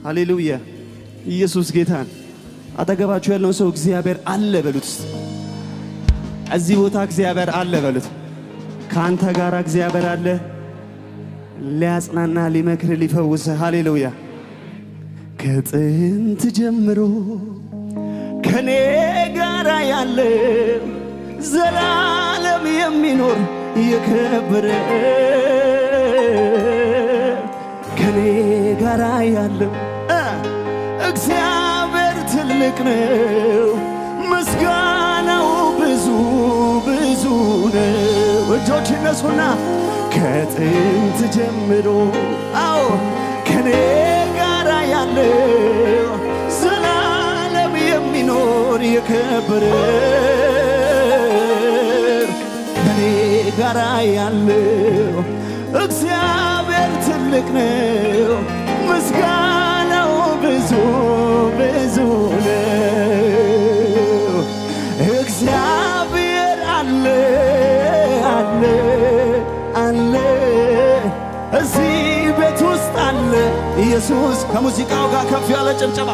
ሃሌሉያ! ኢየሱስ ጌታን አጠገባችሁ ያለውን ሰው እግዚአብሔር አለ በሉት። እስቲ እዚህ ቦታ እግዚአብሔር አለ በሉት። ከአንተ ጋር እግዚአብሔር አለ ሊያጽናና፣ ሊመክር፣ ሊፈውስ። ሃሌሉያ! ከጥንት ጀምሮ ከኔ ጋር ያለ ዘላለም የሚኖር የከበረ ከኔ ጋር ያለው እ እግዚአብሔር ትልቅ ነው፣ ምስጋናው ብዙ ብዙ ነው። እጆች እነሱና ከጥንት ጀምሮ አዎ ከኔ ጋር ያለው ዘላለም የሚኖር የከበረ ከኔ ጋር ያለው እግዚአብሔር ትልቅ ነው፣ ምስጋናው ብዙ ብዙ ነው። እግዚአብሔር አለ አለ አለ እዚህ ቤት ውስጥ አለ ኢየሱስ። ከሙዚቃው ጋር ከፍ ያለ ጭብጨባ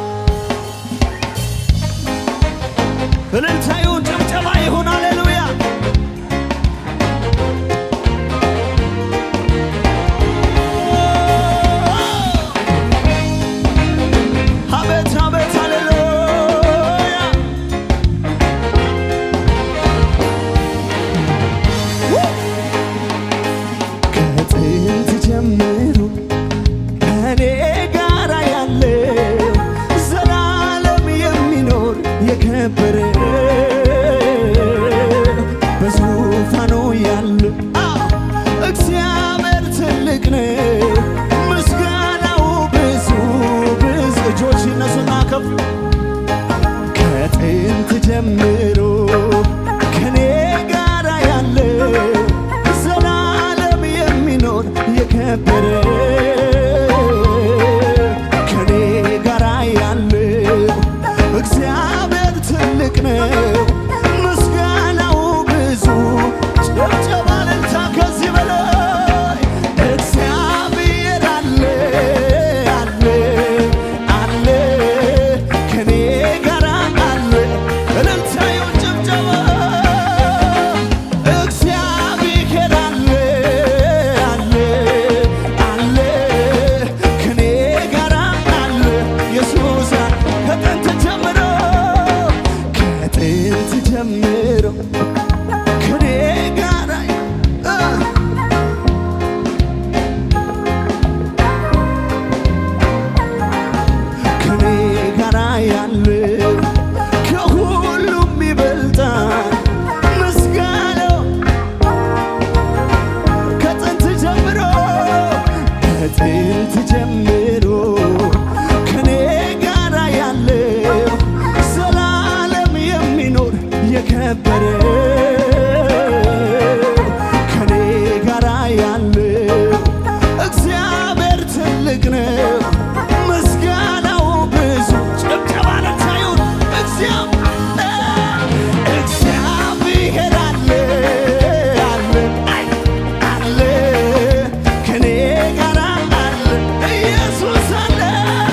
እልልታ ይሁን፣ ጭብጨባ ይሁን። ሃሌሉያ አቤት አቤት ሃሌሉያ ከጥንት ጀምሮ ከኔ ጋር ያለው ዘላለም የሚኖር የከበረ በዙፋኑ ያለው አ እግዚአብሔር ትልቅ ነው፣ ምስጋናው ብዙ ብዙ። እጆች ይነሱና ከፍ ከጥንት ጀምሮ ከኔ ጋር ያለው ዘላለም የሚኖር የከበረ ከኔ ጋር ያለው እግዚአብሔር ትልቅ ነው፣ ምስጋናው ብዙ። ጭብጨባ እልልታ ከዚህ በላይ እግዚአብሔር አለ አለ አለ ከኔ ጋር አለ እልልታ ይሁን ጭብጨባ እግዚአብሔር አለ አለ አለ ከኔ ጋር አለ ኢየሱስ ከጥንት ጀምሮ ከጥንት ጀምሮ ከኔ ጋር እ ከኔ ጋር ያለው ከሁሉም ይበልጣል ምስጋናው ከጥንት ጀምሮ ከጥንት ጀምሮ ከኔ ጋር ያለው ዘላለም የሚኖር የከበረ ከኔ ጋር ያለው እግዚአብሔር ትልቅ ነው፣ ምስጋናው ብዙ። ጭብጨባ ለታዩን እግዚአብሔር አለ አለ አይ አለ ከኔ ጋር አለ ኢየሱስ አለ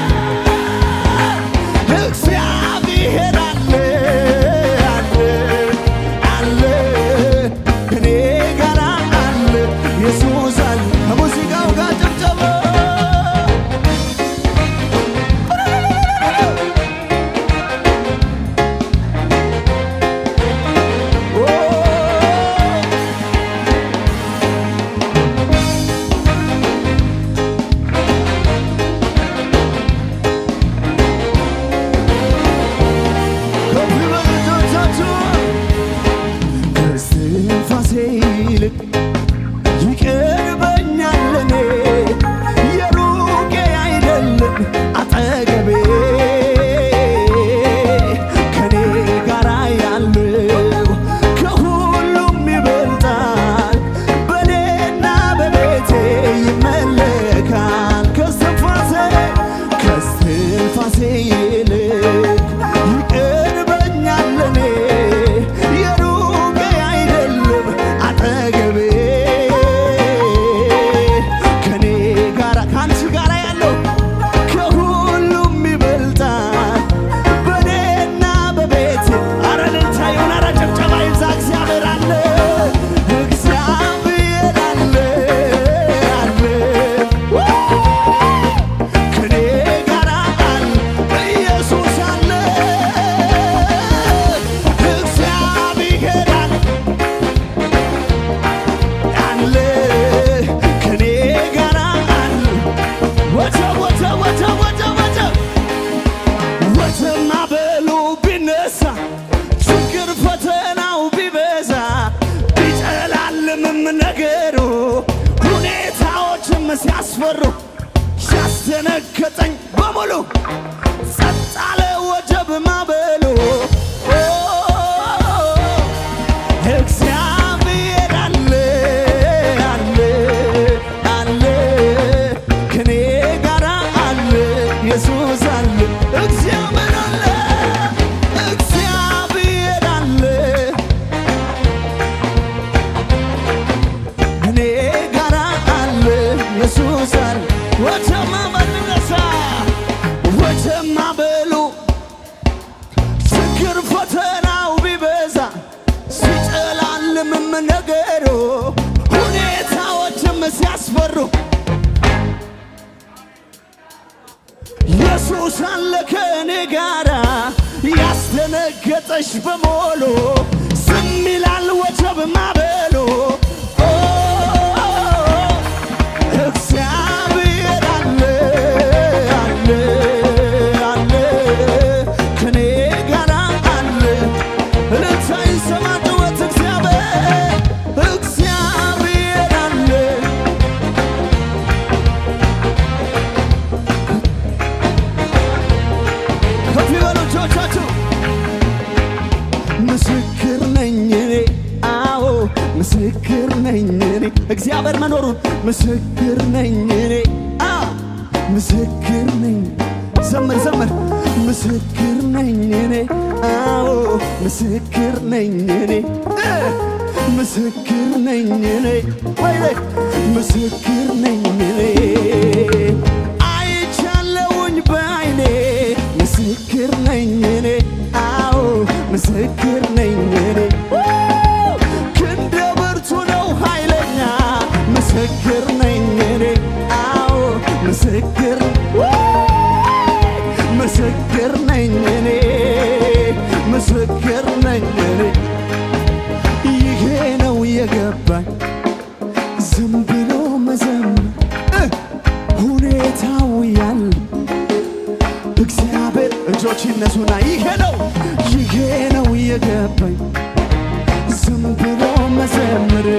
እግዚአብሔር አለ አለ አለ ከኔ ጋር አለ ኢየሱስ አለ ከሙዚቃው ጋር ጭብጨባ ከፍ በሉ እጆቻችሁ ከእስትንፋሴ ይልቅ ይቀርበኛል እኔ የሩቄ አይደለም አጠገቤ ከኔ ጋር ያለው ከሁሉም ይበልጣል በኔና በቤቴ ይመለካል ከእስትንፋሴ ከእስትንፋሴ ይልቅ ይቀርበኛል እኔ የሩቄ አይደለም አጠገቤ ከኔ ጋራ ከአንቺ ጋራ ያለው ከሁሉ ያስደነገጠኝ በሙሉ ጸጥ አለ ወጀብ ማበሉ ኦ፣ እግዚአብሔር አለ አለ አለ ከኔ ጋራ አለ ኢየሱስ አለ እግዚአብሔር አለ እግዚአብሔር አለ እኔ ጋራ አለ ኢየሱስ አለ ወጀማ በልነሳ ወጀማ በሉ ችግር ፈተናው ቢበዛ ሲጨላልምም ነገሩ ሁኔታዎችም ሲያስፈሩ ኢየሱስ አለ ከእኔ ጋራ ያስደነገጠሽ በሞሉ ዝም ይላል ወጀብ ማበሉ ኦ፣ እግዚአብሔር አለ አለ አለ ከኔ ጋራ አለ እልልታ ይሰማ ጩኸት እግዚአብሔር እግዚአብሔር አለ ከፍ ይበሉ እጆቻችሁ ምስክር ነኝ እኔ አዎ ምስክር ነኝ እኔ እግዚአብሔር መኖሩን ምስክር ነኝ እኔ አ ምስክር ነኝ ዘምር ዘምር ምስክር ነኝ እኔ አዎ ምስክር ነኝ እኔ እ ምስክር ነኝ እኔ ወይኔ ምስክር ነኝ እኔ አይቻለውኝ በአይኔ ምስክር ነኝ እኔ አዎ ምስክር ነኝ እኔ ክንደ ብርቱ ነው ኃይለኛ ምስክር ነኝ እኔ አዎ ምስክር ምስክር ነኝ እኔ ምስክር ነኝ እኔ ይሄ ነው የገባኝ ዝም ብሎ መዘመር እ ሁኔታው ያለ እግዚአብሔር እጆች ይነሱና ይሄ ነው ይሄ ነው የገባኝ ዝም ብሎ መዘምር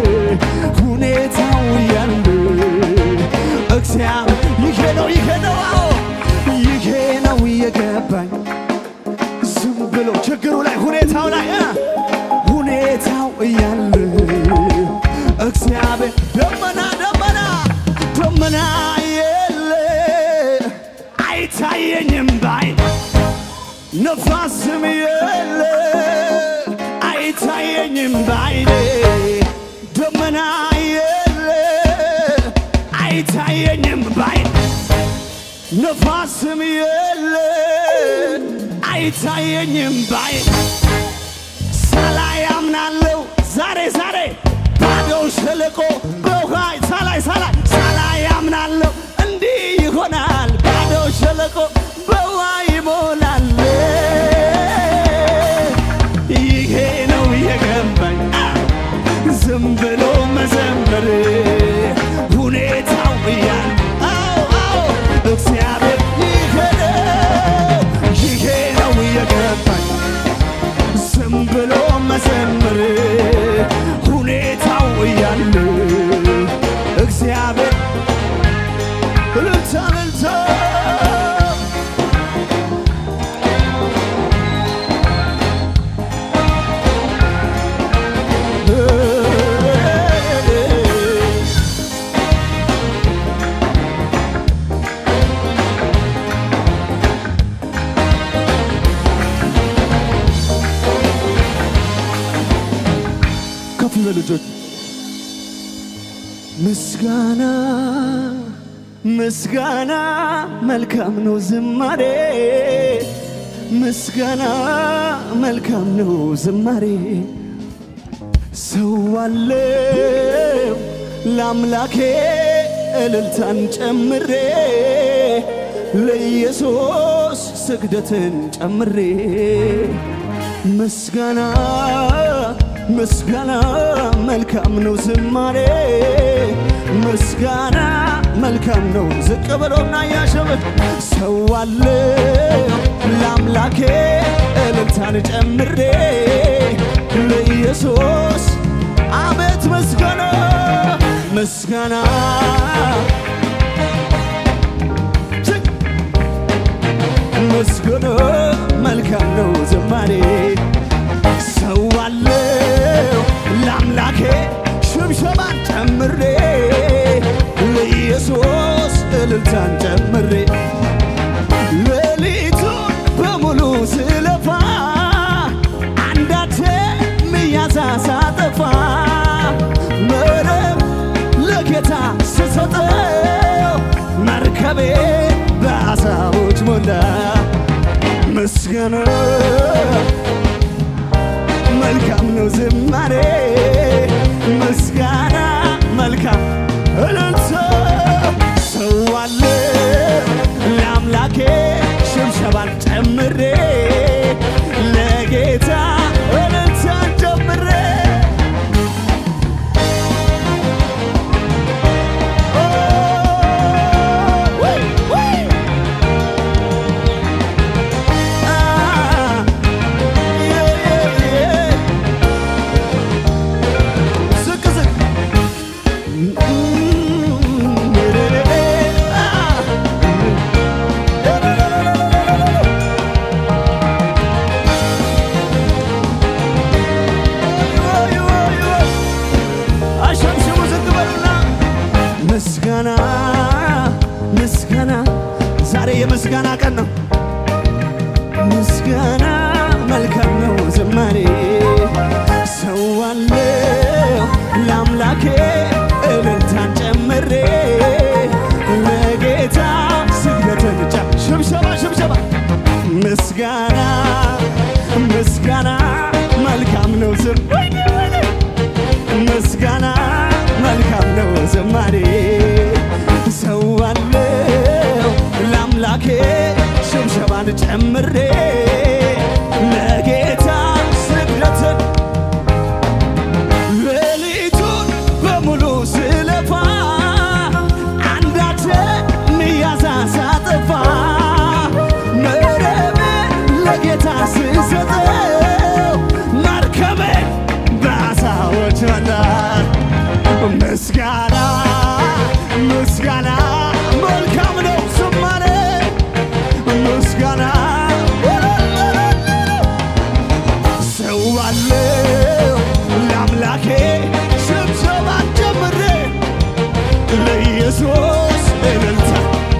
ሁኔታው ያለ እግዚአብሔር ይሄ ነው ይሄ ነው አዎ ይሄ ነው የገባኝ ዝም ብሎ ችግሩ ላይ ሁኔታው ላይ እ ሁኔታው እያለ እግዚአብሔር ደመና ደመና ደመና የለ አይታየኝም ባይ ነፋስም የለ አይታየኝም ባይኔ ደመና የለ አይታየኝም ባይ ነፋስም የለ አይታየኝም ባይ ሳላይ አምናለው ዛሬ ዛሬ ባዶው ሸለቆ በውሃ ሳላይ ሳላይ ሳላይ አምናለው እንዲህ ይሆናል ባዶው ሸለቆ በውሃ ይሞላል ይሄ ነው የገባኝ አ፣ ዝም ብሎ መዘመር ሁኔታው እያለ አዎ አዎ እግዚአብሔር ይሄ ነው ይሄ ነው የገባኝ ዝም ብሎ መዘምር ሁኔታው እያለ እግዚአብሔር እልልታ እልልታ ከፍ ይበሉ ልጆች። ምስጋና ምስጋና መልካም ነው ዝማሬ ምስጋና መልካም ነው ዝማሬ ሰዋለው ለአምላኬ እልልታን ጨምሬ ለኢየሱስ ስግደትን ጨምሬ ምስጋና ምስጋና መልካም ነው ዝማሬ ምስጋና መልካም ነው ዝቅ ብሎና ያሸበት ሰዋለው ለአምላኬ እልልታን ጨምሬ ለኢየሱስ አቤት ምስጋና ምስጋና ምስጋና መልካም ነው ዝማሬ ምስጋና መልካም እልልታ ሰዋለ ለአምላኬ ሽብሸባን ጨምሬ ለጌታ እልልታን ጨምሬ ኦ፣ ወይ፣ ወይ። አ፣ የ፣ የ፣ የ። ዝቅ ዝቅ አሸምሽሙ ዝቅ በሉና ምስጋና ምስጋና ዛሬ የምስጋና ቀን ነው። ምስጋና መልካም ነው ዝማሬ ሰዋለው ለአምላኬ እልልታን ጨምሬ ለጌታ ስግደትን ጫ ሽብሸባ ሽብሸባ ምስጋና ምስጋና መልካም ነው ዝም ምስጋና መልካም ነው ዝማሬ ሰዋለው ለአምላኬ ሽብሸባን ጨምሬ ለጌታ ስግደትን ሌሊቱን በሙሉ ስለፋ አንዳች ሚያዛ ሳጠፋ መረቤን ለጌታ ስሰጠው መርከቤን በአሳዎች መታ ምስጋና ምስጋና መልካም ነው ዝማሬ ምስጋና ሰዋለው ለአምላኬ ስብሰባን ጀምሬ ለኢየሱስ እልልታ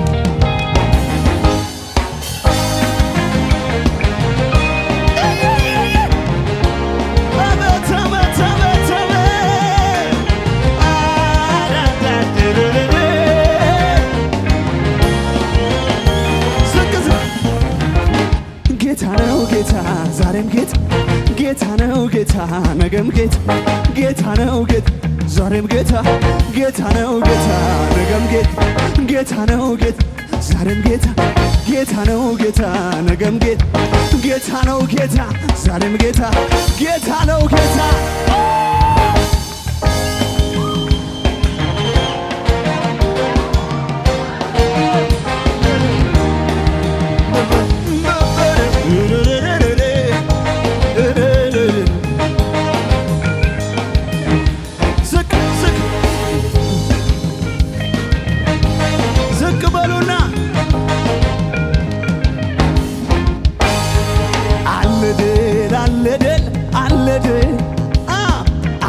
አቤት አቤት አቤት አቤት አዳዳድርርር ዝቅ ዝቅ ጌታ ነው ጌታ ዛሬም ጌታ ጌታ ነው ጌታ ነገም ጌታ ጌታ ነው ጌታ ዛሬም ጌታ ጌታ ነው ጌታ ነገም ጌታ ጌታ ነው ጌታ ዛሬም ጌታ ጌታ ነው ጌታ ነገም ጌታ ጌታ ነው ጌታ ዛሬም ጌታ ጌታ ነው ጌታ ዝቅ ዝቅ ዝቅ በሉና አለ ድል አለ ድል አለ ድል አ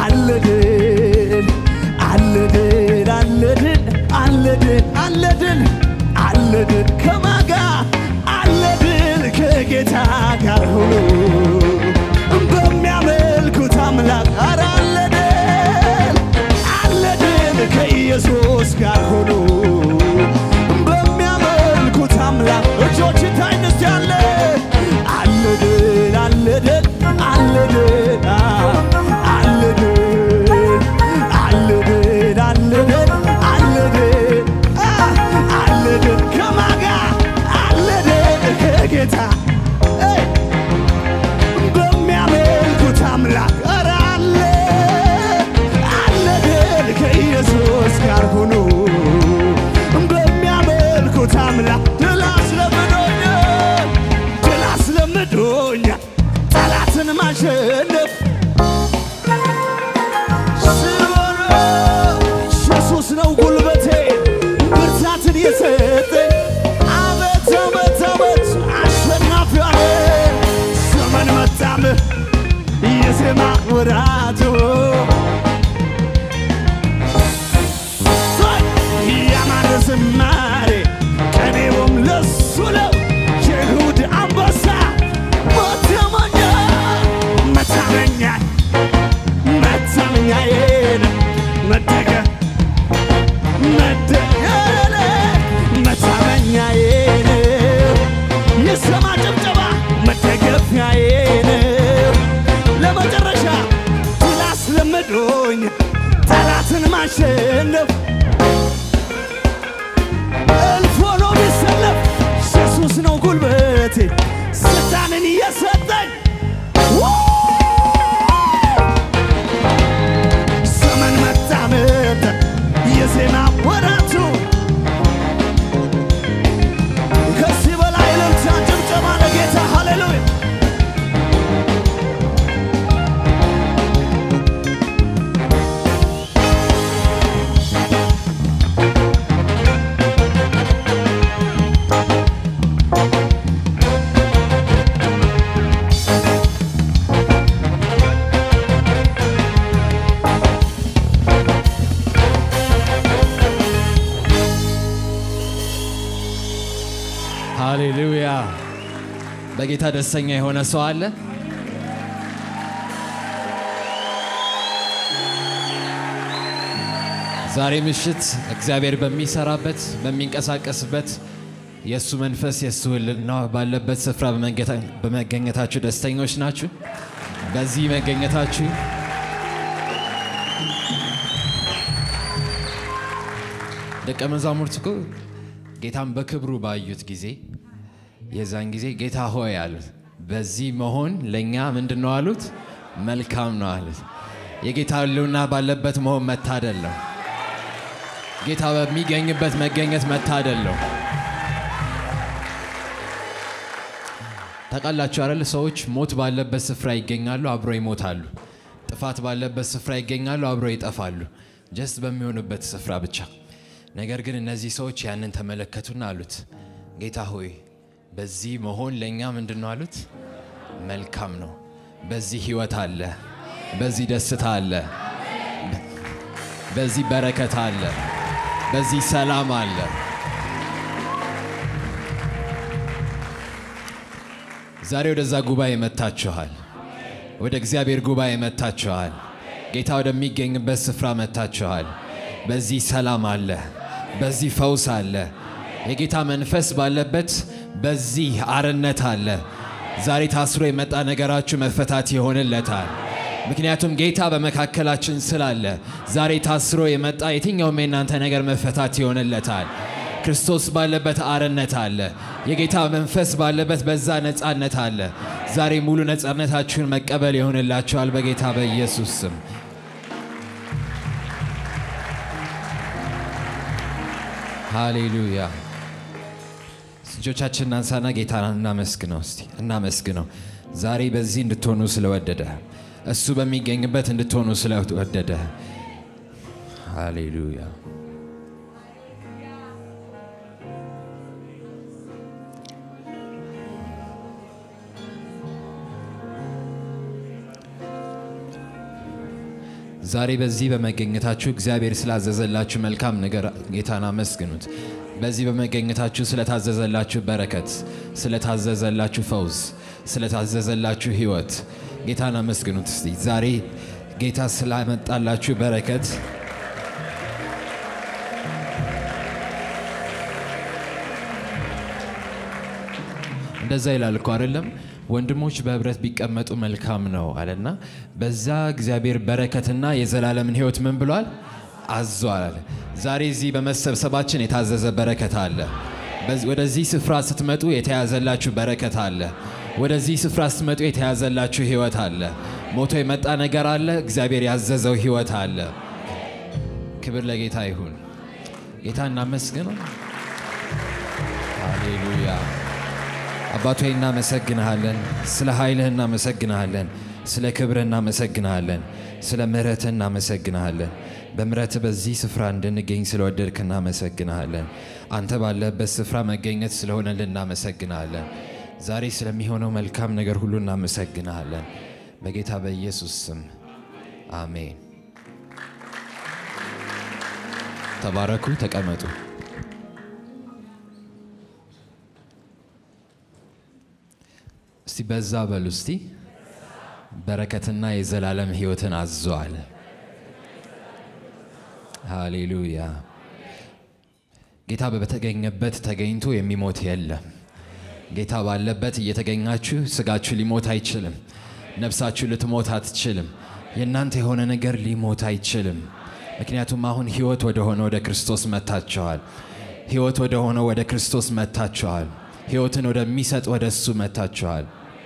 ማሸነፍ እልፍ ሆኖ ቢሰለፍ ኢየሱስ ነው ጉልበቴ ስልጣንን እየሰጠኝ ዘመን መጣ መጣ የዜና ወራቱ ከዚህ በላይ እልልታ ጭብጨባ ለጌታ ሃሌሉያ ሃሌሉያ! በጌታ ደስተኛ የሆነ ሰው አለ? ዛሬ ምሽት እግዚአብሔር በሚሰራበት በሚንቀሳቀስበት የእሱ መንፈስ የእሱ ሕልውና ባለበት ስፍራ በመገታ- በመገኘታችሁ ደስተኞች ናችሁ? በዚህ መገኘታችሁ ደቀ መዛሙርት እኮ ጌታን በክብሩ ባዩት ጊዜ የዛን ጊዜ ጌታ ሆይ አሉት። በዚህ መሆን ለእኛ ምንድን ነው አሉት? መልካም ነው አሉት። የጌታ ሕልውና ባለበት መሆን መታደል ነው። ጌታ በሚገኝበት መገኘት መታደል ነው። ታውቃላችሁ አይደል? ሰዎች ሞት ባለበት ስፍራ ይገኛሉ፣ አብረው ይሞታሉ። ጥፋት ባለበት ስፍራ ይገኛሉ፣ አብረው ይጠፋሉ። ጀስት በሚሆኑበት ስፍራ ብቻ። ነገር ግን እነዚህ ሰዎች ያንን ተመለከቱና አሉት፣ ጌታ ሆይ በዚህ መሆን ለእኛ ምንድን ነው አሉት? መልካም ነው። በዚህ ህይወት አለ፣ በዚህ ደስታ አለ፣ በዚህ በረከት አለ፣ በዚህ ሰላም አለ። ዛሬ ወደዛ ጉባኤ መጥታችኋል። ወደ እግዚአብሔር ጉባኤ መጥታችኋል። ጌታ ወደሚገኝበት ስፍራ መጥታችኋል። በዚህ ሰላም አለ፣ በዚህ ፈውስ አለ። የጌታ መንፈስ ባለበት በዚህ አርነት አለ። ዛሬ ታስሮ የመጣ ነገራችሁ መፈታት ይሆንለታል። ምክንያቱም ጌታ በመካከላችን ስላለ ዛሬ ታስሮ የመጣ የትኛውም የእናንተ ነገር መፈታት ይሆንለታል። ክርስቶስ ባለበት አርነት አለ። የጌታ መንፈስ ባለበት በዛ ነፃነት አለ። ዛሬ ሙሉ ነፃነታችሁን መቀበል ይሆንላችኋል በጌታ በኢየሱስ ስም። ሃሌሉያ። እጆቻችንን እናንሳና ጌታን እናመስግነው። እስቲ እናመስግነው። ዛሬ በዚህ እንድትሆኑ ስለወደደ እሱ በሚገኝበት እንድትሆኑ ስለወደደ ሃሌሉያ። ዛሬ በዚህ በመገኘታችሁ እግዚአብሔር ስላዘዘላችሁ መልካም ነገር ጌታን አመስግኑት። በዚህ በመገኘታችሁ ስለታዘዘላችሁ በረከት፣ ስለታዘዘላችሁ ፈውስ፣ ስለታዘዘላችሁ ሕይወት ጌታን አመስግኑት። እስቲ ዛሬ ጌታ ስላመጣላችሁ በረከት እንደዛ ይላል እኮ አይደለም? ወንድሞች በህብረት ቢቀመጡ መልካም ነው አለና በዛ እግዚአብሔር በረከትና የዘላለምን ህይወት ምን ብሏል አዟል አለ። ዛሬ እዚህ በመሰብሰባችን የታዘዘ በረከት አለ። በዚህ- ወደዚህ ስፍራ ስትመጡ የተያዘላችሁ በረከት አለ። ወደዚህ ስፍራ ስትመጡ የተያዘላችሁ ህይወት አለ። ሞቶ የመጣ ነገር አለ። እግዚአብሔር ያዘዘው ህይወት አለ። ክብር ለጌታ ይሁን። ጌታ እናመስግነው። ሃሌሉያ። አባቶ እናመሰግንሃለን። ስለ ኃይልህ እናመሰግንሃለን። ስለ ክብርህ እናመሰግንሃለን። ስለ ምሕረትህ እናመሰግንሃለን። በምሕረትህ በዚህ ስፍራ እንድንገኝ ስለወደድክ እናመሰግንሃለን። አንተ ባለህበት ስፍራ መገኘት ስለሆነልን እናመሰግንሃለን። ዛሬ ስለሚሆነው መልካም ነገር ሁሉ እናመሰግንሃለን። በጌታ በኢየሱስ ስም አሜን። ተባረኩ፣ ተቀመጡ። እስቲ በዛ በሉ እስቲ በረከትና የዘላለም ህይወትን አዟል። ሃሌሉያ። ጌታ በተገኘበት ተገኝቶ የሚሞት የለም። ጌታ ባለበት እየተገኛችሁ ስጋችሁ ሊሞት አይችልም። ነፍሳችሁ ልትሞት አትችልም። የእናንተ የሆነ ነገር ሊሞት አይችልም። ምክንያቱም አሁን ህይወት ወደ ሆነ ወደ ክርስቶስ መታችኋል። ህይወት ወደ ሆነ ወደ ክርስቶስ መታችኋል። ህይወትን ወደሚሰጥ ወደ እሱ መታችኋል።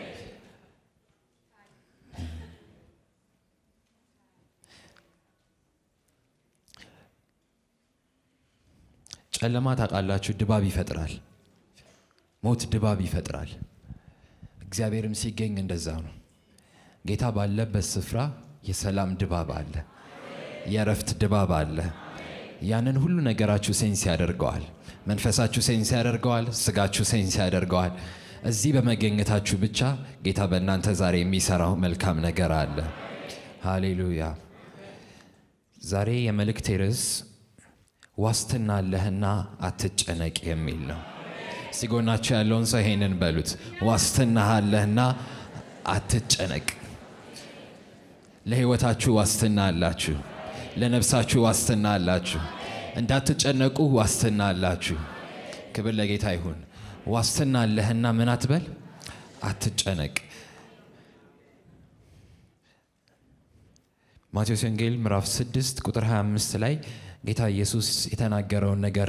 ጨለማ ታውቃላችሁ፣ ድባብ ይፈጥራል። ሞት ድባብ ይፈጥራል። እግዚአብሔርም ሲገኝ እንደዛ ነው። ጌታ ባለበት ስፍራ የሰላም ድባብ አለ፣ የእረፍት ድባብ አለ። ያንን ሁሉ ነገራችሁ ሴንስ ያደርገዋል። መንፈሳችሁ ሴንስ ያደርገዋል። ስጋችሁ ሴንስ ያደርገዋል። እዚህ በመገኘታችሁ ብቻ ጌታ በእናንተ ዛሬ የሚሰራው መልካም ነገር አለ። ሃሌሉያ። ዛሬ የመልእክቴ ርዕስ ዋስትና አለህና አትጨነቅ የሚል ነው። ሲጎናችሁ ያለውን ሰው ይሄንን በሉት፣ ዋስትና አለህና አትጨነቅ። ለህይወታችሁ ዋስትና አላችሁ። ለነፍሳችሁ ዋስትና አላችሁ። እንዳትጨነቁ ዋስትና አላችሁ። ክብር ለጌታ ይሁን። ዋስትና አለህና ምን አትበል፣ አትጨነቅ። ማቴዎስ ወንጌል ምዕራፍ 6 ቁጥር 25 ላይ ጌታ ኢየሱስ የተናገረውን ነገር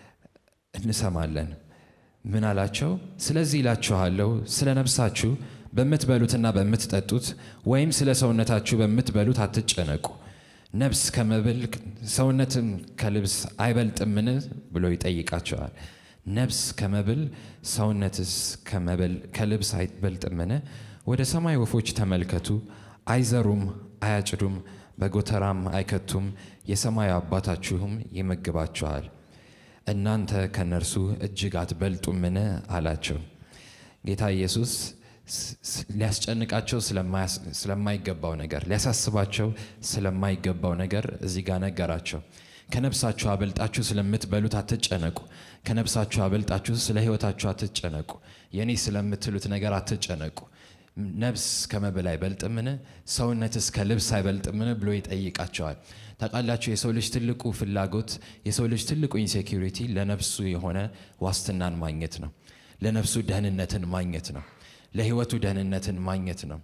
እንሰማለን። ምን አላቸው? ስለዚህ ይላችኋለሁ ስለ ነፍሳችሁ በምትበሉትና በምትጠጡት ወይም ስለ ሰውነታችሁ በምትበሉት አትጨነቁ። ነፍስ ከመብል ሰውነትም ከልብስ አይበልጥምን ብሎ ይጠይቃቸዋል። ነፍስ ከመብል ሰውነትስ ከመብል ከልብስ አይበልጥምን? ወደ ሰማይ ወፎች ተመልከቱ፣ አይዘሩም፣ አያጭዱም፣ በጎተራም አይከቱም፣ የሰማዩ አባታችሁም ይመግባችኋል። እናንተ ከነርሱ እጅግ አትበልጡምን? አላቸው። ጌታ ኢየሱስ ሊያስጨንቃቸው ስለማይገባው ነገር ሊያሳስባቸው ስለማይገባው ነገር እዚህ ጋር ነገራቸው። ከነፍሳችሁ አበልጣችሁ ስለምትበሉት አትጨነቁ። ከነፍሳችሁ አበልጣችሁ ስለ ሕይወታችሁ አትጨነቁ። የኔ ስለምትሉት ነገር አትጨነቁ። ነፍስ ከመብል አይበልጥምን? ሰውነትስ ከልብስ አይበልጥምን? ብሎ ይጠይቃቸዋል። ታውቃላችሁ የሰው ልጅ ትልቁ ፍላጎት የሰው ልጅ ትልቁ ኢንሴኪሪቲ ለነፍሱ የሆነ ዋስትናን ማግኘት ነው። ለነፍሱ ደህንነትን ማግኘት ነው። ለህይወቱ ደህንነትን ማግኘት ነው።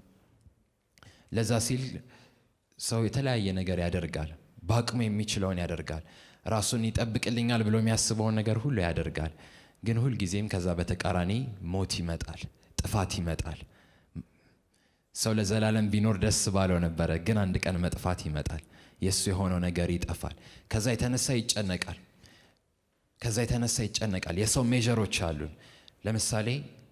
ለዛ ሲል ሰው የተለያየ ነገር ያደርጋል። በአቅሙ የሚችለውን ያደርጋል። ራሱን ይጠብቅልኛል ብሎ የሚያስበውን ነገር ሁሉ ያደርጋል። ግን ሁልጊዜም ከዛ በተቃራኒ ሞት ይመጣል፣ ጥፋት ይመጣል። ሰው ለዘላለም ቢኖር ደስ ባለው ነበረ፣ ግን አንድ ቀን መጥፋት ይመጣል። የእሱ የሆነው ነገር ይጠፋል። ከዛ የተነሳ ይጨነቃል። ከዛ የተነሳ ይጨነቃል። የሰው ሜዥሮች አሉን። ለምሳሌ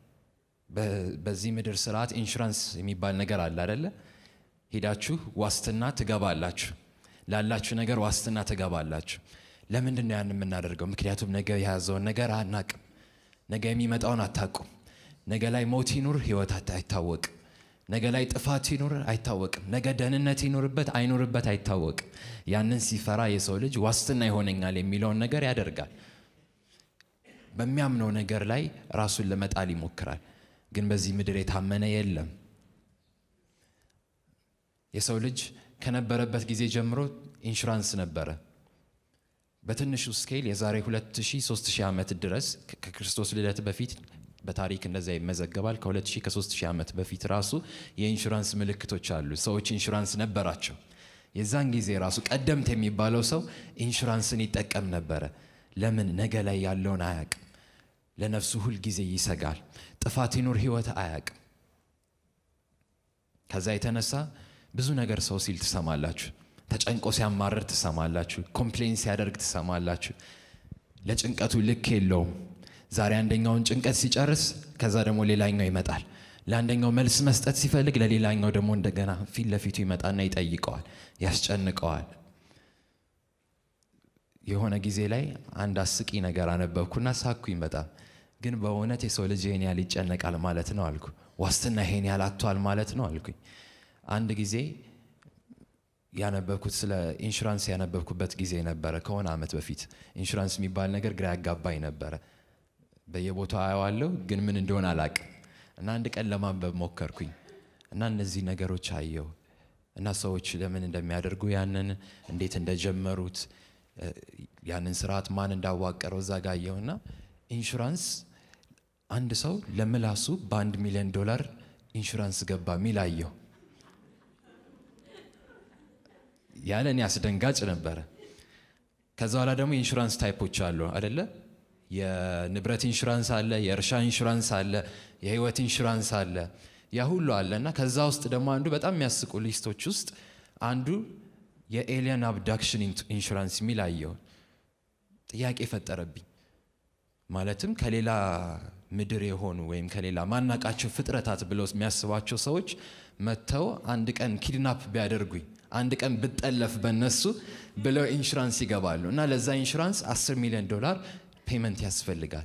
በዚህ ምድር ስርዓት ኢንሹራንስ የሚባል ነገር አለ አደለ? ሄዳችሁ ዋስትና ትገባላችሁ። ላላችሁ ነገር ዋስትና ትገባላችሁ። ለምንድን ነው ያን የምናደርገው? ምክንያቱም ነገ የያዘውን ነገር አናቅም። ነገ የሚመጣውን አታቁም። ነገ ላይ ሞት ይኑር ህይወት አይታወቅም። ነገ ላይ ጥፋት ይኑር አይታወቅም። ነገ ደህንነት ይኑርበት አይኑርበት አይታወቅም። ያንን ሲፈራ የሰው ልጅ ዋስትና ይሆነኛል የሚለውን ነገር ያደርጋል። በሚያምነው ነገር ላይ ራሱን ለመጣል ይሞክራል። ግን በዚህ ምድር የታመነ የለም። የሰው ልጅ ከነበረበት ጊዜ ጀምሮ ኢንሹራንስ ነበረ። በትንሹ ስኬል የዛሬ 2000 3000 ዓመት ድረስ ከክርስቶስ ልደት በፊት በታሪክ እንደዛ ይመዘገባል። ከ2000 ከ3000 ዓመት በፊት ራሱ የኢንሹራንስ ምልክቶች አሉ። ሰዎች ኢንሹራንስ ነበራቸው። የዛን ጊዜ ራሱ ቀደምት የሚባለው ሰው ኢንሹራንስን ይጠቀም ነበረ። ለምን? ነገ ላይ ያለውን አያቅም። ለነፍሱ ሁል ጊዜ ይሰጋል። ጥፋት ይኑር ህይወት አያቅም። ከዛ የተነሳ ብዙ ነገር ሰው ሲል ትሰማላችሁ። ተጨንቆ ሲያማርር ትሰማላችሁ። ኮምፕሌን ሲያደርግ ትሰማላችሁ። ለጭንቀቱ ልክ የለውም። ዛሬ አንደኛውን ጭንቀት ሲጨርስ ከዛ ደግሞ ሌላኛው ይመጣል። ለአንደኛው መልስ መስጠት ሲፈልግ ለሌላኛው ደግሞ እንደገና ፊት ለፊቱ ይመጣና ይጠይቀዋል፣ ያስጨንቀዋል። የሆነ ጊዜ ላይ አንድ አስቂ ነገር አነበብኩና ሳኩኝ በጣም ግን በእውነት የሰው ልጅ ይሄን ያህል ይጨነቃል ማለት ነው አልኩ። ዋስትና ይሄን ያህል አጥቷል ማለት ነው አልኩኝ። አንድ ጊዜ ያነበብኩት ስለ ኢንሹራንስ ያነበብኩበት ጊዜ ነበረ ከሆነ ዓመት በፊት ኢንሹራንስ የሚባል ነገር ግራ ያጋባኝ ነበረ። በየቦታው አየዋለሁ ግን ምን እንደሆነ አላቅም። እና አንድ ቀን ለማንበብ ሞከርኩኝ እና እነዚህ ነገሮች አየው እና ሰዎች ለምን እንደሚያደርጉ ያንን እንዴት እንደጀመሩት ያንን ስርዓት ማን እንዳዋቀረው እዛ ጋ አየውና ኢንሹራንስ አንድ ሰው ለምላሱ በአንድ ሚሊዮን ዶላር ኢንሹራንስ ገባ ሚል አየው። ያለ እኔ አስደንጋጭ ነበረ። ከዛ በኋላ ደግሞ የኢንሹራንስ ታይፖች አሉ አደለ? የንብረት ኢንሹራንስ አለ፣ የእርሻ ኢንሹራንስ አለ፣ የህይወት ኢንሹራንስ አለ። ያ ሁሉ አለ እና ከዛ ውስጥ ደግሞ አንዱ በጣም የሚያስቁ ሊስቶች ውስጥ አንዱ የኤሊየን አብዳክሽን ኢንሹራንስ የሚል አየው። ጥያቄ ፈጠረብኝ። ማለትም ከሌላ ምድር የሆኑ ወይም ከሌላ ማናቃቸው ፍጥረታት ብለው የሚያስቧቸው ሰዎች መጥተው አንድ ቀን ኪድናፕ ቢያደርጉኝ አንድ ቀን ብጠለፍ በነሱ ብለው ኢንሹራንስ ይገባሉ እና ለዛ ኢንሹራንስ 10 ሚሊዮን ዶላር ፔመንት ያስፈልጋል።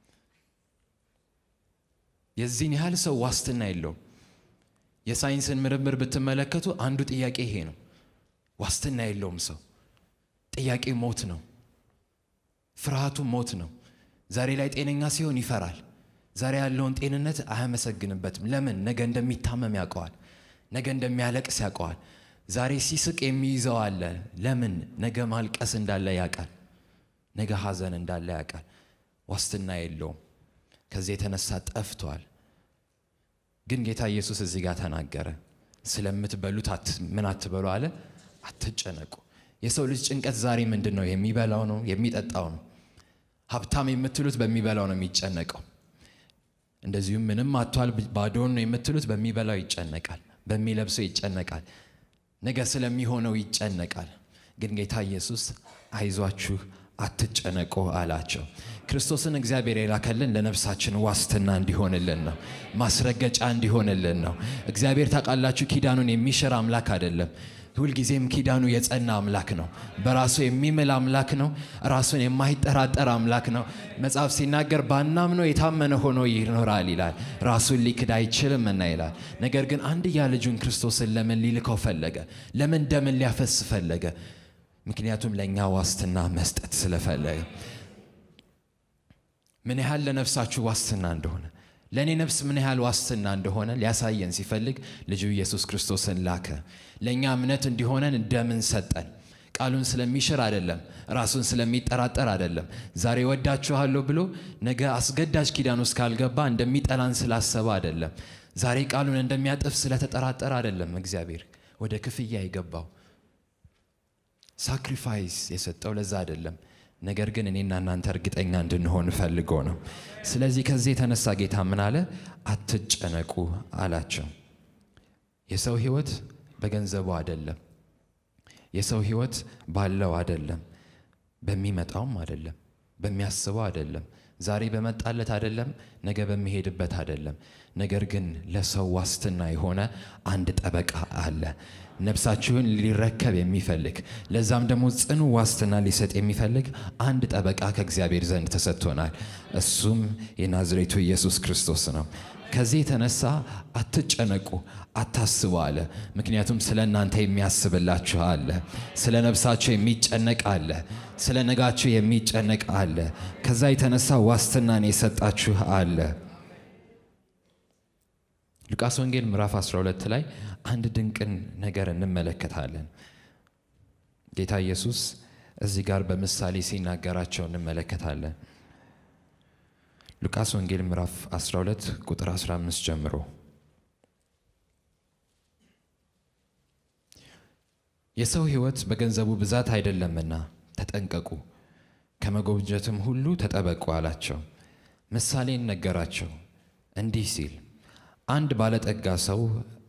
የዚህን ያህል ሰው ዋስትና የለውም። የሳይንስን ምርምር ብትመለከቱ አንዱ ጥያቄ ይሄ ነው። ዋስትና የለውም ሰው። ጥያቄ ሞት ነው። ፍርሃቱ ሞት ነው። ዛሬ ላይ ጤነኛ ሲሆን ይፈራል። ዛሬ ያለውን ጤንነት አያመሰግንበትም። ለምን? ነገ እንደሚታመም ያውቀዋል። ነገ እንደሚያለቅስ ያውቀዋል። ዛሬ ሲስቅ የሚይዘው አለ። ለምን? ነገ ማልቀስ እንዳለ ያውቃል። ነገ ሐዘን እንዳለ ያውቃል። ዋስትና የለውም። ከዚህ የተነሳ ጠፍቷል። ግን ጌታ ኢየሱስ እዚህ ጋር ተናገረ። ስለምትበሉት ምን አትበሉ አለ፣ አትጨነቁ። የሰው ልጅ ጭንቀት ዛሬ ምንድን ነው? የሚበላው ነው፣ የሚጠጣው ነው። ሀብታም የምትሉት በሚበላው ነው የሚጨነቀው። እንደዚሁም ምንም አቷል ባዶን ነው የምትሉት በሚበላው ይጨነቃል፣ በሚለብሰው ይጨነቃል፣ ነገ ስለሚሆነው ይጨነቃል። ግን ጌታ ኢየሱስ አይዟችሁ አትጨነቁ አላቸው። ክርስቶስን እግዚአብሔር የላከልን ለነፍሳችን ዋስትና እንዲሆንልን ነው፣ ማስረገጫ እንዲሆንልን ነው። እግዚአብሔር ታውቃላችሁ፣ ኪዳኑን የሚሽር አምላክ አይደለም። ሁልጊዜም ኪዳኑ የጸና አምላክ ነው። በራሱ የሚምል አምላክ ነው። ራሱን የማይጠራጠር አምላክ ነው። መጽሐፍ ሲናገር ባናምነው የታመነ ሆኖ ይኖራል ይላል። ራሱን ሊክድ አይችልም እና ይላል። ነገር ግን አንድያ ልጁን ክርስቶስን ለምን ሊልከው ፈለገ? ለምን ደምን ሊያፈስ ፈለገ? ምክንያቱም ለእኛ ዋስትና መስጠት ስለፈለገ። ምን ያህል ለነፍሳችሁ ዋስትና እንደሆነ ለእኔ ነፍስ ምን ያህል ዋስትና እንደሆነ ሊያሳየን ሲፈልግ ልጁ ኢየሱስ ክርስቶስን ላከ። ለእኛ እምነት እንዲሆነን ደምን ሰጠን። ቃሉን ስለሚሽር አይደለም፣ ራሱን ስለሚጠራጠር አይደለም። ዛሬ ወዳችኋለሁ ብሎ ነገ አስገዳጅ ኪዳን ውስጥ ካልገባ እንደሚጠላን ስላሰበ አይደለም። ዛሬ ቃሉን እንደሚያጥፍ ስለተጠራጠረ አይደለም። እግዚአብሔር ወደ ክፍያ የገባው ሳክሪፋይስ የሰጠው ለዛ አይደለም። ነገር ግን እኔና እናንተ እርግጠኛ እንድንሆን ፈልጎ ነው። ስለዚህ ከዚህ የተነሳ ጌታ ምን አለ? አትጨነቁ አላቸው። የሰው ሕይወት በገንዘቡ አይደለም። የሰው ሕይወት ባለው አይደለም። በሚመጣውም አይደለም። በሚያስበው አይደለም። ዛሬ በመጣለት አይደለም። ነገ በሚሄድበት አይደለም። ነገር ግን ለሰው ዋስትና የሆነ አንድ ጠበቃ አለ። ነፍሳችሁን ሊረከብ የሚፈልግ ለዛም ደግሞ ጽኑ ዋስትና ሊሰጥ የሚፈልግ አንድ ጠበቃ ከእግዚአብሔር ዘንድ ተሰጥቶናል። እሱም የናዝሬቱ ኢየሱስ ክርስቶስ ነው። ከዚህ የተነሳ አትጨነቁ፣ አታስቡ አለ። ምክንያቱም ስለ እናንተ የሚያስብላችሁ አለ። ስለ ነፍሳችሁ የሚጨነቅ አለ። ስለ ነጋችሁ የሚጨነቅ አለ። ከዛ የተነሳ ዋስትናን የሰጣችሁ አለ። ሉቃስ ወንጌል ምዕራፍ 12 ላይ አንድ ድንቅን ነገር እንመለከታለን። ጌታ ኢየሱስ እዚህ ጋር በምሳሌ ሲናገራቸው እንመለከታለን። ሉቃስ ወንጌል ምዕራፍ 12 ቁጥር 15 ጀምሮ የሰው ሕይወት በገንዘቡ ብዛት አይደለምና ተጠንቀቁ፣ ከመጎብጀትም ሁሉ ተጠበቁ አላቸው። ምሳሌን ነገራቸው እንዲህ ሲል አንድ ባለጠጋ ሰው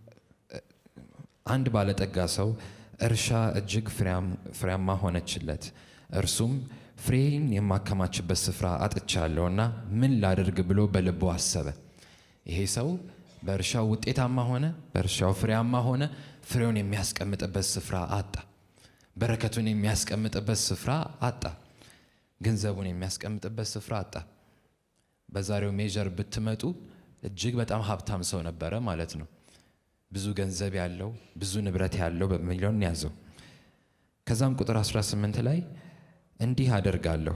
አንድ ባለጠጋ ሰው እርሻ እጅግ ፍሬያማ ሆነችለት። እርሱም ፍሬን የማከማችበት ስፍራ አጥቻለሁና ምን ላድርግ ብሎ በልቡ አሰበ። ይሄ ሰው በእርሻው ውጤታማ ሆነ፣ በእርሻው ፍሬያማ ሆነ። ፍሬውን የሚያስቀምጥበት ስፍራ አጣ። በረከቱን የሚያስቀምጥበት ስፍራ አጣ። ገንዘቡን የሚያስቀምጥበት ስፍራ አጣ። በዛሬው ሜጀር ብትመጡ እጅግ በጣም ሀብታም ሰው ነበረ ማለት ነው። ብዙ ገንዘብ ያለው ብዙ ንብረት ያለው በሚሊዮን ያዘው። ከዛም ቁጥር 18 ላይ እንዲህ አደርጋለሁ፣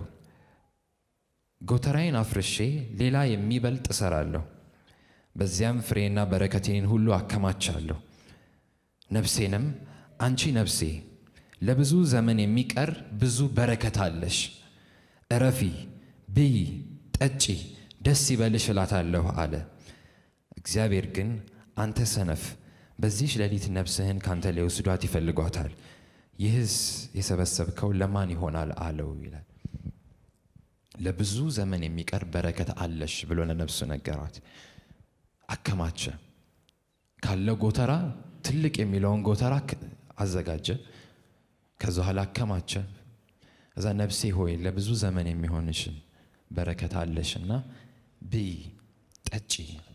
ጎተራዬን አፍርሼ ሌላ የሚበልጥ እሰራለሁ፣ በዚያም ፍሬና በረከቴን ሁሉ አከማቻለሁ። ነፍሴንም አንቺ ነፍሴ ለብዙ ዘመን የሚቀር ብዙ በረከት አለሽ፣ እረፊ፣ ብይ፣ ጠጪ፣ ደስ ይበልሽ እላታለሁ አለ። እግዚአብሔር ግን አንተ ሰነፍ፣ በዚህች ሌሊት ነፍስህን ካንተ ሊወስዷት ይፈልጓታል፣ ይህስ የሰበሰብከው ለማን ይሆናል አለው ይላል። ለብዙ ዘመን የሚቀር በረከት አለሽ ብሎ ለነፍሱ ነገሯት። አከማቸ። ካለው ጎተራ ትልቅ የሚለውን ጎተራ ክ- አዘጋጀ። ከዛ በኋላ አከማቸ። እዛ ነፍሴ ሆይ ለብዙ ዘመን የሚሆንሽን በረከት አለሽና ብይ፣ ጠጪ።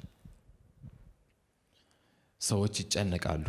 ሰዎች ይጨነቃሉ።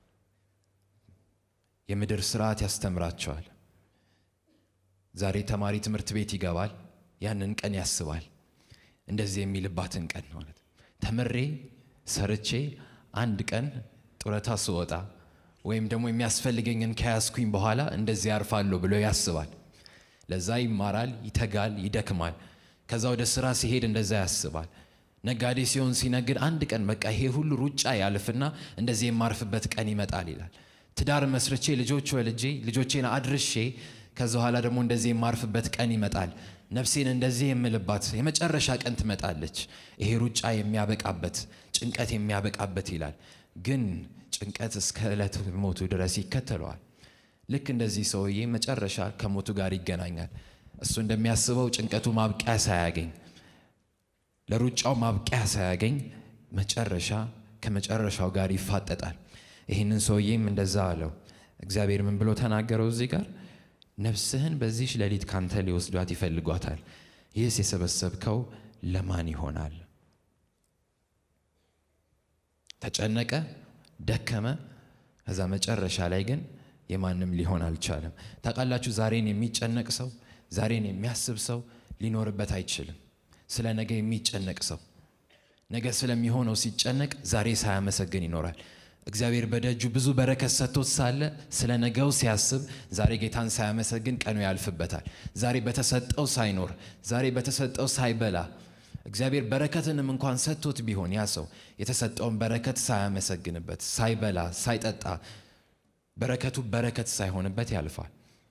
የምድር ስርዓት ያስተምራቸዋል። ዛሬ ተማሪ ትምህርት ቤት ይገባል፣ ያንን ቀን ያስባል። እንደዚህ የሚልባትን ቀን ማለት ተምሬ ሰርቼ አንድ ቀን ጡረታ ስወጣ ወይም ደግሞ የሚያስፈልገኝን ከያዝኩኝ በኋላ እንደዚህ ያርፋለሁ ብሎ ያስባል። ለዛ ይማራል፣ ይተጋል፣ ይደክማል። ከዛ ወደ ስራ ሲሄድ እንደዛ ያስባል። ነጋዴ ሲሆን ሲነግድ አንድ ቀን በቃ ይሄ ሁሉ ሩጫ ያልፍና እንደዚህ የማርፍበት ቀን ይመጣል ይላል። ትዳር መስርቼ ልጆች ወልጄ ልጆቼን አድርሼ ከዛ በኋላ ደግሞ እንደዚህ የማርፍበት ቀን ይመጣል። ነፍሴን እንደዚህ የምልባት የመጨረሻ ቀን ትመጣለች። ይሄ ሩጫ የሚያበቃበት ጭንቀት የሚያበቃበት ይላል። ግን ጭንቀት እስከ ዕለት ሞቱ ድረስ ይከተለዋል። ልክ እንደዚህ ሰውዬ መጨረሻ ከሞቱ ጋር ይገናኛል። እሱ እንደሚያስበው ጭንቀቱ ማብቂያ ሳያገኝ ለሩጫው ማብቂያ ሳያገኝ መጨረሻ ከመጨረሻው ጋር ይፋጠጣል። ይህንን ሰውዬም እንደዛ አለው። እግዚአብሔር ምን ብሎ ተናገረው እዚህ ጋር ነፍስህን በዚህች ሌሊት ካንተ ሊወስዷት ይፈልጓታል። ይህስ የሰበሰብከው ለማን ይሆናል? ተጨነቀ፣ ደከመ። ከዛ መጨረሻ ላይ ግን የማንም ሊሆን አልቻለም። ታውቃላችሁ፣ ዛሬን የሚጨነቅ ሰው ዛሬን የሚያስብ ሰው ሊኖርበት አይችልም። ስለ ነገ የሚጨነቅ ሰው ነገ ስለሚሆነው ሲጨነቅ ዛሬ ሳያመሰግን ይኖራል። እግዚአብሔር በደጁ ብዙ በረከት ሰጥቶት ሳለ ስለ ነገው ሲያስብ ዛሬ ጌታን ሳያመሰግን ቀኑ ያልፍበታል። ዛሬ በተሰጠው ሳይኖር፣ ዛሬ በተሰጠው ሳይበላ እግዚአብሔር በረከትንም እንኳን ሰጥቶት ቢሆን ያ ሰው የተሰጠውን በረከት ሳያመሰግንበት፣ ሳይበላ፣ ሳይጠጣ በረከቱ በረከት ሳይሆንበት ያልፋል።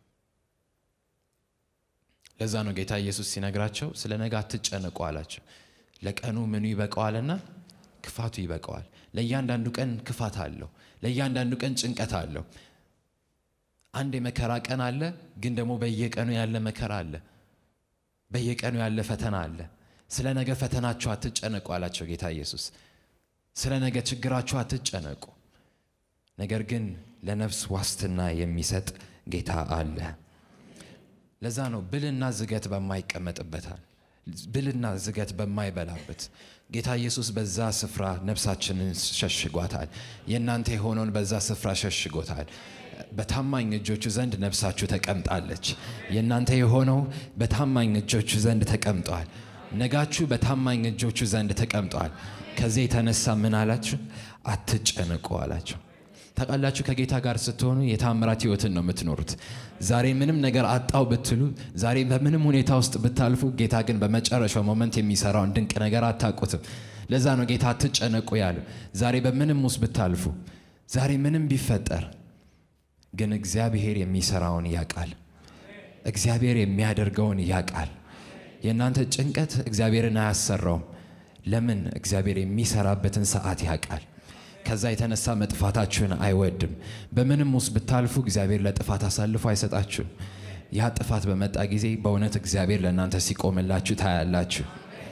ለዛ ነው ጌታ ኢየሱስ ሲነግራቸው ስለ ነገ አትጨነቁ አላቸው። ለቀኑ ምኑ ይበቀዋልና ክፋቱ ይበቀዋል። ለእያንዳንዱ ቀን ክፋት አለው። ለእያንዳንዱ ቀን ጭንቀት አለው። አንድ የመከራ ቀን አለ፣ ግን ደግሞ በየቀኑ ያለ መከራ አለ። በየቀኑ ያለ ፈተና አለ። ስለ ነገ ፈተናችሁ አትጨነቁ አላቸው ጌታ ኢየሱስ። ስለ ነገ ችግራችሁ አትጨነቁ፣ ነገር ግን ለነፍስ ዋስትና የሚሰጥ ጌታ አለ። ለዛ ነው ብልና ዝገት በማይቀመጥበታል ብልና ዝገት በማይበላበት ጌታ ኢየሱስ በዛ ስፍራ ነፍሳችንን ሸሽጓታል። የእናንተ የሆነውን በዛ ስፍራ ሸሽጎታል። በታማኝ እጆቹ ዘንድ ነፍሳችሁ ተቀምጣለች። የእናንተ የሆነው በታማኝ እጆቹ ዘንድ ተቀምጧል። ነጋችሁ በታማኝ እጆቹ ዘንድ ተቀምጧል። ከዚህ የተነሳ ምን አላችሁ? አትጨነቁ አላቸው። ታውቃላችሁ ከጌታ ጋር ስትሆኑ የታምራት ህይወትን ነው የምትኖሩት። ዛሬ ምንም ነገር አጣው ብትሉ፣ ዛሬ በምንም ሁኔታ ውስጥ ብታልፉ፣ ጌታ ግን በመጨረሻው ሞመንት የሚሰራውን ድንቅ ነገር አታውቁትም። ለዛ ነው ጌታ አትጨነቁ ያለው። ዛሬ በምንም ውስጥ ብታልፉ፣ ዛሬ ምንም ቢፈጠር ግን እግዚአብሔር የሚሰራውን ያውቃል። እግዚአብሔር የሚያደርገውን ያውቃል። የእናንተ ጭንቀት እግዚአብሔርን አያሰራውም። ለምን? እግዚአብሔር የሚሰራበትን ሰዓት ያውቃል። ከዛ የተነሳ መጥፋታችሁን አይወድም። በምንም ውስጥ ብታልፉ እግዚአብሔር ለጥፋት አሳልፎ አይሰጣችሁም። ያ ጥፋት በመጣ ጊዜ በእውነት እግዚአብሔር ለእናንተ ሲቆምላችሁ ታያላችሁ።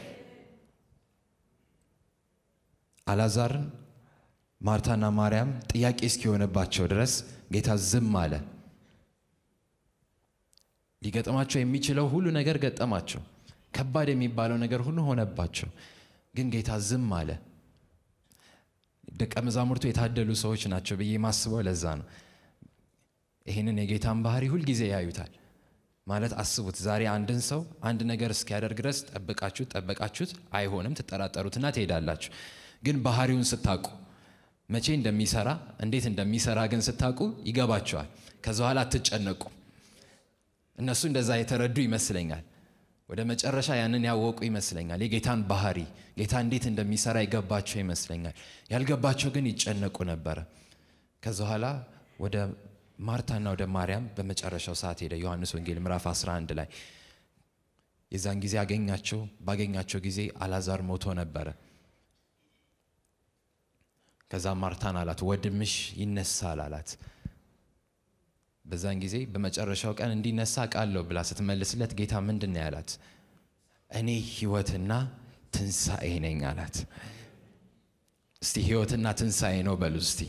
አላዛርን ማርታና ማርያም ጥያቄ እስኪሆንባቸው ድረስ ጌታ ዝም አለ። ሊገጥማቸው የሚችለው ሁሉ ነገር ገጠማቸው። ከባድ የሚባለው ነገር ሁሉ ሆነባቸው። ግን ጌታ ዝም አለ። ደቀ መዛሙርቱ የታደሉ ሰዎች ናቸው ብዬ ማስበው ለዛ ነው። ይህንን የጌታን ባህሪ ሁልጊዜ ያዩታል። ማለት አስቡት፣ ዛሬ አንድን ሰው አንድ ነገር እስኪያደርግ ድረስ ጠብቃችሁት ጠበቃችሁት፣ አይሆንም፣ ትጠራጠሩትና ትሄዳላችሁ። ግን ባህሪውን ስታውቁ መቼ እንደሚሰራ እንዴት እንደሚሰራ ግን ስታውቁ ይገባቸዋል። ከዛ በኋላ አትጨነቁ። እነሱ እንደዛ የተረዱ ይመስለኛል። ወደ መጨረሻ ያንን ያወቁ ይመስለኛል። የጌታን ባህሪ ጌታ እንዴት እንደሚሰራ የገባቸው ይመስለኛል። ያልገባቸው ግን ይጨነቁ ነበረ። ከዛ በኋላ ወደ ማርታና ወደ ማርያም በመጨረሻው ሰዓት ሄደ። ዮሐንስ ወንጌል ምዕራፍ 11 ላይ የዛን ጊዜ አገኛቸው። ባገኛቸው ጊዜ አላዛር ሞቶ ነበረ። ከዛ ማርታን አላት ወንድምሽ ይነሳል አላት። በዛን ጊዜ በመጨረሻው ቀን እንዲነሳ ቃለሁ ብላ ስትመልስለት ጌታ ምንድን ነው ያላት? እኔ ሕይወትና ትንሣኤ ነኝ አላት። እስቲ ሕይወትና ትንሣኤ ነው በሉ እስቲ።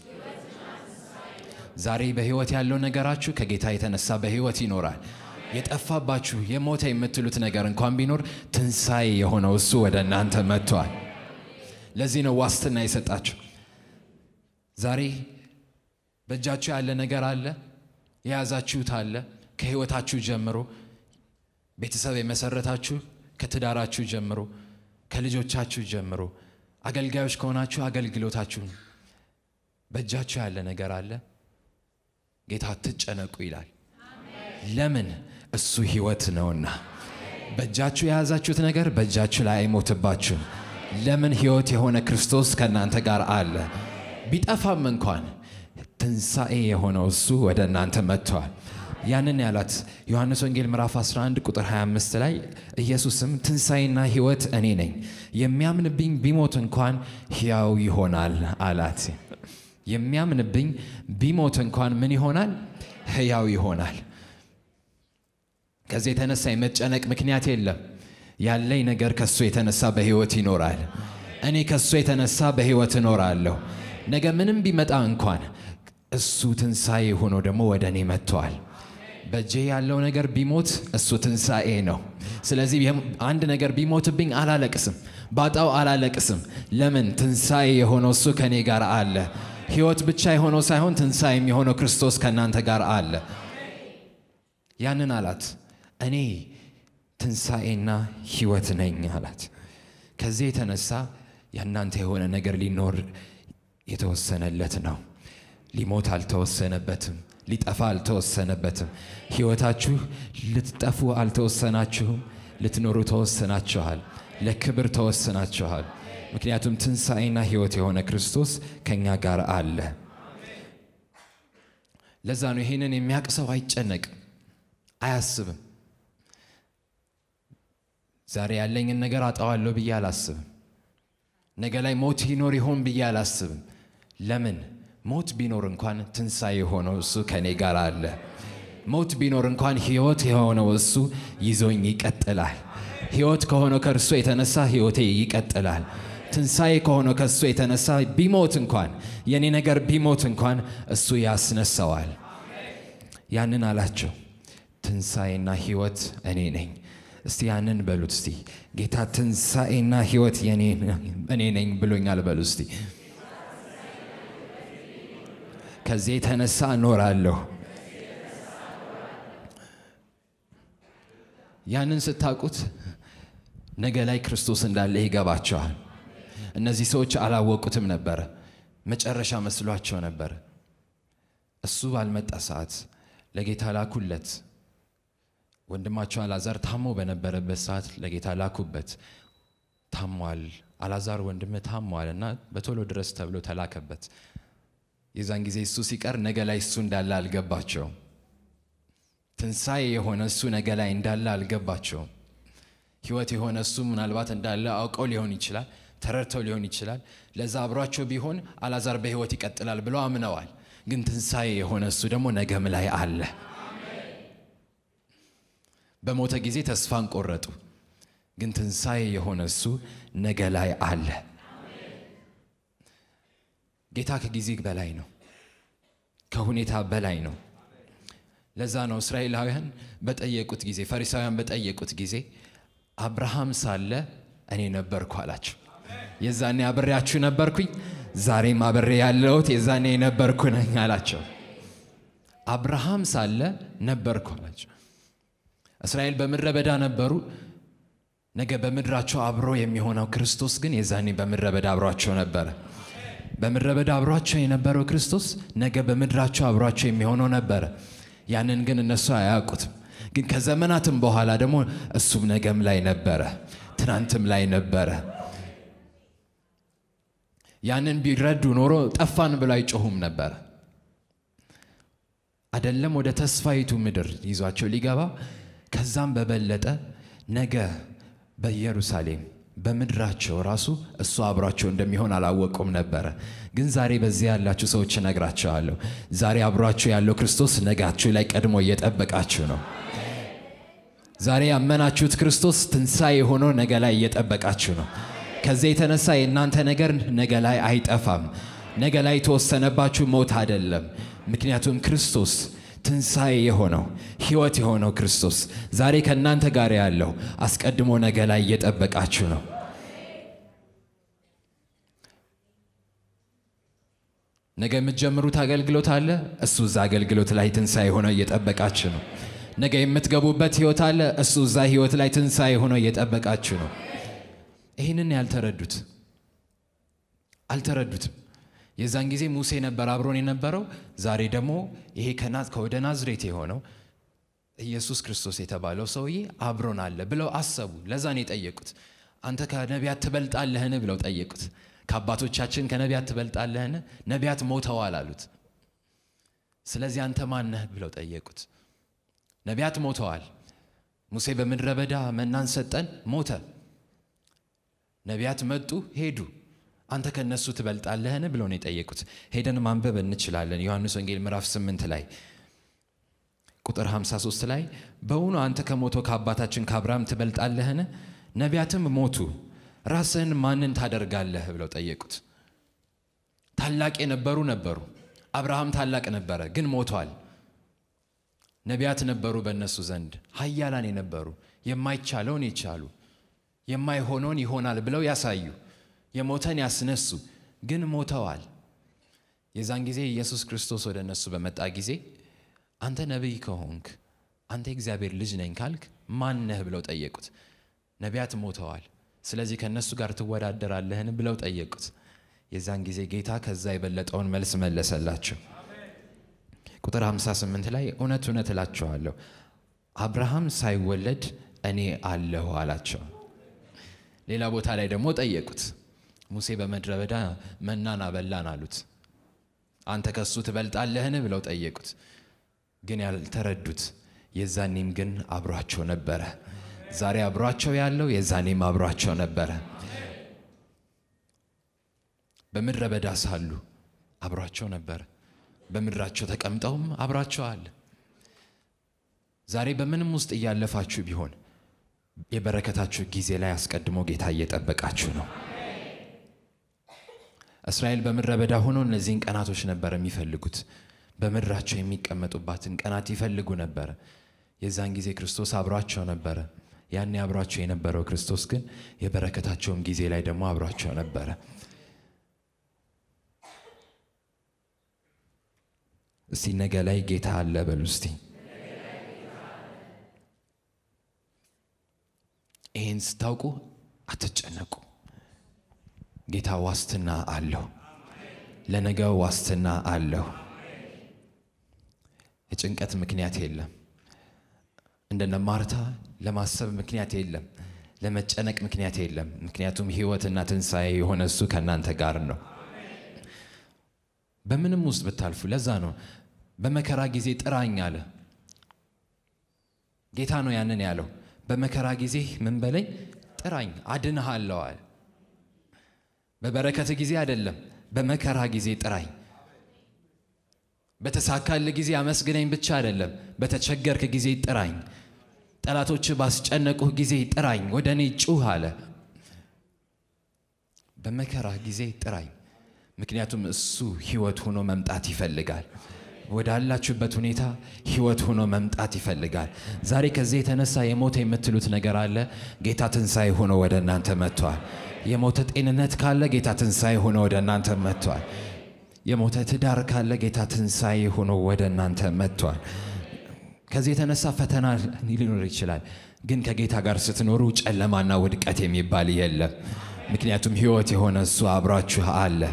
ዛሬ በሕይወት ያለው ነገራችሁ ከጌታ የተነሳ በሕይወት ይኖራል። የጠፋባችሁ የሞተ የምትሉት ነገር እንኳን ቢኖር ትንሣኤ የሆነው እሱ ወደ እናንተ መጥቷል። ለዚህ ነው ዋስትና የሰጣችሁ። ዛሬ በእጃችሁ ያለ ነገር አለ፣ የያዛችሁት አለ። ከሕይወታችሁ ጀምሮ ቤተሰብ የመሰረታችሁ ከትዳራችሁ ጀምሮ ከልጆቻችሁ ጀምሮ አገልጋዮች ከሆናችሁ አገልግሎታችሁ በእጃችሁ ያለ ነገር አለ። ጌታ አትጨነቁ ይላል። ለምን? እሱ ሕይወት ነውና። በእጃችሁ የያዛችሁት ነገር በእጃችሁ ላይ አይሞትባችሁም። ለምን? ሕይወት የሆነ ክርስቶስ ከእናንተ ጋር አለ። ቢጠፋም እንኳን ትንሣኤ የሆነው እሱ ወደ እናንተ መጥተዋል። ያንን ያላት ዮሐንስ ወንጌል ምዕራፍ 11 ቁጥር 25 ላይ ኢየሱስም ትንሣኤና ሕይወት እኔ ነኝ፣ የሚያምንብኝ ቢሞት እንኳን ሕያው ይሆናል አላት። የሚያምንብኝ ቢሞት እንኳን ምን ይሆናል? ሕያው ይሆናል። ከዚህ የተነሳ የመጨነቅ ምክንያት የለም። ያለኝ ነገር ከሱ የተነሳ በሕይወት ይኖራል። እኔ ከሱ የተነሳ በሕይወት እኖራለሁ። ነገ ምንም ቢመጣ እንኳን እሱ ትንሣኤ ሆኖ ደግሞ ወደ እኔ መጥተዋል። በእጄ ያለው ነገር ቢሞት እሱ ትንሣኤ ነው። ስለዚህ አንድ ነገር ቢሞትብኝ አላለቅስም፣ ባጣው አላለቅስም። ለምን? ትንሣኤ የሆነው እሱ ከእኔ ጋር አለ። ሕይወት ብቻ የሆነው ሳይሆን ትንሣኤ የሚሆነው ክርስቶስ ከእናንተ ጋር አለ። ያንን አላት። እኔ ትንሣኤና ሕይወት ነኝ አላት። ከዚህ የተነሳ የእናንተ የሆነ ነገር ሊኖር የተወሰነለት ነው። ሊሞት አልተወሰነበትም። ሊጠፋ አልተወሰነበትም። ሕይወታችሁ ልትጠፉ አልተወሰናችሁም። ልትኖሩ ተወሰናችኋል። ለክብር ተወሰናችኋል። ምክንያቱም ትንሣኤና ሕይወት የሆነ ክርስቶስ ከእኛ ጋር አለ። ለዛ ነው ይህንን የሚያውቅ ሰው አይጨነቅም፣ አያስብም። ዛሬ ያለኝን ነገር አጣዋለሁ ብዬ አላስብም። ነገ ላይ ሞት ይኖር ይሆን ብዬ አላስብም። ለምን? ሞት ቢኖር እንኳን ትንሣኤ የሆነው እሱ ከእኔ ጋር አለ። ሞት ቢኖር እንኳን ሕይወት የሆነው እሱ ይዞኝ ይቀጥላል። ሕይወት ከሆነው ከእርሱ የተነሳ ሕይወቴ ይቀጥላል። ትንሣኤ ከሆነው ከእሱ የተነሳ ቢሞት እንኳን የእኔ ነገር ቢሞት እንኳን እሱ ያስነሳዋል። ያንን አላቸው። ትንሣኤና ሕይወት እኔ ነኝ። እስቲ ያንን በሉት። እስቲ ጌታ ትንሣኤና ሕይወት እኔ ነኝ ብሎኛል በሉ እስቲ። ከዚህ የተነሳ እኖራለሁ። ያንን ስታውቁት ነገ ላይ ክርስቶስ እንዳለ ይገባቸዋል። እነዚህ ሰዎች አላወቁትም ነበረ። መጨረሻ መስሏቸው ነበር። እሱ ባልመጣ ሰዓት ለጌታ ላኩለት። ወንድማቸው አላዛር ታሞ በነበረበት ሰዓት ለጌታ ላኩበት። ታሟል፣ አላዛር ወንድም ታሟል እና በቶሎ ድረስ ተብሎ ተላከበት። የዛን ጊዜ እሱ ሲቀር ነገ ላይ እሱ እንዳለ አልገባቸውም። ትንሣኤ የሆነ እሱ ነገ ላይ እንዳለ አልገባቸውም። ሕይወት የሆነ እሱ ምናልባት እንዳለ አውቀው ሊሆን ይችላል፣ ተረድተው ሊሆን ይችላል። ለዛ አብሯቸው ቢሆን አላዛር በሕይወት ይቀጥላል ብለው አምነዋል። ግን ትንሣኤ የሆነ እሱ ደግሞ ነገም ላይ አለ። በሞተ ጊዜ ተስፋን ቆረጡ። ግን ትንሣኤ የሆነ እሱ ነገ ላይ አለ። ጌታ ከጊዜ በላይ ነው፣ ከሁኔታ በላይ ነው። ለዛ ነው እስራኤላውያን በጠየቁት ጊዜ ፈሪሳውያን በጠየቁት ጊዜ አብርሃም ሳለ እኔ ነበርኩ አላቸው። የዛኔ አብሬያችሁ ነበርኩኝ፣ ዛሬም አብሬ ያለሁት የዛኔ የነበርኩ ነኝ አላቸው። አብርሃም ሳለ ነበርኩ አላቸው። እስራኤል በምድረ በዳ ነበሩ። ነገ በምድራቸው አብሮ የሚሆነው ክርስቶስ ግን የዛኔ በምድረ በዳ አብሯቸው ነበረ። በምድረ በዳ አብሯቸው የነበረው ክርስቶስ ነገ በምድራቸው አብሯቸው የሚሆነው ነበረ። ያንን ግን እነሱ አያውቁትም። ግን ከዘመናትም በኋላ ደግሞ እሱም ነገም ላይ ነበረ፣ ትናንትም ላይ ነበረ። ያንን ቢረዱ ኖሮ ጠፋን ብሎ አይጮሁም ነበረ። አደለም ወደ ተስፋይቱ ምድር ይዟቸው ሊገባ ከዛም በበለጠ ነገ በኢየሩሳሌም በምድራቸው ራሱ እሱ አብሯቸው እንደሚሆን አላወቁም ነበረ። ግን ዛሬ በዚህ ያላችሁ ሰዎች እነግራችኋለሁ፣ ዛሬ አብሯችሁ ያለው ክርስቶስ ነጋችሁ ላይ ቀድሞ እየጠበቃችሁ ነው። ዛሬ ያመናችሁት ክርስቶስ ትንሣኤ ሆኖ ነገ ላይ እየጠበቃችሁ ነው። ከዚህ የተነሳ የእናንተ ነገር ነገ ላይ አይጠፋም። ነገ ላይ የተወሰነባችሁ ሞት አይደለም። ምክንያቱም ክርስቶስ ትንሣኤ የሆነው ሕይወት የሆነው ክርስቶስ ዛሬ ከእናንተ ጋር ያለው አስቀድሞ ነገ ላይ እየጠበቃችሁ ነው። ነገ የምትጀምሩት አገልግሎት አለ። እሱ እዛ አገልግሎት ላይ ትንሣኤ ሆኖ እየጠበቃችሁ ነው። ነገ የምትገቡበት ሕይወት አለ። እሱ እዛ ሕይወት ላይ ትንሣኤ ሆኖ እየጠበቃችሁ ነው። ይህንን ያልተረዱት አልተረዱትም። የዛን ጊዜ ሙሴ ነበር አብሮን የነበረው። ዛሬ ደግሞ ይሄ ከወደ ናዝሬት የሆነው ኢየሱስ ክርስቶስ የተባለው ሰውዬ አብሮን አለ ብለው አሰቡ። ለዛ ነው የጠየቁት። አንተ ከነቢያት ትበልጣለህን ብለው ጠየቁት። ከአባቶቻችን ከነቢያት ትበልጣለህን? ነቢያት ሞተዋል አሉት። ስለዚህ አንተ ማነህ ብለው ጠየቁት። ነቢያት ሞተዋል። ሙሴ በምድረ በዳ መናን ሰጠን፣ ሞተ። ነቢያት መጡ፣ ሄዱ። አንተ ከነሱ ትበልጣለህን ብለው ነው የጠየቁት። ሄደን ማንበብ እንችላለን። ዮሐንስ ወንጌል ምዕራፍ 8 ላይ ቁጥር 53 ላይ በውኑ አንተ ከሞተው ከአባታችን ከአብርሃም ትበልጣለህን? ነቢያትም ሞቱ፣ ራስህን ማንን ታደርጋለህ ብለው ጠየቁት። ታላቅ የነበሩ ነበሩ። አብርሃም ታላቅ ነበረ፣ ግን ሞቷል። ነቢያት ነበሩ በእነሱ ዘንድ ኃያላን የነበሩ የማይቻለውን የቻሉ የማይሆነውን ይሆናል ብለው ያሳዩ የሞተን ያስነሱ ግን ሞተዋል። የዛን ጊዜ ኢየሱስ ክርስቶስ ወደ እነሱ በመጣ ጊዜ አንተ ነቢይ ከሆንክ አንተ የእግዚአብሔር ልጅ ነኝ ካልክ ማን ነህ ብለው ጠየቁት። ነቢያት ሞተዋል፣ ስለዚህ ከእነሱ ጋር ትወዳደራለህን ብለው ጠየቁት። የዛን ጊዜ ጌታ ከዛ የበለጠውን መልስ መለሰላቸው። ቁጥር 58 ላይ እውነት እውነት እላችኋለሁ አብርሃም ሳይወለድ እኔ አለሁ አላቸው። ሌላ ቦታ ላይ ደግሞ ጠየቁት። ሙሴ በምድረ በዳ መናን አበላን አሉት። አንተ ከሱ ትበልጣለህን ብለው ጠየቁት። ግን ያልተረዱት የዛኔም ግን አብሯቸው ነበረ። ዛሬ አብሯቸው ያለው የዛኔም አብሯቸው ነበረ። በምድረ በዳ ሳሉ አብሯቸው ነበረ። በምድራቸው ተቀምጠውም አብሯቸው አለ። ዛሬ በምንም ውስጥ እያለፋችሁ ቢሆን የበረከታችሁ ጊዜ ላይ አስቀድሞ ጌታ እየጠበቃችሁ ነው። እስራኤል በምድረ በዳ ሆነው እነዚህን ቀናቶች ነበር የሚፈልጉት። በምድራቸው የሚቀመጡባትን ቀናት ይፈልጉ ነበረ። የዛን ጊዜ ክርስቶስ አብሯቸው ነበረ። ያኔ አብሯቸው የነበረው ክርስቶስ ግን የበረከታቸውም ጊዜ ላይ ደግሞ አብሯቸው ነበረ። እስቲ ነገ ላይ ጌታ አለ በሉ እስቲ። ይህን ስታውቁ አትጨነቁ። ጌታ ዋስትና አለው። ለነገው ዋስትና አለው። የጭንቀት ምክንያት የለም። እንደነ ማርታ ለማሰብ ምክንያት የለም። ለመጨነቅ ምክንያት የለም። ምክንያቱም ሕይወትና ትንሣኤ የሆነ እሱ ከእናንተ ጋር ነው። በምንም ውስጥ ብታልፉ፣ ለዛ ነው በመከራ ጊዜ ጥራኝ አለ ጌታ ነው ያንን ያለው። በመከራ ጊዜ ምን በለኝ ጥራኝ፣ አድንሃለሁ አለ። በበረከት ጊዜ አይደለም፣ በመከራ ጊዜ ጥራኝ። በተሳካል ጊዜ አመስግነኝ ብቻ አይደለም፣ በተቸገርክ ጊዜ ጥራኝ። ጠላቶች ባስጨነቁህ ጊዜ ጥራኝ፣ ወደ እኔ ጩህ አለ። በመከራ ጊዜ ጥራኝ። ምክንያቱም እሱ ሕይወት ሆኖ መምጣት ይፈልጋል። ወዳላችሁበት ሁኔታ ሕይወት ሆኖ መምጣት ይፈልጋል። ዛሬ ከዚህ የተነሳ የሞተ የምትሉት ነገር አለ። ጌታ ትንሣኤ ሆኖ ወደ እናንተ መጥቷል። የሞተ ጤንነት ካለ ጌታ ትንሣኤ ሆኖ ወደ እናንተ መጥቷል። የሞተ ትዳር ካለ ጌታ ትንሣኤ ሆኖ ወደ እናንተ መጥቷል። ከዚህ የተነሳ ፈተና ሊኖር ይችላል። ግን ከጌታ ጋር ስትኖሩ ጨለማና ውድቀት የሚባል የለም። ምክንያቱም ሕይወት የሆነ እሱ አብሯችሁ አለ።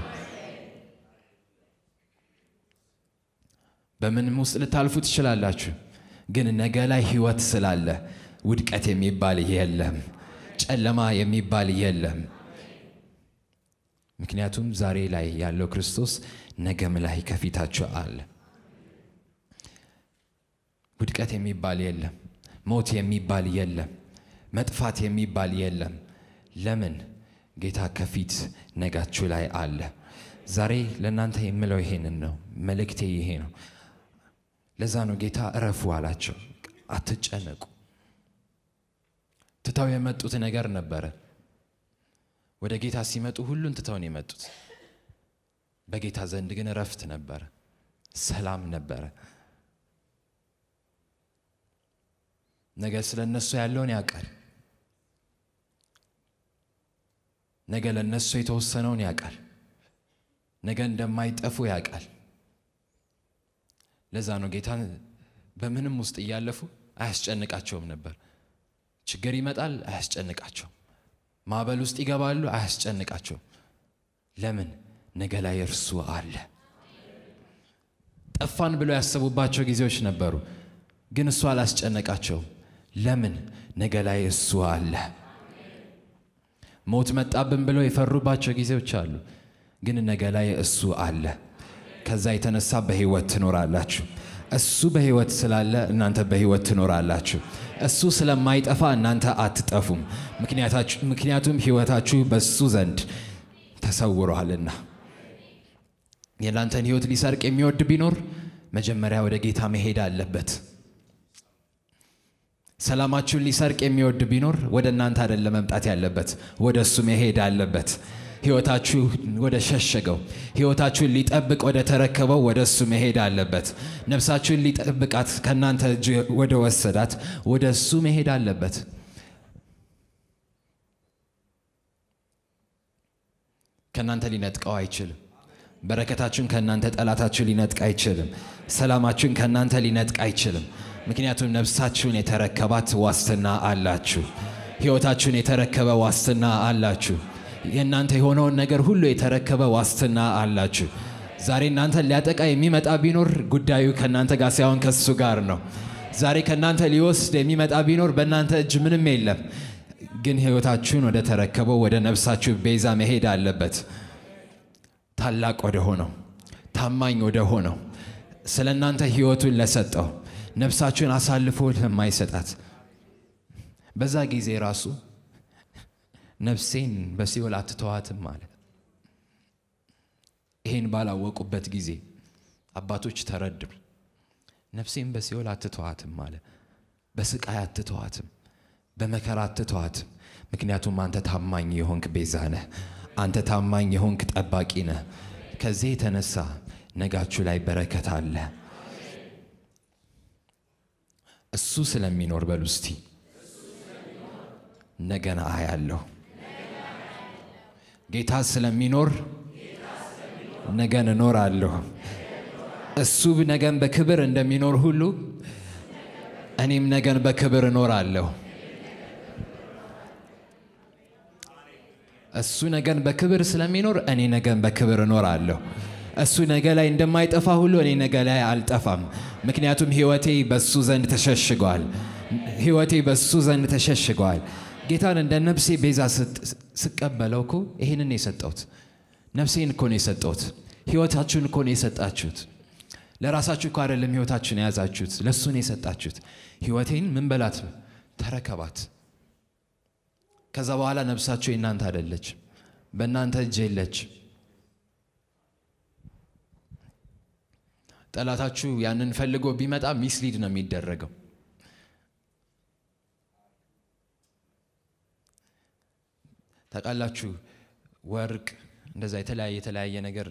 በምንም ውስጥ ልታልፉ ትችላላችሁ። ግን ነገ ላይ ሕይወት ስላለ ውድቀት የሚባል የለም፣ ጨለማ የሚባል የለም። ምክንያቱም ዛሬ ላይ ያለው ክርስቶስ ነገም ላይ ከፊታችሁ አለ። ውድቀት የሚባል የለም፣ ሞት የሚባል የለም፣ መጥፋት የሚባል የለም። ለምን ጌታ ከፊት ነጋችሁ ላይ አለ። ዛሬ ለእናንተ የምለው ይሄንን ነው። መልእክቴ ይሄ ነው። ለዛ ነው ጌታ እረፉ አላቸው። አትጨነቁ። ትተው የመጡት ነገር ነበረ። ወደ ጌታ ሲመጡ ሁሉን ትተውን የመጡት በጌታ ዘንድ ግን እረፍት ነበረ፣ ሰላም ነበረ። ነገ ስለ እነሱ ያለውን ያውቃል። ነገ ለእነሱ የተወሰነውን ያውቃል። ነገ እንደማይጠፉ ያውቃል። ለዛ ነው ጌታን በምንም ውስጥ እያለፉ አያስጨንቃቸውም ነበር። ችግር ይመጣል፣ አያስጨንቃቸውም። ማዕበል ውስጥ ይገባሉ፣ አያስጨንቃቸውም። ለምን? ነገ ላይ እርሱ አለ። ጠፋን ብለው ያሰቡባቸው ጊዜዎች ነበሩ፣ ግን እሱ አላስጨነቃቸውም። ለምን? ነገ ላይ እሱ አለ። ሞት መጣብን ብለው የፈሩባቸው ጊዜዎች አሉ፣ ግን ነገ ላይ እሱ አለ። ከዛ የተነሳ በህይወት ትኖራላችሁ። እሱ በህይወት ስላለ እናንተ በህይወት ትኖራላችሁ። እሱ ስለማይጠፋ እናንተ አትጠፉም። ምክንያቱም ህይወታችሁ በሱ ዘንድ ተሰውሯልና። የእናንተን ህይወት ሊሰርቅ የሚወድ ቢኖር መጀመሪያ ወደ ጌታ መሄድ አለበት። ሰላማችሁን ሊሰርቅ የሚወድ ቢኖር ወደ እናንተ አይደለም መምጣት ያለበት፣ ወደ እሱ መሄድ አለበት። ህይወታችሁ ወደ ሸሸገው ህይወታችሁን ሊጠብቅ ወደ ተረከበው ወደ እሱ መሄድ አለበት። ነፍሳችሁን ሊጠብቃት ከእናንተ እጅ ወደ ወሰዳት ወደ እሱ መሄድ አለበት። ከእናንተ ሊነጥቀው አይችልም። በረከታችሁን ከእናንተ ጠላታችሁ ሊነጥቅ አይችልም። ሰላማችሁን ከእናንተ ሊነጥቅ አይችልም። ምክንያቱም ነፍሳችሁን የተረከባት ዋስትና አላችሁ። ህይወታችሁን የተረከበ ዋስትና አላችሁ። የእናንተ የሆነውን ነገር ሁሉ የተረከበ ዋስትና አላችሁ። ዛሬ እናንተን ሊያጠቃ የሚመጣ ቢኖር ጉዳዩ ከእናንተ ጋር ሳይሆን ከሱ ጋር ነው። ዛሬ ከእናንተ ሊወስድ የሚመጣ ቢኖር በእናንተ እጅ ምንም የለም። ግን ህይወታችሁን ወደ ተረከበው ወደ ነፍሳችሁ ቤዛ መሄድ አለበት። ታላቅ ወደ ሆነው ታማኝ ወደ ሆነው ስለ እናንተ ህይወቱን ለሰጠው ነፍሳችሁን አሳልፎ ለማይሰጣት በዛ ጊዜ ራሱ ነፍሴን በሲኦል አትተዋትም አለ። ይሄን ባላወቁበት ጊዜ አባቶች ተረዱ። ነፍሴን በሲኦል አትተዋትም አለ። በስቃይ አትተዋትም፣ በመከራ አትተዋትም። ምክንያቱም አንተ ታማኝ የሆንክ ቤዛ ነህ። አንተ ታማኝ የሆንክ ጠባቂ ነህ። ከዚህ የተነሳ ነጋችሁ ላይ በረከት አለ። እሱ ስለሚኖር በሉ እስቲ ነገን አያለሁ። ጌታ ስለሚኖር ነገን እኖራለሁ። እሱ ነገን በክብር እንደሚኖር ሁሉ እኔም ነገን በክብር እኖራለሁ። እሱ ነገን በክብር ስለሚኖር እኔ ነገን በክብር እኖራለሁ። እሱ ነገ ላይ እንደማይጠፋ ሁሉ እኔ ነገ ላይ አልጠፋም። ምክንያቱም ሕይወቴ በሱ ዘንድ ተሸሽጓል። ሕይወቴ በሱ ዘንድ ተሸሽጓል። ጌታን እንደ ነፍሴ ቤዛ ስቀበለው እኮ ይህንን የሰጠሁት ነፍሴን እኮ ነው የሰጠሁት። ሕይወታችሁን እኮ ነው የሰጣችሁት። ለራሳችሁ እኮ አይደለም ሕይወታችሁን የያዛችሁት፣ ለእሱ ነው የሰጣችሁት። ሕይወቴን ምን በላት ተረከባት። ከዛ በኋላ ነፍሳችሁ የእናንተ አይደለች፣ በእናንተ እጅ የለች። ጠላታችሁ ያንን ፈልጎ ቢመጣ ሚስሊድ ነው የሚደረገው። ታውቃላችሁ፣ ወርቅ እንደዛ የተለያየ የተለያየ ነገር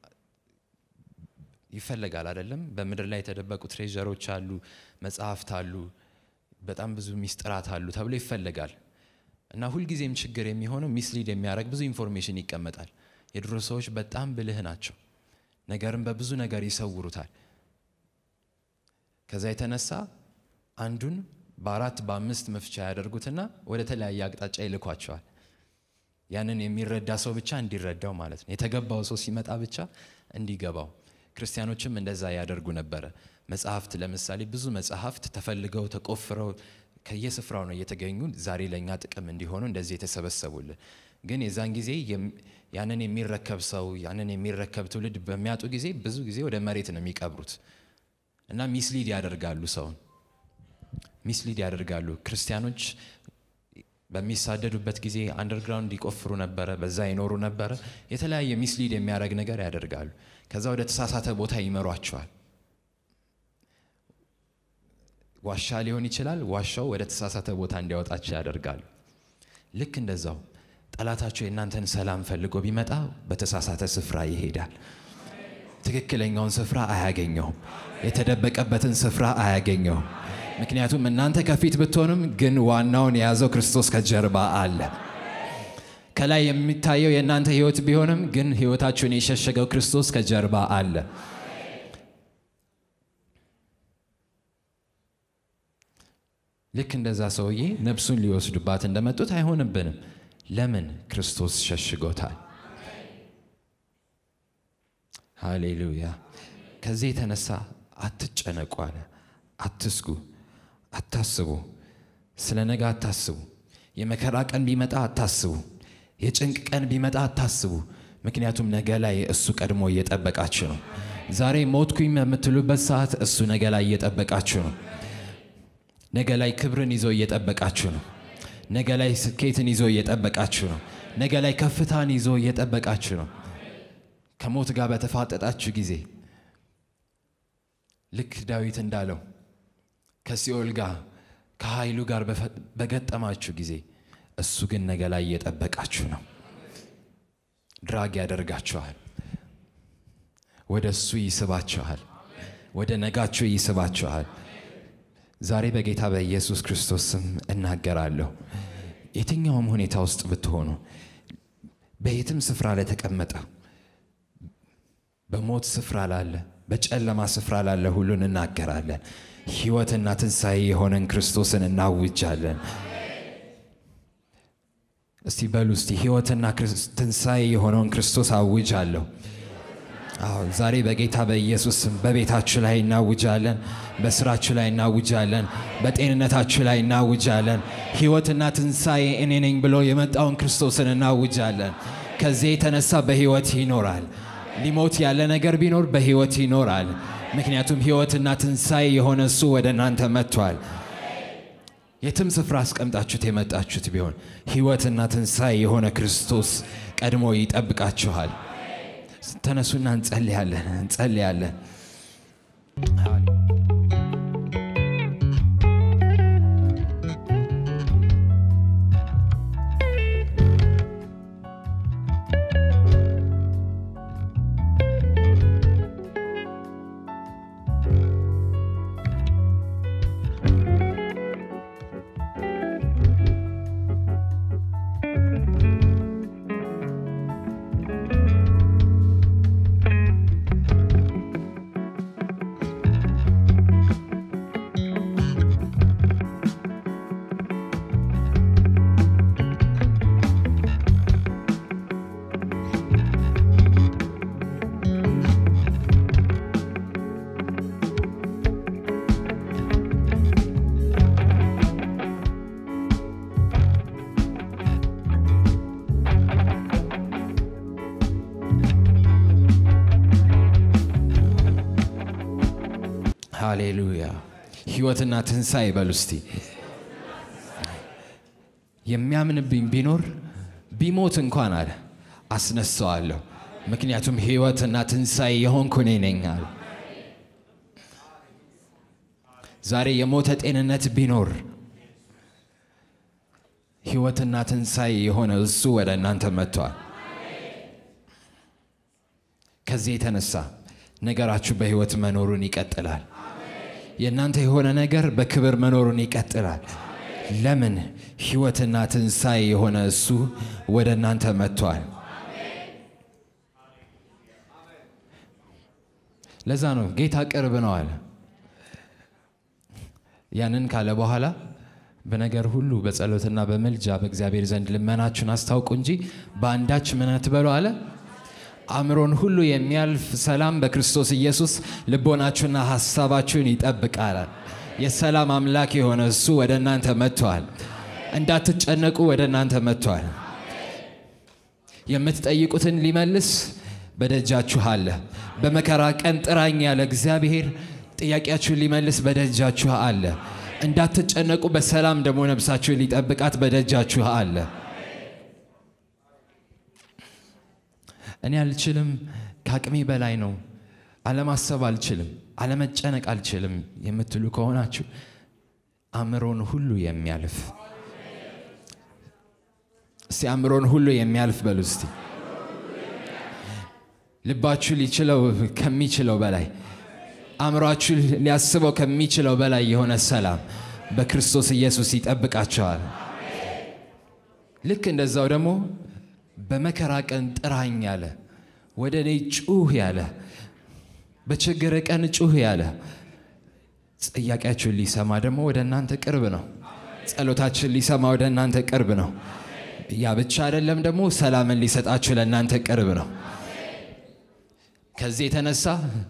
ይፈለጋል አይደለም? በምድር ላይ የተደበቁ ትሬዠሮች አሉ፣ መጽሐፍት አሉ፣ በጣም ብዙ ሚስጥራት አሉ ተብሎ ይፈለጋል። እና ሁልጊዜም ችግር የሚሆነው ሚስሊድ የሚያደርግ ብዙ ኢንፎርሜሽን ይቀመጣል። የድሮ ሰዎች በጣም ብልህ ናቸው። ነገርን በብዙ ነገር ይሰውሩታል። ከዛ የተነሳ አንዱን በአራት በአምስት መፍቻ ያደርጉትና ወደ ተለያየ አቅጣጫ ይልኳቸዋል። ያንን የሚረዳ ሰው ብቻ እንዲረዳው ማለት ነው። የተገባው ሰው ሲመጣ ብቻ እንዲገባው። ክርስቲያኖችም እንደዛ ያደርጉ ነበረ። መጽሐፍት ለምሳሌ ብዙ መጽሐፍት ተፈልገው ተቆፍረው ከየስፍራው ነው እየተገኙ ዛሬ ለእኛ ጥቅም እንዲሆኑ እንደዚህ የተሰበሰቡልን። ግን የዛን ጊዜ ያንን የሚረከብ ሰው ያንን የሚረከብ ትውልድ በሚያጡ ጊዜ ብዙ ጊዜ ወደ መሬት ነው የሚቀብሩት እና ሚስሊድ ያደርጋሉ፣ ሰውን ሚስሊድ ያደርጋሉ። ክርስቲያኖች በሚሳደዱበት ጊዜ አንደርግራውንድ ይቆፍሩ ነበረ፣ በዛ ይኖሩ ነበረ። የተለያየ ሚስሊድ የሚያደርግ ነገር ያደርጋሉ። ከዛ ወደ ተሳሳተ ቦታ ይመሯቸዋል። ዋሻ ሊሆን ይችላል። ዋሻው ወደ ተሳሳተ ቦታ እንዲያወጣቸው ያደርጋሉ። ልክ እንደዛው ጠላታቸው የእናንተን ሰላም ፈልጎ ቢመጣ በተሳሳተ ስፍራ ይሄዳል። ትክክለኛውን ስፍራ አያገኘውም። የተደበቀበትን ስፍራ አያገኘውም። ምክንያቱም እናንተ ከፊት ብትሆንም ግን ዋናውን የያዘው ክርስቶስ ከጀርባ አለ። ከላይ የሚታየው የእናንተ ሕይወት ቢሆንም ግን ሕይወታችሁን የሸሸገው ክርስቶስ ከጀርባ አለ። ልክ እንደዛ ሰውዬ ነፍሱን ሊወስዱባት እንደመጡት አይሆንብንም። ለምን? ክርስቶስ ሸሽጎታል። ሃሌሉያ። ከዚህ የተነሳ አትጨነቁ አለ። አትስጉ፣ አታስቡ። ስለ ነገ አታስቡ። የመከራ ቀን ቢመጣ አታስቡ። የጭንቅ ቀን ቢመጣ አታስቡ። ምክንያቱም ነገ ላይ እሱ ቀድሞ እየጠበቃችሁ ነው። ዛሬ ሞትኩኝ በምትሉበት ሰዓት እሱ ነገ ላይ እየጠበቃችሁ ነው። ነገ ላይ ክብርን ይዞ እየጠበቃችሁ ነው። ነገ ላይ ስኬትን ይዞ እየጠበቃችሁ ነው። ነገ ላይ ከፍታን ይዞ እየጠበቃችሁ ነው። ከሞት ጋር በተፋጠጣችሁ ጊዜ ልክ ዳዊት እንዳለው ከሲኦል ጋር ከኃይሉ ጋር በገጠማችሁ ጊዜ እሱ ግን ነገ ላይ እየጠበቃችሁ ነው። ድራግ ያደርጋችኋል። ወደ እሱ ይስባችኋል። ወደ ነጋችሁ ይስባችኋል። ዛሬ በጌታ በኢየሱስ ክርስቶስ ስም እናገራለሁ። የትኛውም ሁኔታ ውስጥ ብትሆኑ፣ በየትም ስፍራ ላይ ተቀመጠ፣ በሞት ስፍራ ላለ፣ በጨለማ ስፍራ ላለ ሁሉን እናገራለን። ሕይወትና ትንሣኤ የሆነን ክርስቶስን እናውጃለን። እስቲ በሉ እስቲ ሕይወትና ትንሣኤ የሆነውን ክርስቶስ አውጃለሁ። አዎ ዛሬ በጌታ በኢየሱስ ስም በቤታችሁ ላይ እናውጃለን። በስራችሁ ላይ እናውጃለን። በጤንነታችሁ ላይ እናውጃለን። ሕይወትና ትንሣኤ እኔ ነኝ ብሎ የመጣውን ክርስቶስን እናውጃለን። ከዚህ የተነሳ በሕይወት ይኖራል። ሊሞት ያለ ነገር ቢኖር በሕይወት ይኖራል። ምክንያቱም ሕይወትና ትንሣኤ የሆነ እሱ ወደ እናንተ መጥቷል። የትም ስፍራ አስቀምጣችሁት የመጣችሁት ቢሆን ሕይወትና ትንሣኤ የሆነ ክርስቶስ ቀድሞ ይጠብቃችኋል። ተነሱና እንጸልያለን እንጸልያለን። ሃሌሉያ ሕይወትና ትንሣኤ በሉ እስቲ። የሚያምንብኝ ቢኖር ቢሞት እንኳን አለ አስነሳዋለሁ፣ ምክንያቱም ሕይወትና ትንሣኤ የሆንኩ እኔ ነኝ አለ። ዛሬ የሞተ ጤንነት ቢኖር ሕይወትና ትንሣኤ የሆነ እሱ ወደ እናንተ መጥቷል። ከዚህ የተነሳ ነገራችሁ በሕይወት መኖሩን ይቀጥላል። የእናንተ የሆነ ነገር በክብር መኖሩን ይቀጥላል። ለምን? ሕይወትና ትንሣኤ የሆነ እሱ ወደ እናንተ መጥቷል። ለዛ ነው ጌታ ቅርብ ነው አለ። ያንን ካለ በኋላ በነገር ሁሉ በጸሎትና በምልጃ በእግዚአብሔር ዘንድ ልመናችሁን አስታውቁ እንጂ በአንዳች ምን አትበሉ አለ አእምሮን ሁሉ የሚያልፍ ሰላም በክርስቶስ ኢየሱስ ልቦናችሁና ሐሳባችሁን ይጠብቃል። የሰላም አምላክ የሆነ እሱ ወደ እናንተ መጥቷል። እንዳትጨነቁ ወደ እናንተ መጥቷል። የምትጠይቁትን ሊመልስ በደጃችሁ አለ። በመከራ ቀን ጥራኝ ያለ እግዚአብሔር ጥያቄያችሁን ሊመልስ በደጃችሁ አለ። እንዳትጨነቁ በሰላም ደግሞ ነፍሳችሁ ሊጠብቃት በደጃችሁ አለ። እኔ አልችልም፣ ከአቅሜ በላይ ነው፣ አለማሰብ አልችልም፣ አለመጨነቅ አልችልም የምትሉ ከሆናችሁ አእምሮን ሁሉ የሚያልፍ እስቲ አእምሮን ሁሉ የሚያልፍ በሉ እስቲ ልባችሁ ሊችለው ከሚችለው በላይ አእምሯችሁ ሊያስበው ከሚችለው በላይ የሆነ ሰላም በክርስቶስ ኢየሱስ ይጠብቃቸዋል። ልክ እንደዛው ደግሞ በመከራ ቀን ጥራኝ ያለ ወደ እኔ ጩህ ያለ በችግር ቀን ጩህ ያለ ጥያቄያችሁን ሊሰማ ደግሞ ወደ እናንተ ቅርብ ነው። ጸሎታችን ሊሰማ ወደ እናንተ ቅርብ ነው። ያ ብቻ አይደለም፣ ደግሞ ሰላምን ሊሰጣችሁ ለእናንተ ቅርብ ነው። ከዚህ የተነሳ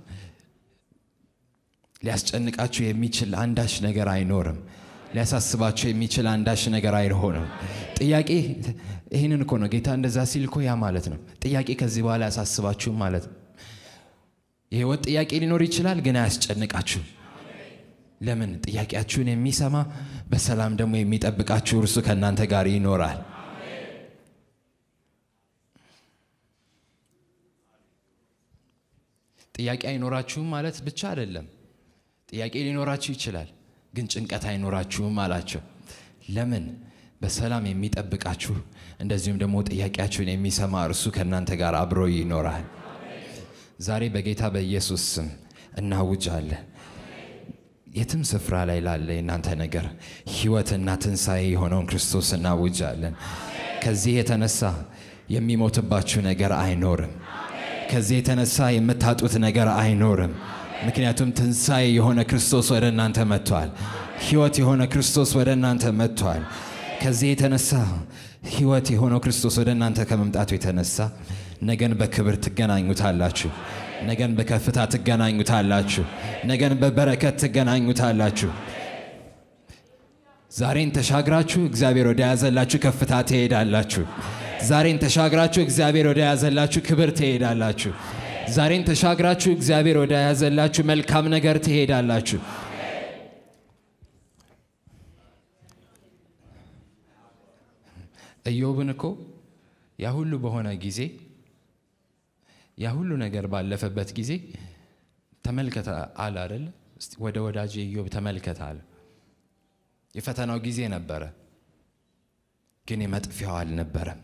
ሊያስጨንቃችሁ የሚችል አንዳች ነገር አይኖርም። ሊያሳስባችሁ የሚችል አንዳች ነገር አይሆንም። ጥያቄ ይህንን እኮ ነው ጌታ እንደዛ ሲል እኮ ያ ማለት ነው። ጥያቄ ከዚህ በኋላ አያሳስባችሁም ማለት ነው። የህይወት ጥያቄ ሊኖር ይችላል፣ ግን አያስጨንቃችሁም። ለምን? ጥያቄያችሁን የሚሰማ በሰላም ደግሞ የሚጠብቃችሁ እርሱ ከእናንተ ጋር ይኖራል። ጥያቄ አይኖራችሁም ማለት ብቻ አይደለም። ጥያቄ ሊኖራችሁ ይችላል፣ ግን ጭንቀት አይኖራችሁም አላቸው። ለምን? በሰላም የሚጠብቃችሁ እንደዚሁም ደግሞ ጥያቄያችሁን የሚሰማ እርሱ ከእናንተ ጋር አብሮ ይኖራል። ዛሬ በጌታ በኢየሱስ ስም እናውጃለን። የትም ስፍራ ላይ ላለ የእናንተ ነገር ሕይወትና ትንሣኤ የሆነውን ክርስቶስ እናውጃለን። ከዚህ የተነሳ የሚሞትባችሁ ነገር አይኖርም። ከዚህ የተነሳ የምታጡት ነገር አይኖርም። ምክንያቱም ትንሣኤ የሆነ ክርስቶስ ወደ እናንተ መጥቷል። ሕይወት የሆነ ክርስቶስ ወደ እናንተ መጥቷል። ከዚህ የተነሳ ሕይወት የሆነው ክርስቶስ ወደ እናንተ ከመምጣቱ የተነሳ ነገን በክብር ትገናኙታላችሁ። ነገን በከፍታ ትገናኙታላችሁ። ነገን በበረከት ትገናኙታላችሁ። ዛሬን ተሻግራችሁ እግዚአብሔር ወደ ያዘላችሁ ከፍታ ትሄዳላችሁ። ዛሬን ተሻግራችሁ እግዚአብሔር ወደ ያዘላችሁ ክብር ትሄዳላችሁ። ዛሬን ተሻግራችሁ እግዚአብሔር ወደ ያዘላችሁ መልካም ነገር ትሄዳላችሁ። ኢዮብን እኮ ያ ሁሉ በሆነ ጊዜ ያ ሁሉ ነገር ባለፈበት ጊዜ ተመልከተ አለ አይደል? እስቲ ወደ ወዳጅ ኢዮብ ተመልከተ አለ። የፈተናው ጊዜ ነበረ፣ ግን የመጥፊያው አልነበረም።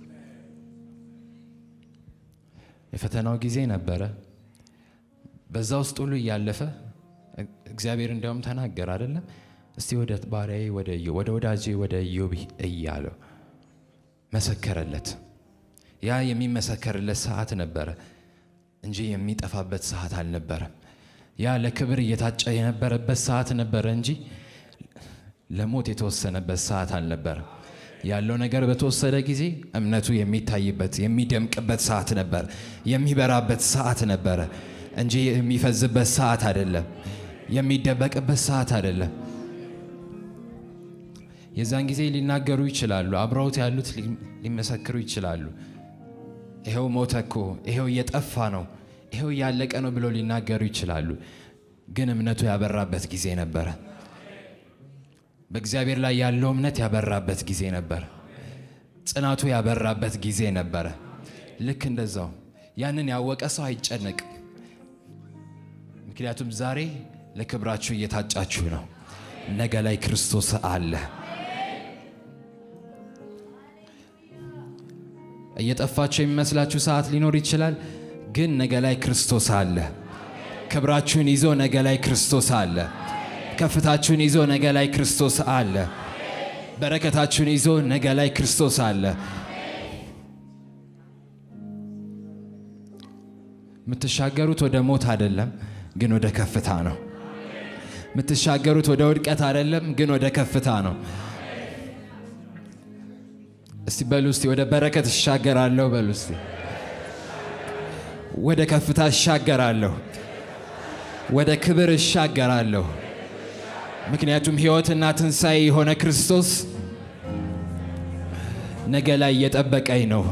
የፈተናው ጊዜ ነበረ። በዛ ውስጥ ሁሉ እያለፈ እግዚአብሔር እንዲያውም ተናገር አይደለም? እስቲ ወደ ባሪያዬ ወደ ኢዮብ ወደ ወዳጄ ወደ ኢዮብ እያለው መሰከረለት። ያ የሚመሰከርለት ሰዓት ነበረ እንጂ የሚጠፋበት ሰዓት አልነበረም። ያ ለክብር እየታጨ የነበረበት ሰዓት ነበረ እንጂ ለሞት የተወሰነበት ሰዓት አልነበረም። ያለው ነገር በተወሰደ ጊዜ እምነቱ የሚታይበት የሚደምቅበት ሰዓት ነበር፣ የሚበራበት ሰዓት ነበረ እንጂ የሚፈዝበት ሰዓት አይደለም፣ የሚደበቅበት ሰዓት አይደለም። የዛን ጊዜ ሊናገሩ ይችላሉ፣ አብረውት ያሉት ሊመሰክሩ ይችላሉ። ይኸው ሞተ እኮ፣ ይኸው እየጠፋ ነው፣ ይኸው እያለቀ ነው ብለው ሊናገሩ ይችላሉ። ግን እምነቱ ያበራበት ጊዜ ነበረ። በእግዚአብሔር ላይ ያለው እምነት ያበራበት ጊዜ ነበር። ጽናቱ ያበራበት ጊዜ ነበረ። ልክ እንደዛው ያንን ያወቀ ሰው አይጨነቅም። ምክንያቱም ዛሬ ለክብራችሁ እየታጫችሁ ነው። ነገ ላይ ክርስቶስ አለ። እየጠፋችሁ የሚመስላችሁ ሰዓት ሊኖር ይችላል፣ ግን ነገ ላይ ክርስቶስ አለ። ክብራችሁን ይዞ ነገ ላይ ክርስቶስ አለ። ከፍታችሁን ይዞ ነገ ላይ ክርስቶስ አለ። በረከታችሁን ይዞ ነገ ላይ ክርስቶስ አለ። የምትሻገሩት ወደ ሞት አይደለም፣ ግን ወደ ከፍታ ነው። የምትሻገሩት ወደ ውድቀት አይደለም፣ ግን ወደ ከፍታ ነው። እስቲ በሉ እስቲ ወደ በረከት እሻገራለሁ በሉ እስቲ። ወደ ከፍታ እሻገራለሁ፣ ወደ ክብር እሻገራለሁ። ምክንያቱም ሕይወትና ትንሣኤ የሆነ ክርስቶስ ነገ ላይ እየጠበቀኝ ነው።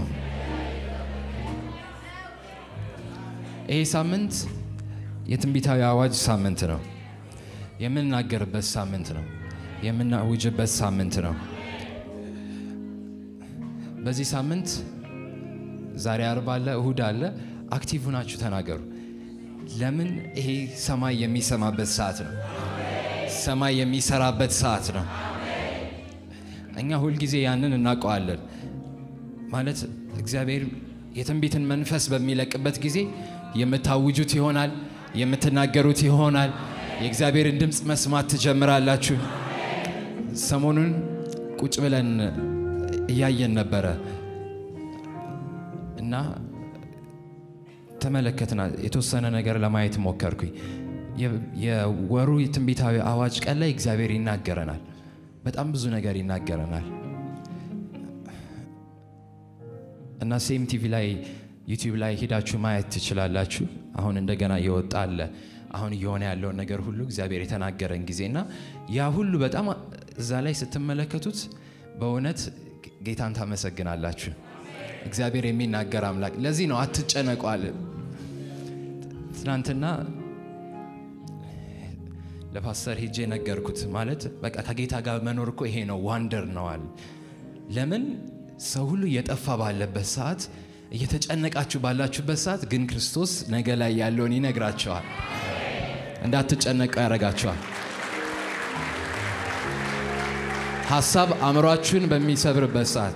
ይሄ ሳምንት የትንቢታዊ አዋጅ ሳምንት ነው። የምንናገርበት ሳምንት ነው። የምናውጅበት ሳምንት ነው። በዚህ ሳምንት ዛሬ አርብ አለ፣ እሁድ አለ። አክቲቭ ናችሁ ተናገሩ። ለምን ይሄ ሰማይ የሚሰማበት ሰዓት ነው። ሰማይ የሚሰራበት ሰዓት ነው። እኛ ሁልጊዜ ያንን እናውቀዋለን። ማለት እግዚአብሔር የትንቢትን መንፈስ በሚለቅበት ጊዜ የምታውጁት ይሆናል፣ የምትናገሩት ይሆናል። የእግዚአብሔርን ድምፅ መስማት ትጀምራላችሁ። ሰሞኑን ቁጭ ብለን እያየን ነበረ እና ተመለከትና የተወሰነ ነገር ለማየት ሞከርኩኝ። የወሩ የትንቢታዊ አዋጅ ቀን ላይ እግዚአብሔር ይናገረናል። በጣም ብዙ ነገር ይናገረናል እና ሴም ቲቪ ላይ ዩቲዩብ ላይ ሄዳችሁ ማየት ትችላላችሁ። አሁን እንደገና እየወጣ አለ። አሁን እየሆነ ያለውን ነገር ሁሉ እግዚአብሔር የተናገረን ጊዜ እና ያ ሁሉ በጣም እዛ ላይ ስትመለከቱት በእውነት ጌታን ታመሰግናላችሁ። እግዚአብሔር የሚናገር አምላክ። ለዚህ ነው አትጨነቋል። ትናንትና ለፓስተር ሄጄ ነገርኩት። ማለት በቃ ከጌታ ጋር መኖር እኮ ይሄ ነው፣ ዋንደር ነዋል። ለምን ሰው ሁሉ እየጠፋ ባለበት ሰዓት፣ እየተጨነቃችሁ ባላችሁበት ሰዓት ግን ክርስቶስ ነገ ላይ ያለውን ይነግራቸዋል። እንዳትጨነቁ ያደርጋቸዋል። ሀሳብ አእምሯችሁን በሚሰብርበት ሰዓት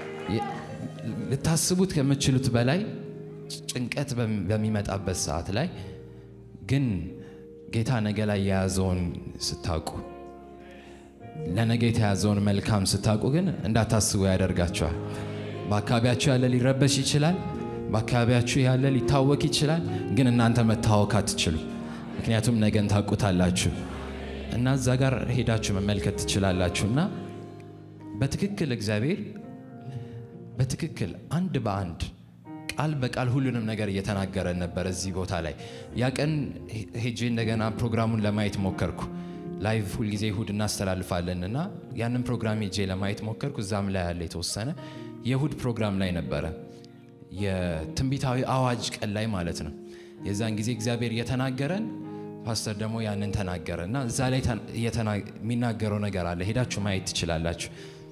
ልታስቡት ከምችሉት በላይ ጭንቀት በሚመጣበት ሰዓት ላይ ግን ጌታ ነገ ላይ የያዘውን ስታውቁ ለነገ የተያዘውን መልካም ስታውቁ ግን እንዳታስቡ ያደርጋቸዋል። በአካባቢያችሁ ያለ ሊረበሽ ይችላል። በአካባቢያችሁ ያለ ሊታወክ ይችላል። ግን እናንተ መታወክ አትችሉ። ምክንያቱም ነገን ታውቁታላችሁ እና እዛ ጋር ሄዳችሁ መመልከት ትችላላችሁ እና በትክክል እግዚአብሔር በትክክል አንድ በአንድ ቃል በቃል ሁሉንም ነገር እየተናገረን ነበር። እዚህ ቦታ ላይ ያ ቀን ሄጄ እንደገና ፕሮግራሙን ለማየት ሞከርኩ። ላይቭ ሁልጊዜ እሁድ እናስተላልፋለን እና ያንን ፕሮግራም ሄጄ ለማየት ሞከርኩ። እዛም ላይ ያለ የተወሰነ የእሁድ ፕሮግራም ላይ ነበረ፣ የትንቢታዊ አዋጅ ቀን ላይ ማለት ነው። የዛን ጊዜ እግዚአብሔር እየተናገረን ፓስተር ደግሞ ያንን ተናገረ እና እዛ ላይ የሚናገረው ነገር አለ። ሄዳችሁ ማየት ትችላላችሁ።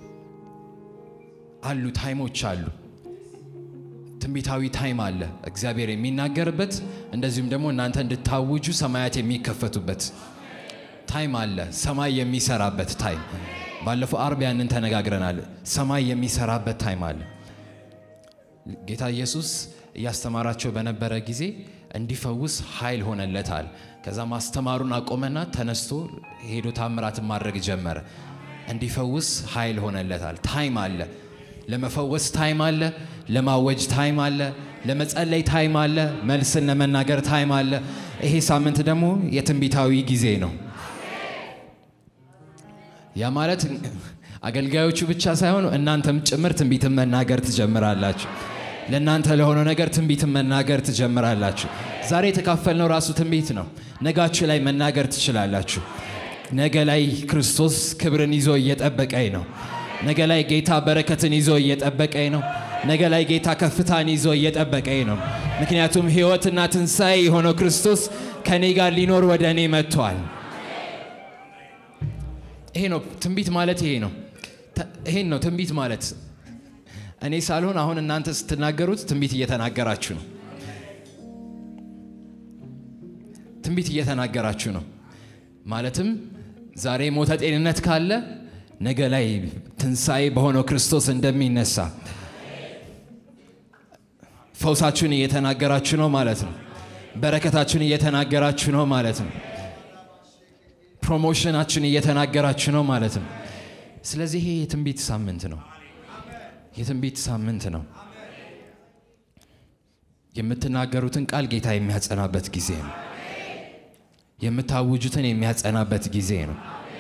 አሉ ታይሞች አሉ። ትንቢታዊ ታይም አለ እግዚአብሔር የሚናገርበት፣ እንደዚሁም ደግሞ እናንተ እንድታውጁ ሰማያት የሚከፈቱበት ታይም አለ። ሰማይ የሚሰራበት ታይም። ባለፈው አርብ ያንን ተነጋግረናል። ሰማይ የሚሰራበት ታይም አለ። ጌታ ኢየሱስ እያስተማራቸው በነበረ ጊዜ እንዲፈውስ ኃይል ሆነለታል። ከዛ ማስተማሩን አቆመና ተነስቶ ሄዶ ታምራትን ማድረግ ጀመረ። እንዲፈውስ ኃይል ሆነለታል። ታይም አለ። ለመፈወስ ታይም አለ። ለማወጅ ታይም አለ። ለመጸለይ ታይም አለ። መልስን ለመናገር ታይም አለ። ይሄ ሳምንት ደግሞ የትንቢታዊ ጊዜ ነው። ያ ማለት አገልጋዮቹ ብቻ ሳይሆኑ እናንተም ጭምር ትንቢትን መናገር ትጀምራላችሁ። ለእናንተ ለሆነው ነገር ትንቢትን መናገር ትጀምራላችሁ። ዛሬ የተካፈልነው ራሱ ትንቢት ነው። ነጋችሁ ላይ መናገር ትችላላችሁ። ነገ ላይ ክርስቶስ ክብርን ይዞ እየጠበቀኝ ነው። ነገ ላይ ጌታ በረከትን ይዞ እየጠበቀኝ ነው። ነገ ላይ ጌታ ከፍታን ይዞ እየጠበቀኝ ነው። ምክንያቱም ሕይወትና ትንሣኤ የሆነው ክርስቶስ ከእኔ ጋር ሊኖር ወደ እኔ መጥቷል። ይሄ ነው ትንቢት ማለት። ይሄ ነው ይሄን ነው ትንቢት ማለት። እኔ ሳልሆን አሁን እናንተ ስትናገሩት ትንቢት እየተናገራችሁ ነው። ትንቢት እየተናገራችሁ ነው ማለትም ዛሬ ሞተ ጤንነት ካለ ነገ ላይ ትንሣኤ በሆነው ክርስቶስ እንደሚነሳ ፈውሳችሁን እየተናገራችሁ ነው ማለት ነው። በረከታችሁን እየተናገራችሁ ነው ማለት ነው። ፕሮሞሽናችሁን እየተናገራችሁ ነው ማለት ነው። ስለዚህ ይሄ የትንቢት ሳምንት ነው። የትንቢት ሳምንት ነው። የምትናገሩትን ቃል ጌታ የሚያጸናበት ጊዜ ነው። የምታውጁትን የሚያጸናበት ጊዜ ነው።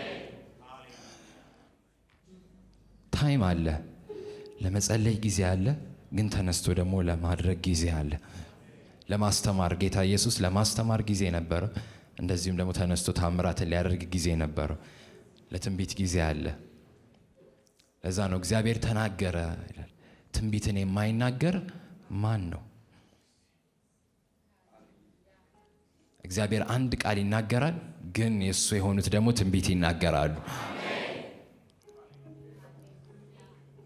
ታይም አለ። ለመጸለይ ጊዜ አለ፣ ግን ተነስቶ ደግሞ ለማድረግ ጊዜ አለ። ለማስተማር ጌታ ኢየሱስ ለማስተማር ጊዜ ነበረው። እንደዚሁም ደግሞ ተነስቶ ታምራትን ሊያደርግ ጊዜ ነበረው። ለትንቢት ጊዜ አለ። ለዛ ነው እግዚአብሔር ተናገረ ይላል። ትንቢትን የማይናገር ማን ነው? እግዚአብሔር አንድ ቃል ይናገራል፣ ግን የእሱ የሆኑት ደግሞ ትንቢት ይናገራሉ።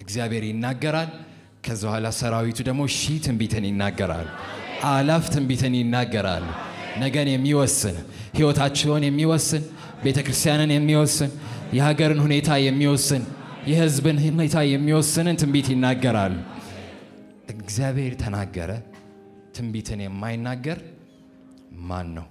እግዚአብሔር ይናገራል። ከዛ በኋላ ሰራዊቱ ደግሞ ሺህ ትንቢትን ይናገራል። አላፍ ትንቢትን ይናገራሉ። ነገን የሚወስን ህይወታቸውን የሚወስን ቤተ ክርስቲያንን የሚወስን የሀገርን ሁኔታ የሚወስን የህዝብን ሁኔታ የሚወስንን ትንቢት ይናገራሉ። እግዚአብሔር ተናገረ። ትንቢትን የማይናገር ማን ነው?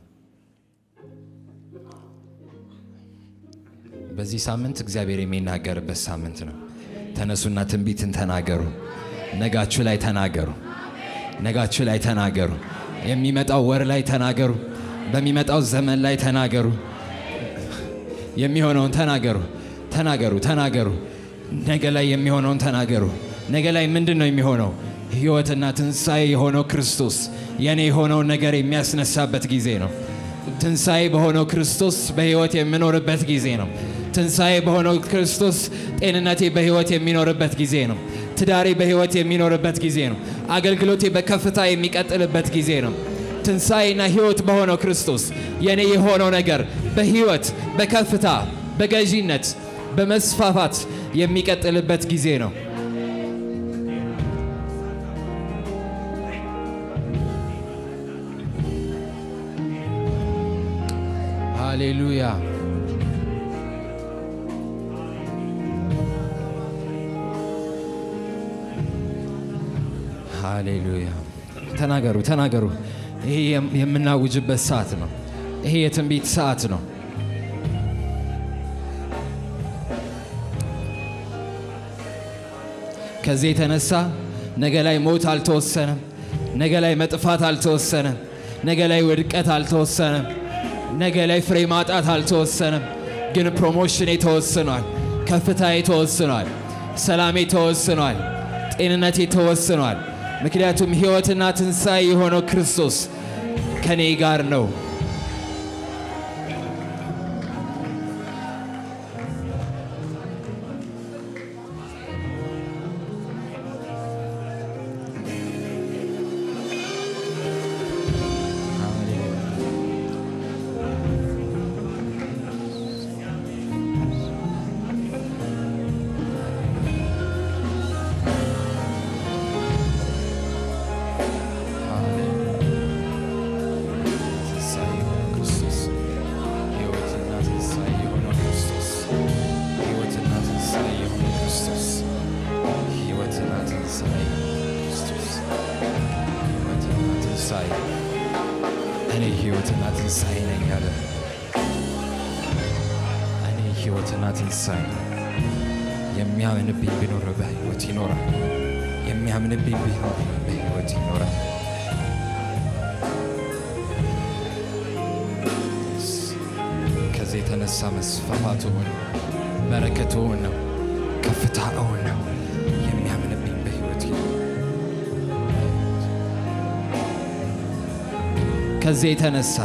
በዚህ ሳምንት እግዚአብሔር የሚናገርበት ሳምንት ነው። ተነሱና ትንቢትን ተናገሩ። ነጋችሁ ላይ ተናገሩ። ነጋችሁ ላይ ተናገሩ። የሚመጣው ወር ላይ ተናገሩ። በሚመጣው ዘመን ላይ ተናገሩ። የሚሆነውን ተናገሩ። ተናገሩ፣ ተናገሩ። ነገ ላይ የሚሆነውን ተናገሩ። ነገ ላይ ምንድን ነው የሚሆነው? ህይወትና ትንሣኤ የሆነው ክርስቶስ የኔ የሆነውን ነገር የሚያስነሳበት ጊዜ ነው። ትንሣኤ በሆነው ክርስቶስ በህይወት የምኖርበት ጊዜ ነው። ትንሣኤ በሆነው ክርስቶስ ጤንነቴ በህይወት የሚኖርበት ጊዜ ነው። ትዳሬ በህይወት የሚኖርበት ጊዜ ነው። አገልግሎቴ በከፍታ የሚቀጥልበት ጊዜ ነው። ትንሣኤና ህይወት በሆነው ክርስቶስ የኔ የሆነው ነገር በህይወት በከፍታ በገዢነት በመስፋፋት የሚቀጥልበት ጊዜ ነው። ሃሌሉያ ሃሌሉያ። ተናገሩ ተናገሩ። ይሄ የምናውጅበት ሰዓት ነው። ይሄ የትንቢት ሰዓት ነው። ከዚህ የተነሳ ነገ ላይ ሞት አልተወሰነም። ነገ ላይ መጥፋት አልተወሰነም። ነገ ላይ ውድቀት አልተወሰነም። ነገ ላይ ፍሬ ማጣት አልተወሰነም። ግን ፕሮሞሽኔ ተወስኗል። ከፍታዬ ተወስኗል። ሰላሜ ተወስኗል። ጤንነቴ ተወስኗል። ምክንያቱም ሕይወትና ትንሣኤ የሆነው ክርስቶስ ከኔ ጋር ነው። ትንሣኤ የሆነው ክርስቶስ ሕይወትና ትንሣኤ የሆነው ክርስቶስ ሕይወትና ትንሣኤ የሆነው ክርስቶስ ሕይወትና ትንሣኤ ክርስቶስ ሕይወትና ትንሣኤ እኔ ሕይወትና ትንሣኤ ነኝ አለ። እኔ ሕይወትና ትንሣኤ የሚያምንብኝ ቢኖር በሕይወት ይኖራል። የሚያምንብኝ ቢኖር በሕይወት ይኖራል። ከዚህ የተነሳ መስፋፋቱ እውን ነው። በረከቱ እውን ነው። ከፍታ እውን ነው። የሚያምንብኝ በሕይወት ይኖራል። ከዚህ የተነሳ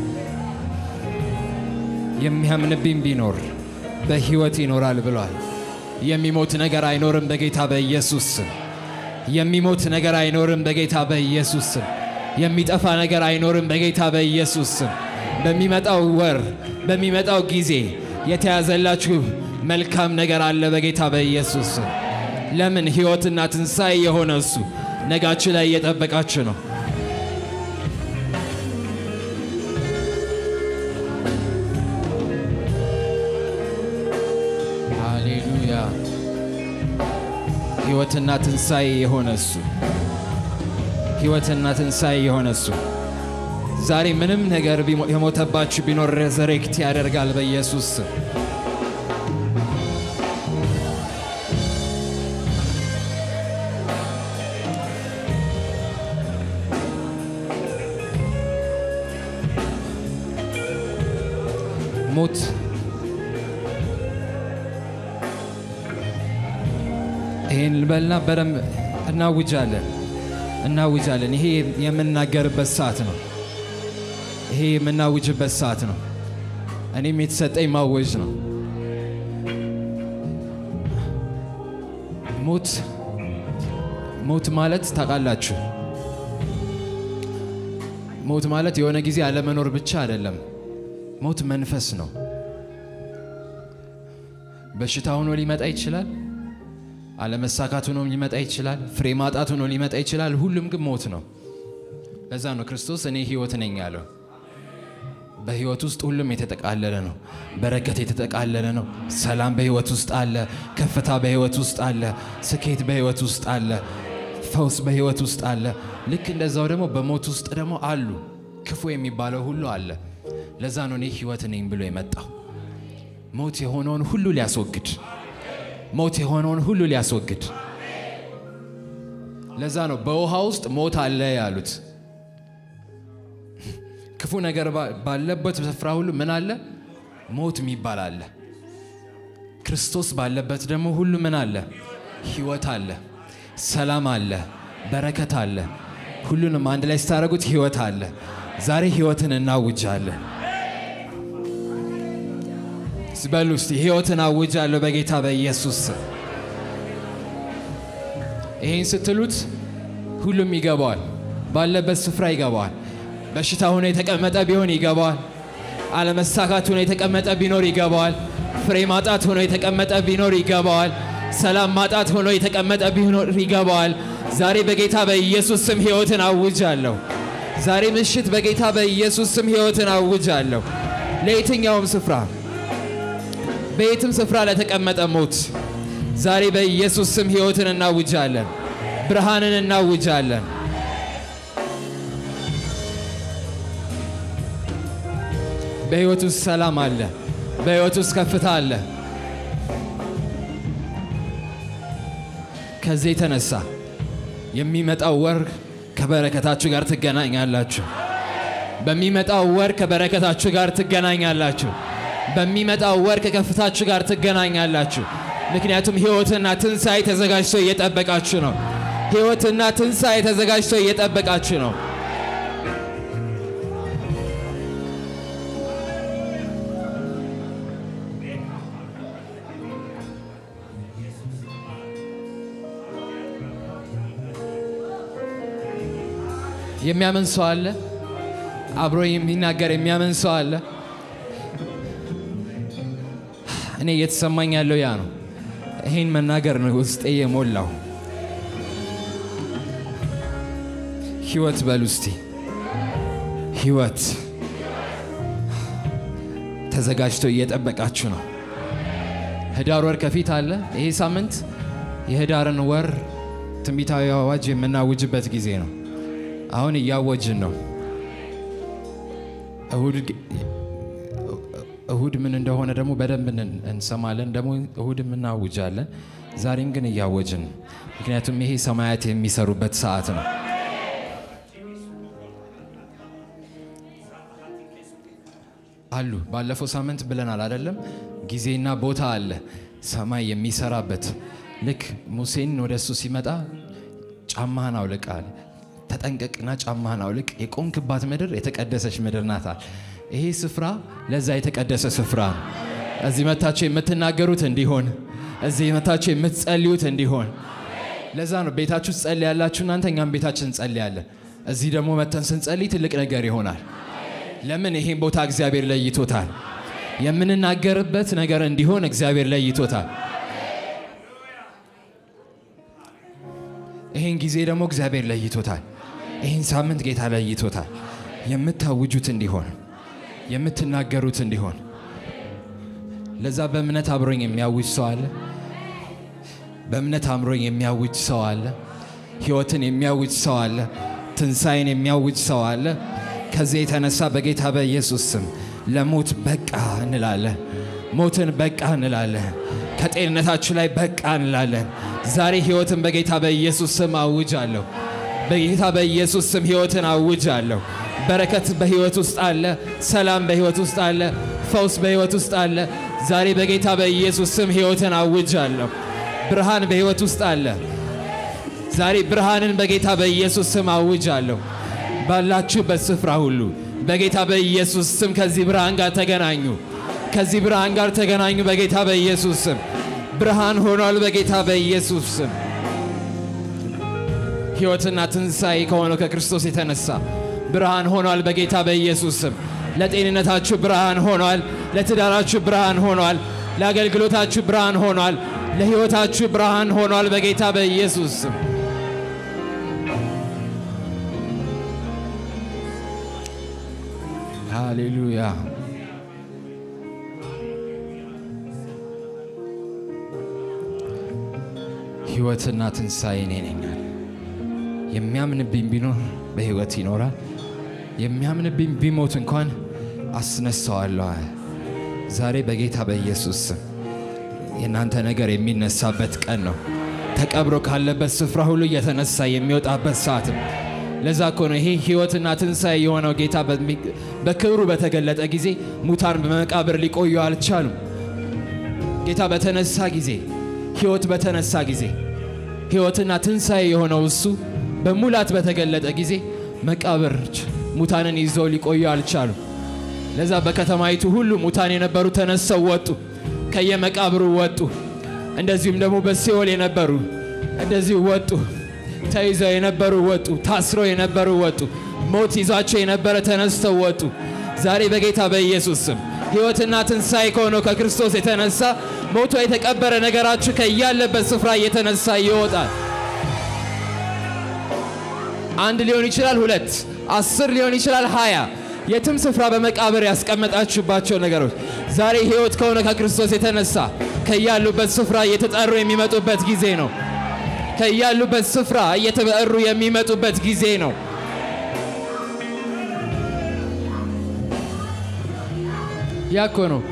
የሚያምንብኝ ቢኖር በሕይወት ይኖራል ብሏል። የሚሞት ነገር አይኖርም በጌታ በኢየሱስ ስም። የሚሞት ነገር አይኖርም በጌታ በኢየሱስ ስም። የሚጠፋ ነገር አይኖርም በጌታ በኢየሱስ ስም። በሚመጣው ወር በሚመጣው ጊዜ የተያዘላችሁ መልካም ነገር አለ በጌታ በኢየሱስ ስም። ለምን ሕይወትና ትንሣኤ የሆነ እሱ ነጋችሁ ላይ እየጠበቃችሁ ነው። ሃሌሉያ። ሕይወትና ትንሣኤ የሆነ እሱ ሕይወትና ትንሣኤ የሆነ እሱ ዛሬ ምንም ነገር ቢሞ- የሞተባችሁ ቢኖር ሬዘሬክት ያደርጋል በኢየሱስ ስም። ሞት ይህን ልበልና በደንብ እናውጃለን እናውጃለን። ይሄ የምናገርበት ሰዓት ነው። ይሄ የምናውጅበት ሰዓት ነው። እኔም የተሰጠኝ ማወጅ ነው። ሞት ሞት ማለት ታውቃላችሁ፣ ሞት ማለት የሆነ ጊዜ አለመኖር ብቻ አይደለም። ሞት መንፈስ ነው። በሽታ ሆኖ ሊመጣ ይችላል። አለመሳካት ሆኖ ሊመጣ ይችላል። ፍሬ ማጣት ሆኖ ሊመጣ ይችላል። ሁሉም ግን ሞት ነው። ለዛ ነው ክርስቶስ እኔ ህይወት ነኝ ያለው። በህይወት ውስጥ ሁሉም የተጠቃለለ ነው። በረከት የተጠቃለለ ነው። ሰላም በህይወት ውስጥ አለ። ከፍታ በህይወት ውስጥ አለ። ስኬት በህይወት ውስጥ አለ። ፈውስ በህይወት ውስጥ አለ። ልክ እንደዛው ደግሞ በሞት ውስጥ ደግሞ አሉ። ክፉ የሚባለው ሁሉ አለ። ለዛ ነው እኔ ህይወት ነኝ ብሎ የመጣው ሞት የሆነውን ሁሉ ሊያስወግድ ሞት የሆነውን ሁሉ ሊያስወግድ። ለዛ ነው በውሃ ውስጥ ሞት አለ ያሉት። ክፉ ነገር ባ- ባለበት ስፍራ ሁሉ ምን አለ? ሞት የሚባል አለ። ክርስቶስ ባለበት ደግሞ ሁሉ ምን አለ? ህይወት አለ፣ ሰላም አለ፣ በረከት አለ። ሁሉንም አንድ ላይ ስታደርጉት ህይወት አለ። ዛሬ ህይወትን እናውጃለን። በሉ እስቲ ህይወትን አውጃለሁ በጌታ በኢየሱስ ስም። ይህን ስትሉት ሁሉም ይገባዋል። ባለበት ስፍራ ይገባዋል። በሽታ ሆኖ የተቀመጠ ቢሆን ይገባዋል። አለመሳካት ሆኖ የተቀመጠ ቢኖር ይገባዋል። ፍሬ ማጣት ሆኖ የተቀመጠ ቢኖር ይገባዋል። ሰላም ማጣት ሆኖ የተቀመጠ ቢኖር ይገባዋል። ዛሬ በጌታ በኢየሱስ ስም ህይወትን አውጃለሁ። ዛሬ ምሽት በጌታ በኢየሱስ ስም ህይወትን አውጃለሁ። ለየትኛውም ስፍራ በየትም ስፍራ ለተቀመጠ ሞት ዛሬ በኢየሱስ ስም ህይወትን እናውጃለን፣ ብርሃንን እናውጃለን። በህይወት ውስጥ ሰላም አለ። በህይወት ውስጥ ከፍታ አለ። ከዚህ የተነሳ የሚመጣው ወር ከበረከታችሁ ጋር ትገናኛላችሁ። በሚመጣው ወር ከበረከታችሁ ጋር ትገናኛላችሁ። በሚመጣው ወር ከከፍታችሁ ጋር ትገናኛላችሁ። ምክንያቱም ህይወትና ትንሣኤ ተዘጋጅቶ እየጠበቃችሁ ነው። ህይወትና ትንሣኤ ተዘጋጅቶ እየጠበቃችሁ ነው። የሚያምን ሰው አለ። አብሮ የሚናገር የሚያምን ሰው አለ። እኔ እየተሰማኝ ያለው ያ ነው። ይሄን መናገር ነው ውስጤ የሞላው። ህይወት በሉ እስቲ ህይወት ተዘጋጅቶ እየጠበቃችሁ ነው። ህዳር ወር ከፊት አለ። ይሄ ሳምንት የህዳርን ወር ትንቢታዊ አዋጅ የምናውጅበት ጊዜ ነው። አሁን እያወጅን ነው። እሁድ እሁድ ምን እንደሆነ ደግሞ በደንብ እን- እንሰማለን። ደግሞ እሁድም እናውጃለን። ዛሬም ግን እያወጅን ነው። ምክንያቱም ይሄ ሰማያት የሚሰሩበት ሰዓት ነው። አሉ ባለፈው ሳምንት ብለናል አይደለም? ጊዜና ቦታ አለ ሰማይ የሚሰራበት። ልክ ሙሴን ወደ እሱ ሲመጣ ጫማህን አውልቅ አለ። ተጠንቀቅና ጫማህን አውልቅ፣ የቆምክባት ምድር የተቀደሰች ምድር ናታል። ይሄ ስፍራ ለዛ የተቀደሰ ስፍራ ነው። እዚህ መታችሁ የምትናገሩት እንዲሆን፣ እዚህ መታችሁ የምትጸልዩት እንዲሆን። ለዛ ነው ቤታችሁ ትጸልያላችሁ እናንተ፣ እኛም ቤታችን እንጸልያለን። እዚህ ደግሞ መተን ስንጸልይ ትልቅ ነገር ይሆናል። ለምን ይሄን ቦታ እግዚአብሔር ለይቶታል። የምንናገርበት ነገር እንዲሆን እግዚአብሔር ለይቶታል። ይሄን ጊዜ ደግሞ እግዚአብሔር ለይቶታል። ይህን ሳምንት ጌታ ለይቶታል። የምታውጁት እንዲሆን የምትናገሩት እንዲሆን። ለዛ በእምነት አብሮኝ የሚያውጅ ሰው አለ። በእምነት አምሮኝ የሚያውጅ ሰው አለ። ሕይወትን የሚያውጅ ሰው አለ። ትንሣኤን የሚያውጅ ሰው አለ። ከዚህ የተነሳ በጌታ በኢየሱስ ስም ለሞት በቃ እንላለን። ሞትን በቃ እንላለን። ከጤንነታችሁ ላይ በቃ እንላለን። ዛሬ ሕይወትን በጌታ በኢየሱስ ስም አውጃለሁ። በጌታ በኢየሱስ ስም ሕይወትን አውጃለሁ። በረከት በሕይወት ውስጥ አለ። ሰላም በሕይወት ውስጥ አለ። ፈውስ በሕይወት ውስጥ አለ። ዛሬ በጌታ በኢየሱስ ስም ሕይወትን አውጃለሁ። ብርሃን በሕይወት ውስጥ አለ። ዛሬ ብርሃንን በጌታ በኢየሱስ ስም አውጃለሁ። ባላችሁበት ስፍራ ሁሉ በጌታ በኢየሱስ ስም ከዚህ ብርሃን ጋር ተገናኙ። ከዚህ ብርሃን ጋር ተገናኙ። በጌታ በኢየሱስ ስም ብርሃን ሆኗል። በጌታ በኢየሱስ ስም ሕይወትና ትንሣኤ ከሆነው ከክርስቶስ የተነሳ ብርሃን ሆኗል። በጌታ በኢየሱስ ስም ለጤንነታችሁ ብርሃን ሆኗል። ለትዳራችሁ ብርሃን ሆኗል። ለአገልግሎታችሁ ብርሃን ሆኗል። ለሕይወታችሁ ብርሃን ሆኗል በጌታ በኢየሱስ ስም። ሃሌሉያ። ሕይወትና ትንሣኤ እኔ ነኝ አለ። የሚያምንብኝ ቢኖር በሕይወት ይኖራል፣ የሚያምንብኝ ቢሞት እንኳን አስነሳዋለሁ አለ። ዛሬ በጌታ በኢየሱስ ስም የእናንተ ነገር የሚነሳበት ቀን ነው። ተቀብሮ ካለበት ስፍራ ሁሉ እየተነሳ የሚወጣበት ሰዓት ነው። ለዛ እኮ ነው ይሄ ሕይወትና ትንሣኤ የሆነው ጌታ በሚ- በክብሩ በተገለጠ ጊዜ ሙታን በመቃብር ሊቆዩ አልቻሉም። ጌታ በተነሳ ጊዜ ሕይወት በተነሳ ጊዜ ሕይወትና ትንሣኤ የሆነው እሱ በሙላት በተገለጠ ጊዜ መቃብሮች ሙታንን ይዘው ሊቆዩ አልቻሉም። ለዛ በከተማይቱ ሁሉ ሙታን የነበሩ ተነስተው ወጡ፣ ከየመቃብሩ ወጡ። እንደዚሁም ደግሞ በሲኦል የነበሩ እንደዚሁ ወጡ። ተይዘው የነበሩ ወጡ፣ ታስረው የነበሩ ወጡ፣ ሞት ይዟቸው የነበረ ተነስተው ወጡ። ዛሬ በጌታ በኢየሱስ ስም ሕይወትና ትንሣኤ ከሆነው ከክርስቶስ የተነሳ ሞቶ የተቀበረ ነገራችሁ ከያለበት ስፍራ እየተነሳ ይወጣል። አንድ ሊሆን ይችላል፣ ሁለት፣ አስር ሊሆን ይችላል፣ ሀያ የትም ስፍራ በመቃብር ያስቀመጣችሁባቸው ነገሮች ዛሬ ሕይወት ከሆነ ከክርስቶስ የተነሳ ከያሉበት ስፍራ እየተጠሩ የሚመጡበት ጊዜ ነው። ከያሉበት ስፍራ እየተጠሩ የሚመጡበት ጊዜ ነው። ያ እኮ ነው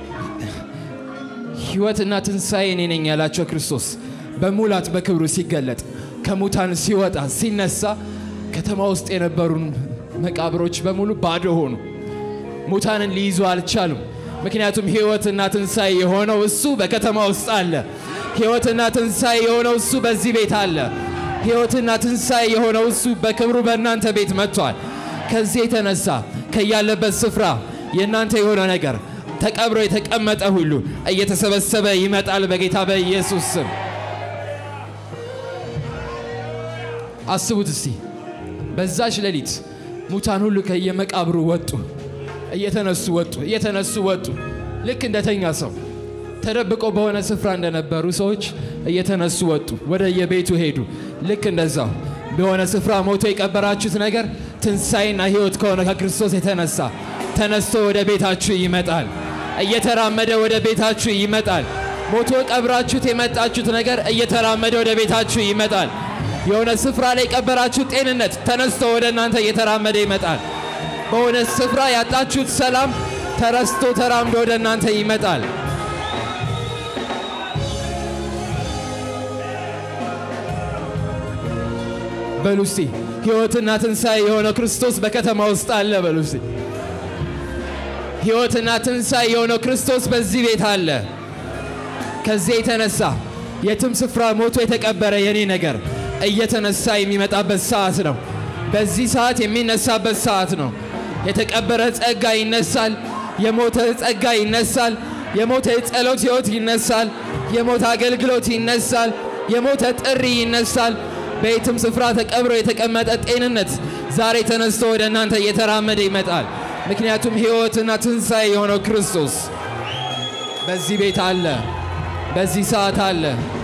ሕይወትና ትንሣኤ እኔ ነኝ ያላቸው ክርስቶስ በሙላት በክብሩ ሲገለጥ ከሙታን ሲወጣ ሲነሳ ከተማ ውስጥ የነበሩን መቃብሮች በሙሉ ባዶ ሆኑ። ሙታንን ሊይዙ አልቻሉም። ምክንያቱም ሕይወትና ትንሣኤ የሆነው እሱ በከተማ ውስጥ አለ። ሕይወትና ትንሣኤ የሆነው እሱ በዚህ ቤት አለ። ሕይወትና ትንሣኤ የሆነው እሱ በክብሩ በእናንተ ቤት መጥቷል። ከዚህ የተነሳ ከያለበት ስፍራ የእናንተ የሆነ ነገር ተቀብሮ የተቀመጠ ሁሉ እየተሰበሰበ ይመጣል በጌታ በኢየሱስ ስም። አስቡት እስቲ በዛች ሌሊት ሙታን ሁሉ ከየመቃብሩ ወጡ፣ እየተነሱ ወጡ፣ እየተነሱ ወጡ። ልክ እንደተኛ ሰው ተደብቀው በሆነ ስፍራ እንደነበሩ ሰዎች እየተነሱ ወጡ፣ ወደ የቤቱ ሄዱ። ልክ እንደዛው በሆነ ስፍራ ሞቶ የቀበራችሁት ነገር ትንሣኤና ሕይወት ከሆነ ከክርስቶስ የተነሳ ተነስቶ ወደ ቤታችሁ ይመጣል። እየተራመደ ወደ ቤታችሁ ይመጣል። ሞቶ ቀብራችሁት የመጣችሁት ነገር እየተራመደ ወደ ቤታችሁ ይመጣል። የሆነ ስፍራ ላይ የቀበራችሁት ጤንነት ተነስቶ ወደ እናንተ እየተራመደ ይመጣል። በሆነ ስፍራ ያጣችሁት ሰላም ተረስቶ ተራምዶ ወደ እናንተ ይመጣል። በሉ እስቲ ሕይወትና ትንሣኤ የሆነው ክርስቶስ በከተማ ውስጥ አለ። በሉ እስቲ ሕይወትና ትንሣኤ የሆነው ክርስቶስ በዚህ ቤት አለ። ከዚህ የተነሳ የትም ስፍራ ሞቶ የተቀበረ የኔ ነገር እየተነሳ የሚመጣበት ሰዓት ነው። በዚህ ሰዓት የሚነሳበት ሰዓት ነው። የተቀበረ ጸጋ ይነሳል። የሞተ ጸጋ ይነሳል። የሞተ የጸሎት ሕይወት ይነሳል። የሞተ አገልግሎት ይነሳል። የሞተ ጥሪ ይነሳል። በየትም ስፍራ ተቀብሮ የተቀመጠ ጤንነት ዛሬ ተነስቶ ወደ እናንተ እየተራመደ ይመጣል። ምክንያቱም ሕይወትና ትንሣኤ የሆነው ክርስቶስ በዚህ ቤት አለ፣ በዚህ ሰዓት አለ።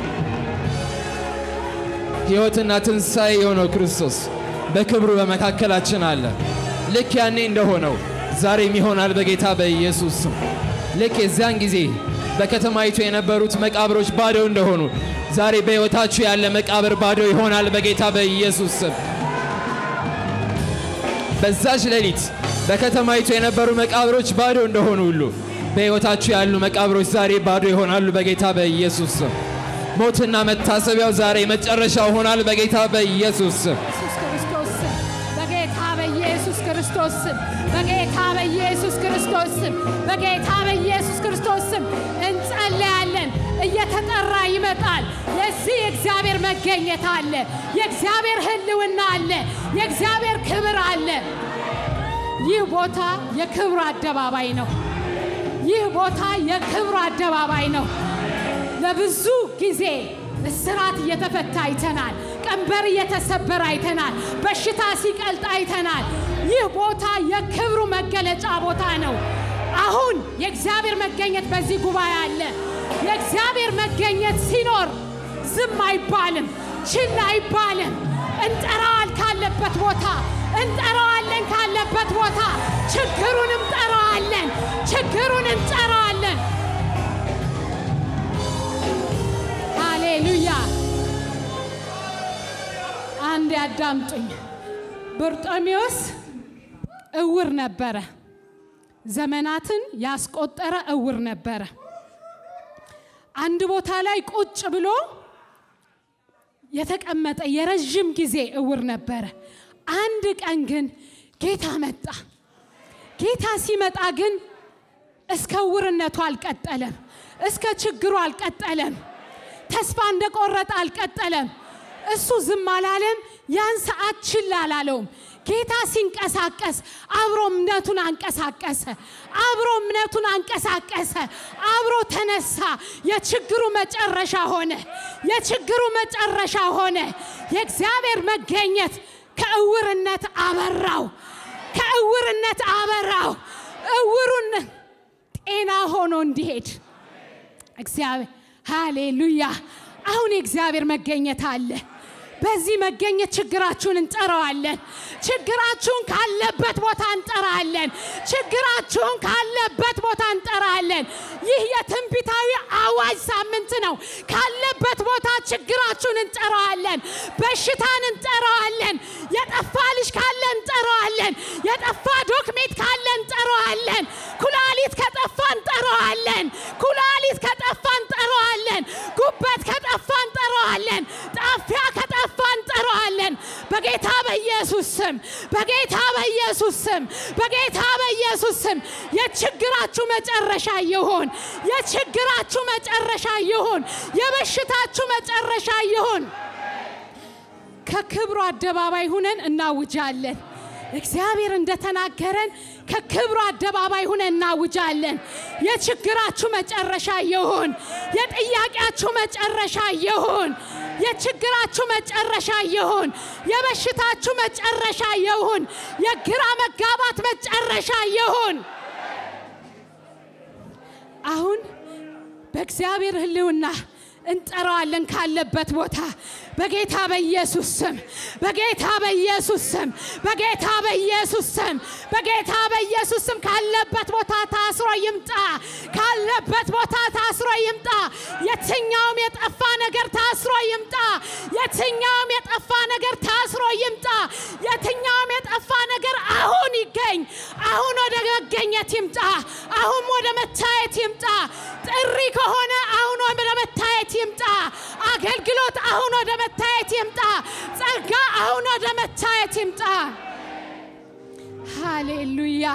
ሕይወትና ትንሣኤ የሆነው ክርስቶስ በክብሩ በመካከላችን አለ። ልክ ያኔ እንደሆነው ዛሬም ይሆናል በጌታ በኢየሱስ ስም። ልክ የዚያን ጊዜ በከተማይቱ የነበሩት መቃብሮች ባዶ እንደሆኑ ዛሬ በሕይወታችሁ ያለ መቃብር ባዶ ይሆናል በጌታ በኢየሱስ ስም። በዛች ሌሊት በከተማይቱ የነበሩ መቃብሮች ባዶ እንደሆኑ ሁሉ በሕይወታችሁ ያሉ መቃብሮች ዛሬ ባዶ ይሆናሉ በጌታ በኢየሱስ ስም። ሞትና መታሰቢያው ዛሬ መጨረሻው ሆናል በጌታ በኢየሱስ ስም። ኢየሱስ ክርስቶስ ስም በጌታ በኢየሱስ ክርስቶስ ስም በጌታ በኢየሱስ ክርስቶስ ስም በጌታ በኢየሱስ ክርስቶስ ስም እንጸለያለን። እየተጠራ ይመጣል። የዚህ የእግዚአብሔር መገኘት አለ። የእግዚአብሔር ሕልውና አለ። የእግዚአብሔር ክብር አለ። ይህ ቦታ የክብሩ አደባባይ ነው። ይህ ቦታ የክብሩ አደባባይ ነው። ለብዙ ጊዜ እስራት እየተፈታ አይተናል። ቀንበር እየተሰበረ አይተናል። በሽታ ሲቀልጥ አይተናል። ይህ ቦታ የክብሩ መገለጫ ቦታ ነው። አሁን የእግዚአብሔር መገኘት በዚህ ጉባኤ አለ። የእግዚአብሔር መገኘት ሲኖር ዝም አይባልም፣ ችላ አይባልም። እንጠራዋል ካለበት ቦታ እንጠራዋለን ካለበት ቦታ ችግሩን እንጠራዋለን፣ ችግሩን እንጠራዋለን። ሃሌሉያ! አንድ ያዳምጡኝ። በርጦሜዎስ እውር ነበረ። ዘመናትን ያስቆጠረ እውር ነበረ። አንድ ቦታ ላይ ቁጭ ብሎ የተቀመጠ የረዥም ጊዜ እውር ነበረ። አንድ ቀን ግን ጌታ መጣ። ጌታ ሲመጣ ግን እስከ እውርነቱ አልቀጠለም፣ እስከ ችግሩ አልቀጠለም፣ ተስፋ እንደቆረጠ አልቀጠለም። እሱ ዝም አላለም። ያን ሰዓት ችላ አላለውም። ጌታ ሲንቀሳቀስ አብሮ እምነቱን አንቀሳቀሰ፣ አብሮ እምነቱን አንቀሳቀሰ፣ አብሮ ተነሳ። የችግሩ መጨረሻ ሆነ፣ የችግሩ መጨረሻ ሆነ። የእግዚአብሔር መገኘት ከእውርነት አበራው፣ ከእውርነት አበራው። እውሩን ጤና ሆኖ እንዲሄድ እግዚአብሔር ሃሌሉያ። አሁን የእግዚአብሔር መገኘት አለ። በዚህ መገኘት ችግራችሁን እንጠራዋለን። ችግራችሁን ካለበት ቦታ እንጠራለን። ችግራችሁን ካለበት ቦታ እንጠራለን። ይህ የትንቢታዊ አዋጅ ሳምንት ነው። ካለበት ቦታ ችግራችሁን እንጠራዋለን። በሽታን እንጠራዋለን። የጠፋ ልጅ ካለ እንጠራዋለን። የጠፋ ዶክሜት ካለ እንጠራዋለን። ኩላሊት ከጠፋ እንጠራዋለን። ኩላሊት ከጠፋ እንጠራዋለን። ጉበት ከጠፋ እንጠራዋለን። ጣፊያ ከጠፋ እንጠራዋለን። በጌታ በኢየሱስ ስም በጌታ በኢየሱስ ስም በጌታ በኢየሱስ ስም የችግራችሁ መጨረሻ ይሁን። የችግራችሁ መጨረሻ ይሁን። የበሽታችሁ መጨረሻ ይሁን። ከክብሩ አደባባይ ሁነን እናውጃለን። እግዚአብሔር እንደተናገረን ከክብሩ አደባባይ ሁነን እናውጃለን። የችግራችሁ መጨረሻ ይሁን። የጥያቄያችሁ መጨረሻ ይሁን። የችግራችሁ መጨረሻ ይሁን። የበሽታችሁ መጨረሻ ይሁን። የግራ መጋባት መጨረሻ ይሁን። አሁን በእግዚአብሔር ሕልውና እንጠራዋለን ካለበት ቦታ በጌታ በኢየሱስ ስም በጌታ በኢየሱስ ስም በጌታ በኢየሱስ ስም በጌታ በኢየሱስ ስም ካለበት ቦታ ታስሮ ይምጣ። ካለበት ቦታ ታስሮ ይምጣ። የትኛውም የጠፋ ነገር ታስሮ ይምጣ። የትኛውም የጠፋ ነገር ታስሮ ይምጣ። የትኛውም የጠፋ ነገር አሁን ይገኝ። አሁን ወደ መገኘት ይምጣ። አሁን ወደ መታየት ይምጣ። ጥሪ ከሆነ አሁን ወደ መታየት ይምጣ። አገልግሎት አሁን ወደ መታየት ይምጣ። ጸጋ አሁን ወደ መታየት ይምጣ። ሃሌሉያ!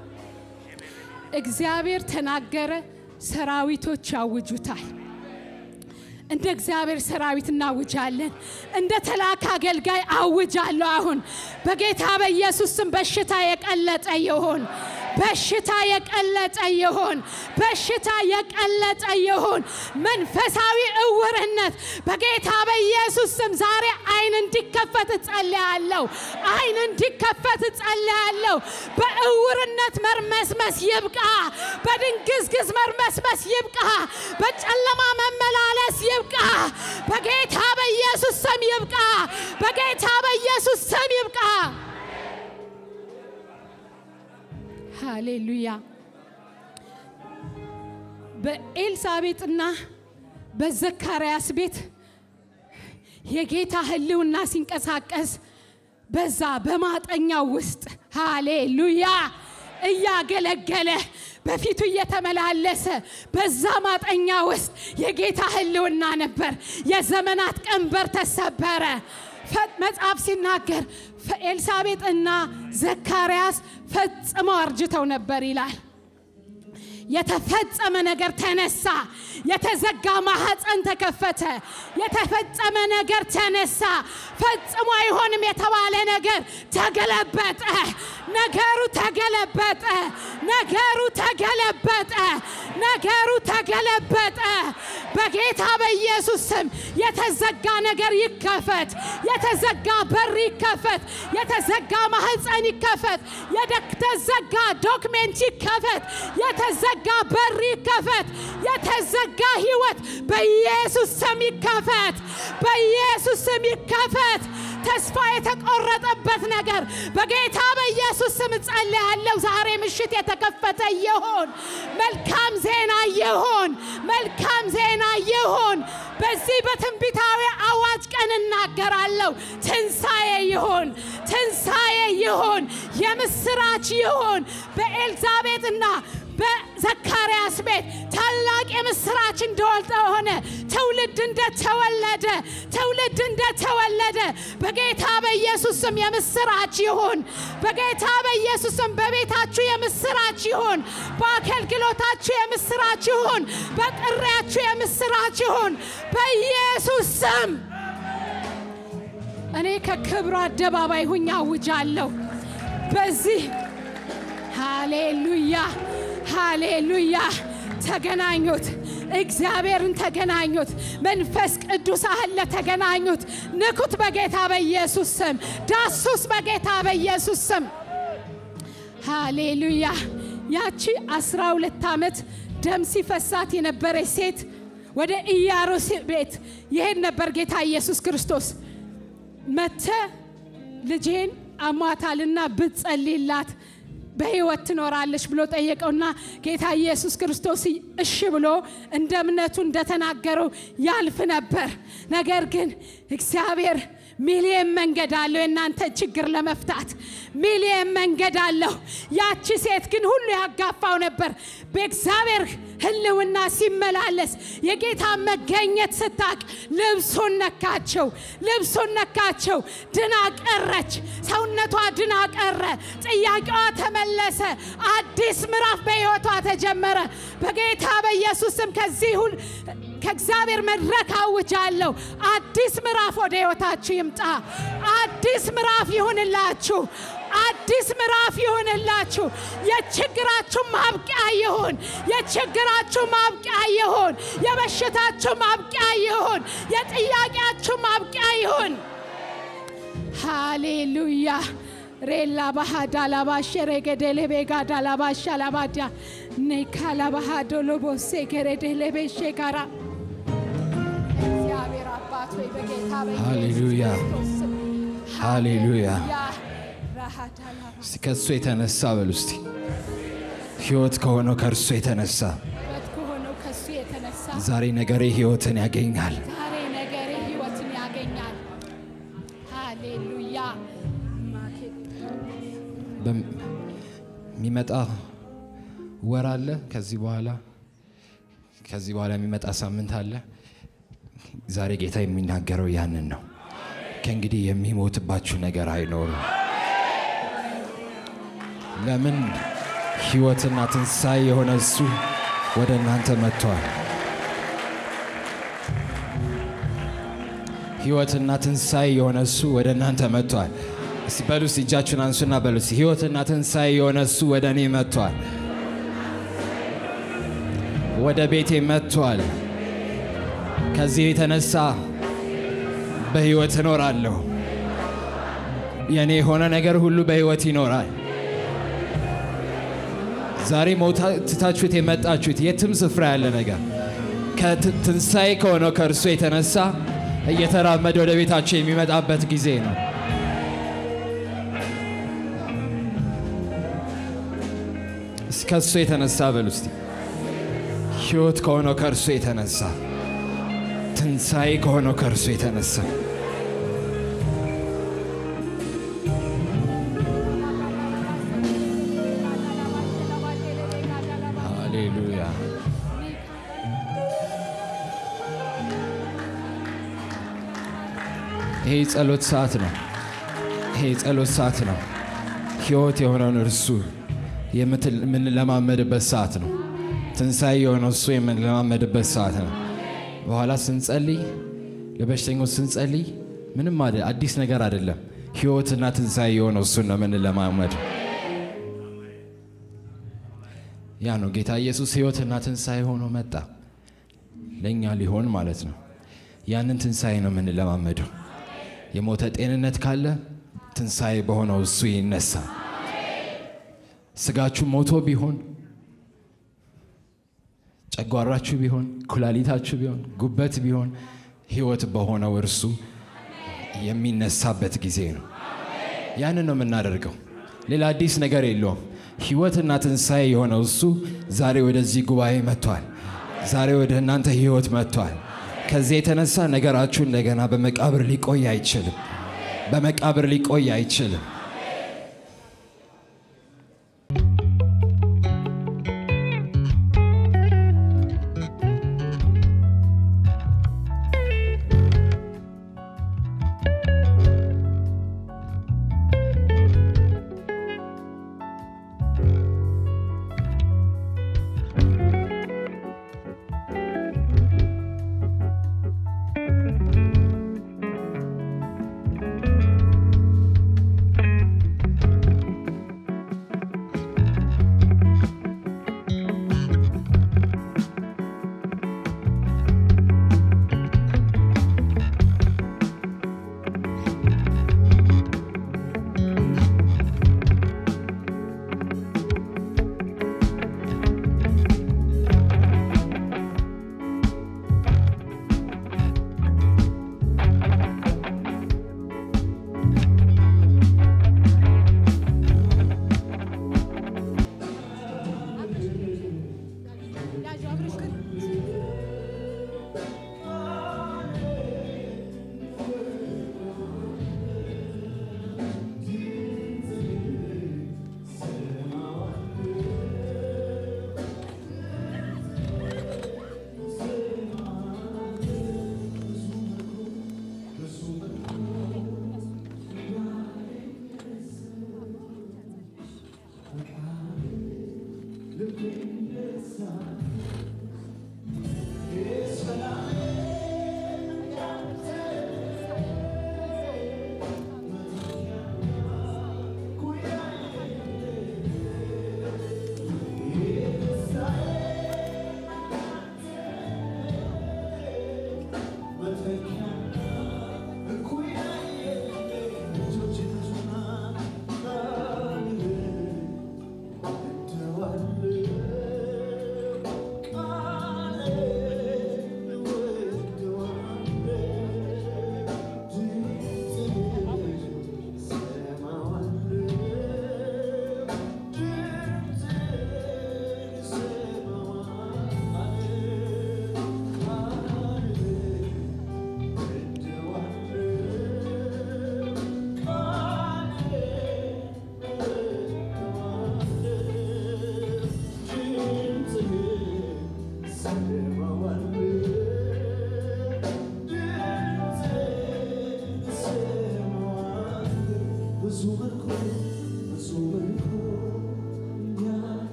እግዚአብሔር ተናገረ፣ ሰራዊቶች ያውጁታል። እንደ እግዚአብሔር ሰራዊት እናውጃለን። እንደ ተላከ አገልጋይ አውጃለሁ። አሁን በጌታ በኢየሱስ ስም በሽታ የቀለጠ ይሁን። በሽታ የቀለጠ ይሁን። በሽታ የቀለጠ ይሁን። መንፈሳዊ እውርነት በጌታ በኢየሱስ ስም ዛሬ አይን እንዲከፈት እጸልያለሁ። አይን እንዲከፈት እጸልያለሁ። በእውርነት መርመስመስ ይብቃ። በድንግዝግዝ መርመስመስ ይብቃ። በጨለማ መመላለስ ይብቃ። በጌታ በኢየሱስ ስም ይብቃ። በጌታ በኢየሱስ ስም ይብቃ። ሃሌሉያ። በኤልሳቤጥና በዘካርያስ ቤት የጌታ ሕልውና ሲንቀሳቀስ በዛ በማጠኛው ውስጥ ሃሌሉያ እያገለገለ በፊቱ እየተመላለሰ በዛ ማጠኛ ውስጥ የጌታ ሕልውና ነበር። የዘመናት ቀንበር ተሰበረ። መጽሐፍ ሲናገር ኤልሳቤጥና ዘካርያስ ፈጽመው አርጅተው ነበር ይላል። የተፈጸመ ነገር ተነሳ። የተዘጋ ማህፀን ተከፈተ። የተፈጸመ ነገር ተነሳ። ፈጽሞ አይሆንም የተባለ ነገር ተገለበጠ። ነገሩ ተገለበጠ። ነገሩ ተገለበጠ። ነገሩ ተገለበጠ። በጌታ በኢየሱስ ስም የተዘጋ ነገር ይከፈት። የተዘጋ በር ይከፈት። የተዘጋ ማህፀን ይከፈት። የተዘጋ ዶክሜንት ይከፈት። የተዘጋ በር ይከፈት። የተዘጋ ህይወት በኢየሱስ ስም ይከፈት። በኢየሱስ ስም ይከፈት። ተስፋ የተቆረጠበት ነገር በጌታ በኢየሱስ ስም ጸልያለሁ። ዛሬ ምሽት የተከፈተ ይሁን። መልካም ዜና ይሁን። መልካም ዜና ይሁን። በዚህ በትንቢታዊ አዋጅ ቀን እናገራለሁ። ትንሣኤ ይሁን፣ ትንሣኤ ይሁን፣ የምስራች ይሁን በኤልዛቤጥና በዘካርያስ ቤት ታላቅ የምስራች እንደሆነ ትውልድ እንደተወለደ ትውልድ እንደተወለደ በጌታ በኢየሱስ ስም የምስራች ይሁን። በጌታ በኢየሱስ ስም በቤታችሁ የምስራች ይሁን። በአገልግሎታችሁ የምስራች ይሁን። በጥሪያችሁ የምስራች ይሁን። በኢየሱስ ስም እኔ ከክብሩ አደባባይ ሁኝ አውጃለሁ። በዚህ ሃሌሉያ ሃሌሉያ። ተገናኙት፣ እግዚአብሔርን ተገናኙት፣ መንፈስ ቅዱስ አለ ተገናኙት። ንኩት በጌታ በኢየሱስ ስም፣ ዳሱስ በጌታ በኢየሱስ ስም። ሃሌሉያ። ያቺ አስራ ሁለት ዓመት ደም ሲፈሳት የነበረች ሴት ወደ ኢያሮስ ቤት ይሄድ ነበር ጌታ ኢየሱስ ክርስቶስ መተ ልጄን አሟታልና ብትጸልይላት በሕይወት ትኖራለች ብሎ ጠየቀውና ጌታ ኢየሱስ ክርስቶስ እሺ ብሎ እንደ እምነቱ እንደተናገረው ያልፍ ነበር። ነገር ግን እግዚአብሔር ሚሊየን መንገድ አለው የእናንተ ችግር ለመፍታት ሚሊየን መንገድ አለው። ያቺ ሴት ግን ሁሉ ያጋፋው ነበር። በእግዚአብሔር ሕልውና ሲመላለስ የጌታ መገኘት ስታቅ ልብሱን ነካቸው፣ ልብሱን ነካቸው። ድና ቀረች፣ ሰውነቷ ድና ቀረ። ጥያቄዋ ተመለሰ። አዲስ ምዕራፍ በሕይወቷ ተጀመረ። በጌታ በኢየሱስ ስም ከዚህ ሁሉ ከእግዚአብሔር መድረክ አውጃለሁ። አዲስ ምዕራፍ ወደ ሕይወታችሁ ይምጣ። አዲስ ምዕራፍ ይሁንላችሁ። አዲስ ምዕራፍ ይሁንላችሁ። የችግራችሁ ማብቂያ ይሁን። የችግራችሁ ማብቂያ ይሁን። የበሽታችሁ ማብቂያ ይሁን። የጥያቄያችሁ ማብቂያ ይሁን። ሃሌሉያ ሬላ ባሃዳ ላባሸ ረገደሌ ቤጋዳ ላባሻ ላባዳ ኔካላ ባሃዶ ሎቦሴ ገረደሌቤሼ ጋራ እግዚአብሔር አባት ሆይ በጌታ ሃሌሉያ በኢየሱስ ስም ሃሌሉያ። ራሃዳ ላባ እስቲ ከእሱ የተነሳ በሉ እስቲ ሕይወት ከሆነው ከእርሱ የተነሳ ሕይወት ከሆነው ከሱ የተነሳ ዛሬ ነገሬ ሕይወትን ያገኛል። ዛሬ ነገሬ ሕይወትን ያገኛል። ሃሌሉያ በም- የሚመጣ ወር አለ። ከዚህ በኋላ ከዚህ በኋላ የሚመጣ ሳምንት አለ። ዛሬ ጌታ የሚናገረው ያንን ነው። ከእንግዲህ የሚሞትባችሁ ነገር አይኖርም። ለምን ሕይወትና ትንሣኤ የሆነ እሱ ወደ እናንተ መጥቷል። ሕይወትና ትንሣኤ የሆነ እሱ ወደ እናንተ መጥቷል። እስቲ በሉ እስቲ እጃችሁን አንሱና በሉ እስቲ ሕይወትና ትንሣኤ የሆነ እሱ ወደ እኔ መጥቷል፣ ወደ ቤቴ መጥቷል። ከዚህ የተነሳ በሕይወት እኖራለሁ። የእኔ የሆነ ነገር ሁሉ በሕይወት ይኖራል። ዛሬ ሞታ ትታችሁት የመጣችሁት የትም ስፍራ ያለ ነገር ከትንሣኤ ከሆነው ከእርሱ የተነሳ እየተራመደ ወደ ቤታቸው የሚመጣበት ጊዜ ነው። እስኪ ከእሱ የተነሳ በሉ እስቲ ሕይወት ከሆነው ከእርሱ የተነሳ ትንሣኤ ከሆነው ከእርሱ የተነሳ ሃሌሉያ ይሄ የጸሎት ሰዓት ነው። ይሄ የጸሎት ሰዓት ነው። ሕይወት የሆነውን እርሱ የምትል- የምንለማመድበት ሰዓት ነው። ትንሣኤ የሆነው እሱ የምንለማመድበት ሰዓት ነው። በኋላ ስንጸልይ ለበሽተኞች ስንጸልይ ምንም አደ- አዲስ ነገር አይደለም። ሕይወትና ትንሣኤ የሆነው እሱን ነው የምንለማመድ። ያ ነው ጌታ ኢየሱስ ሕይወትና ትንሣኤ ሆኖ መጣ። ለእኛ ሊሆን ማለት ነው። ያንን ትንሣኤ ነው የምንለማመደው። የሞተ ጤንነት ካለ ትንሣኤ በሆነው እሱ ይነሳ። ስጋችሁ ሞቶ ቢሆን ጨጓራችሁ ቢሆን ኩላሊታችሁ ቢሆን ጉበት ቢሆን ሕይወት በሆነው እርሱ የሚነሳበት ጊዜ ነው። ያንን ነው የምናደርገው። ሌላ አዲስ ነገር የለውም። ሕይወትና ትንሣኤ የሆነው እሱ ዛሬ ወደዚህ ጉባኤ መጥቷል። ዛሬ ወደ እናንተ ሕይወት መጥቷል። ከዚህ የተነሳ ነገራችሁ እንደገና በመቃብር ሊቆይ አይችልም። በመቃብር ሊቆይ አይችልም። ቃል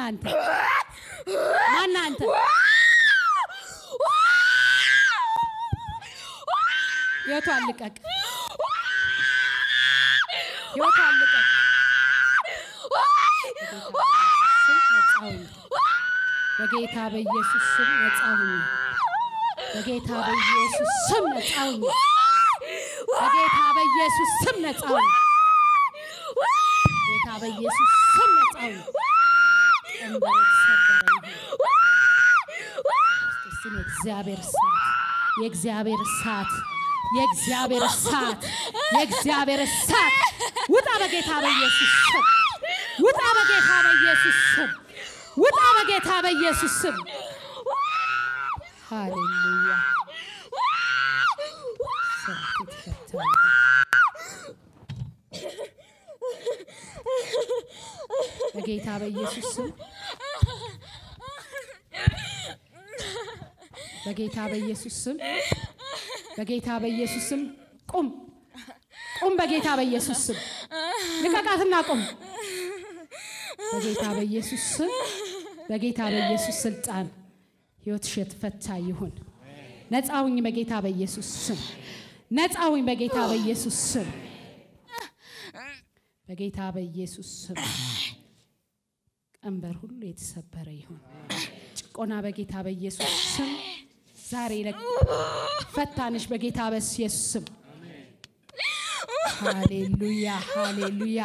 አንተ? ማን አንተ? ህይወቷን ልቀቅ። ህይወቷን ልቀቅ። በጌታ በኢየሱስ ስም ነጻ ሁኚ። በጌታ በኢየሱስ ስም ነጻ ሁኚ። በጌታ በኢየሱስ ስም ነጻ ሁኚ። ጌታ በኢየሱስ ስም ነጻ ሁኚ። ቀንበር የተሰበረ ይሁን። እስቲ የእግዚአብሔር እሳት የእግዚአብሔር እሳት የእግዚአብሔር እሳት የእግዚአብሔር እሳት ውጣ በጌታ በኢየሱስ ስም ውጣ በጌታ በኢየሱስ ስም ውጣ በጌታ በኢየሱስ ስም ሃሌሉያ ስራት የተፈታ ይሁን። በጌታ በኢየሱስ ስም በጌታ በኢየሱስ ስም በጌታ በኢየሱስ ስም ቁም ቁም በጌታ በኢየሱስ ስም ልቀቃትና ቁም በጌታ በኢየሱስ ስም በጌታ በኢየሱስ ስልጣን ህይወትሽ የተፈታ ይሁን ነፃ ሁኝ በጌታ በኢየሱስ ስም ነፃ ሁኝ በጌታ በኢየሱስ ስም በጌታ በኢየሱስ ስም ቀንበር ሁሉ የተሰበረ ይሁን ጭቆና በጌታ በኢየሱስ ስም ዛሬ ለ- ፈታንሽ በጌታ በኢየሱስ ስም ሃሌሉያ ሃሌሉያ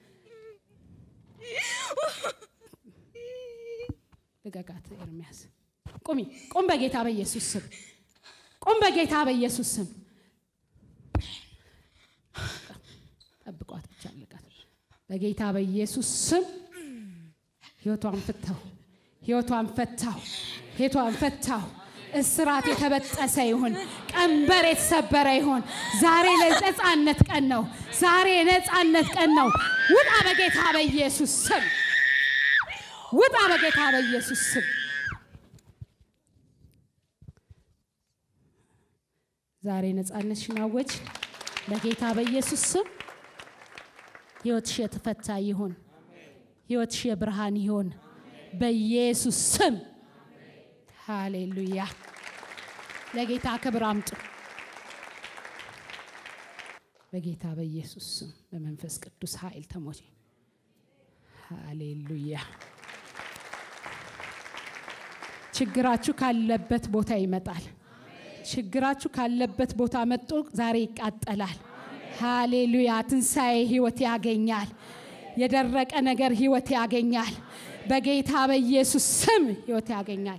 ልቀቃት ኤርሚያስ ቁሚ ቁም በጌታ በኢየሱስ ስም ቁም በጌታ በኢየሱስ ስም ጠብቋት ብቻ ልቀቃት በጌታ በኢየሱስ ስም ህይወቷን ፈታው ህይወቷን ፈታው ህይወቷን ፈታው እስራት የተበጠሰ ይሁን ቀንበር የተሰበረ ይሁን ዛሬ ለነጻነት ቀን ነው ዛሬ የነጻነት ቀን ነው ውጣ በጌታ በኢየሱስ ስም ውጣ በጌታ በኢየሱስ ስም ዛሬ ነጻነትሽን አወጅ በጌታ በኢየሱስ ስም ህይወትሽ የተፈታ ይሁን ህይወትሽ የብርሃን ይሁን በኢየሱስ ስም ሃሌሉያ ለጌታ ክብር አምጡ በጌታ በኢየሱስ ስም በመንፈስ ቅዱስ ኃይል ተሞቼ ሃሌሉያ ችግራችሁ ካለበት ቦታ ይመጣል ችግራችሁ ካለበት ቦታ መጥቶ ዛሬ ይቃጠላል ሃሌሉያ ትንሣኤ ህይወት ያገኛል የደረቀ ነገር ህይወት ያገኛል በጌታ በኢየሱስ ስም ህይወት ያገኛል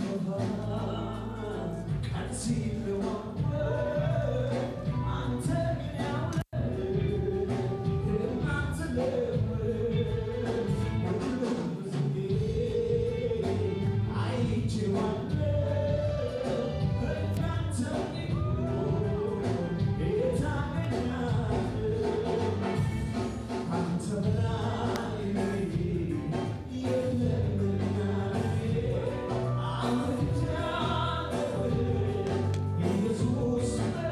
ኢየሱስ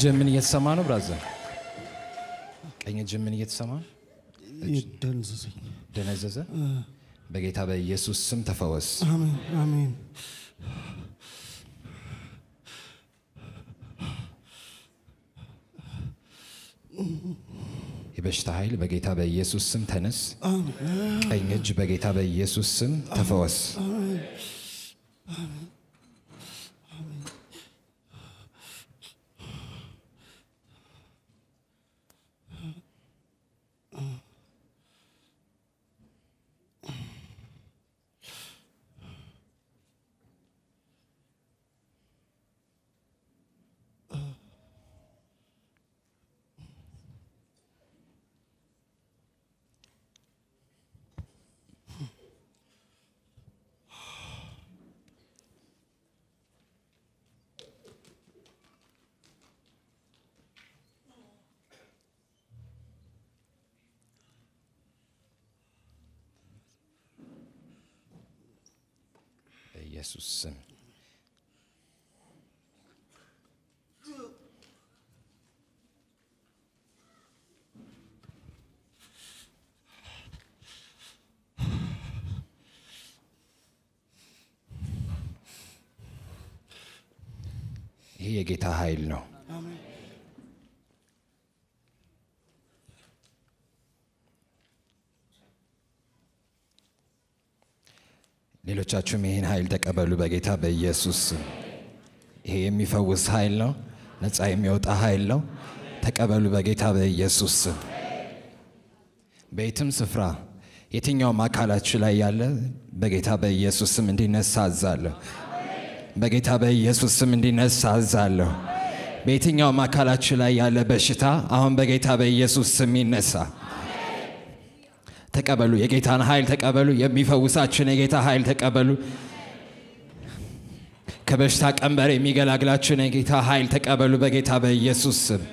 እጅ ምን እየተሰማ ነው ብራዘር? ቀኝ እጅ ምን እየተሰማ ነው? ይደንዝዘኝ። ደነዘዘ። በጌታ በኢየሱስ ስም ተፈወስ። አሜን አሜን። የበሽታ ኃይል በጌታ በኢየሱስ ስም ተነስ። ቀኝ እጅ በጌታ በኢየሱስ ስም ተፈወስ። በኢየሱስ ስም ይህ የጌታ ኃይል ነው። ሌሎቻችሁም ይህን ኃይል ተቀበሉ በጌታ በኢየሱስ ስም። ይሄ የሚፈውስ ኃይል ነው። ነፃ የሚወጣ ኃይል ነው። ተቀበሉ በጌታ በኢየሱስ ስም። በየትም ስፍራ የትኛውም አካላችሁ ላይ ያለ በጌታ በኢየሱስ ስም እንዲነሳ አዛለሁ። በጌታ በኢየሱስ ስም እንዲነሳ አዛለሁ። በየትኛውም አካላችሁ ላይ ያለ በሽታ አሁን በጌታ በኢየሱስ ስም ይነሳ። ተቀበሉ። የጌታን ኃይል ተቀበሉ። የሚፈውሳችሁን የጌታ ኃይል ተቀበሉ። ከበሽታ ቀንበር የሚገላግላችሁን የጌታ ኃይል ተቀበሉ በጌታ በኢየሱስ ስም።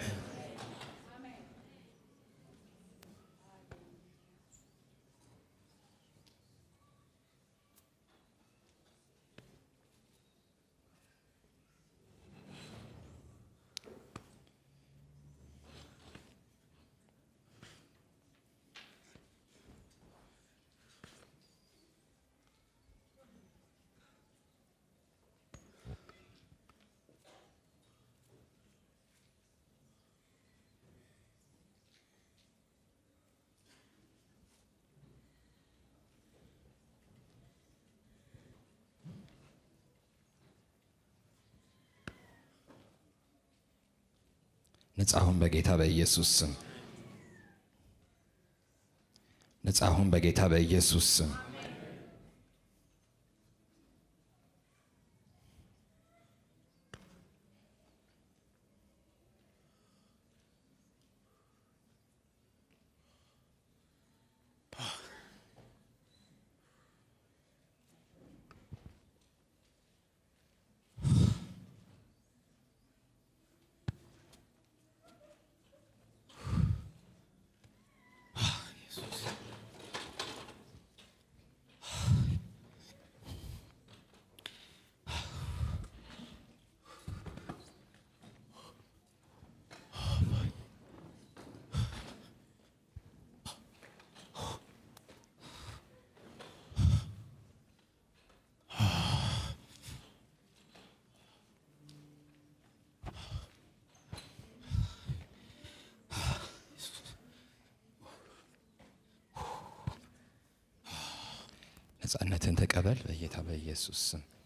ነጻ ሁን በጌታ በኢየሱስ ስም። ነጻ ሁን በጌታ በኢየሱስ ስም። ነጻነትን ተቀበል በጌታ በኢየሱስ ስም።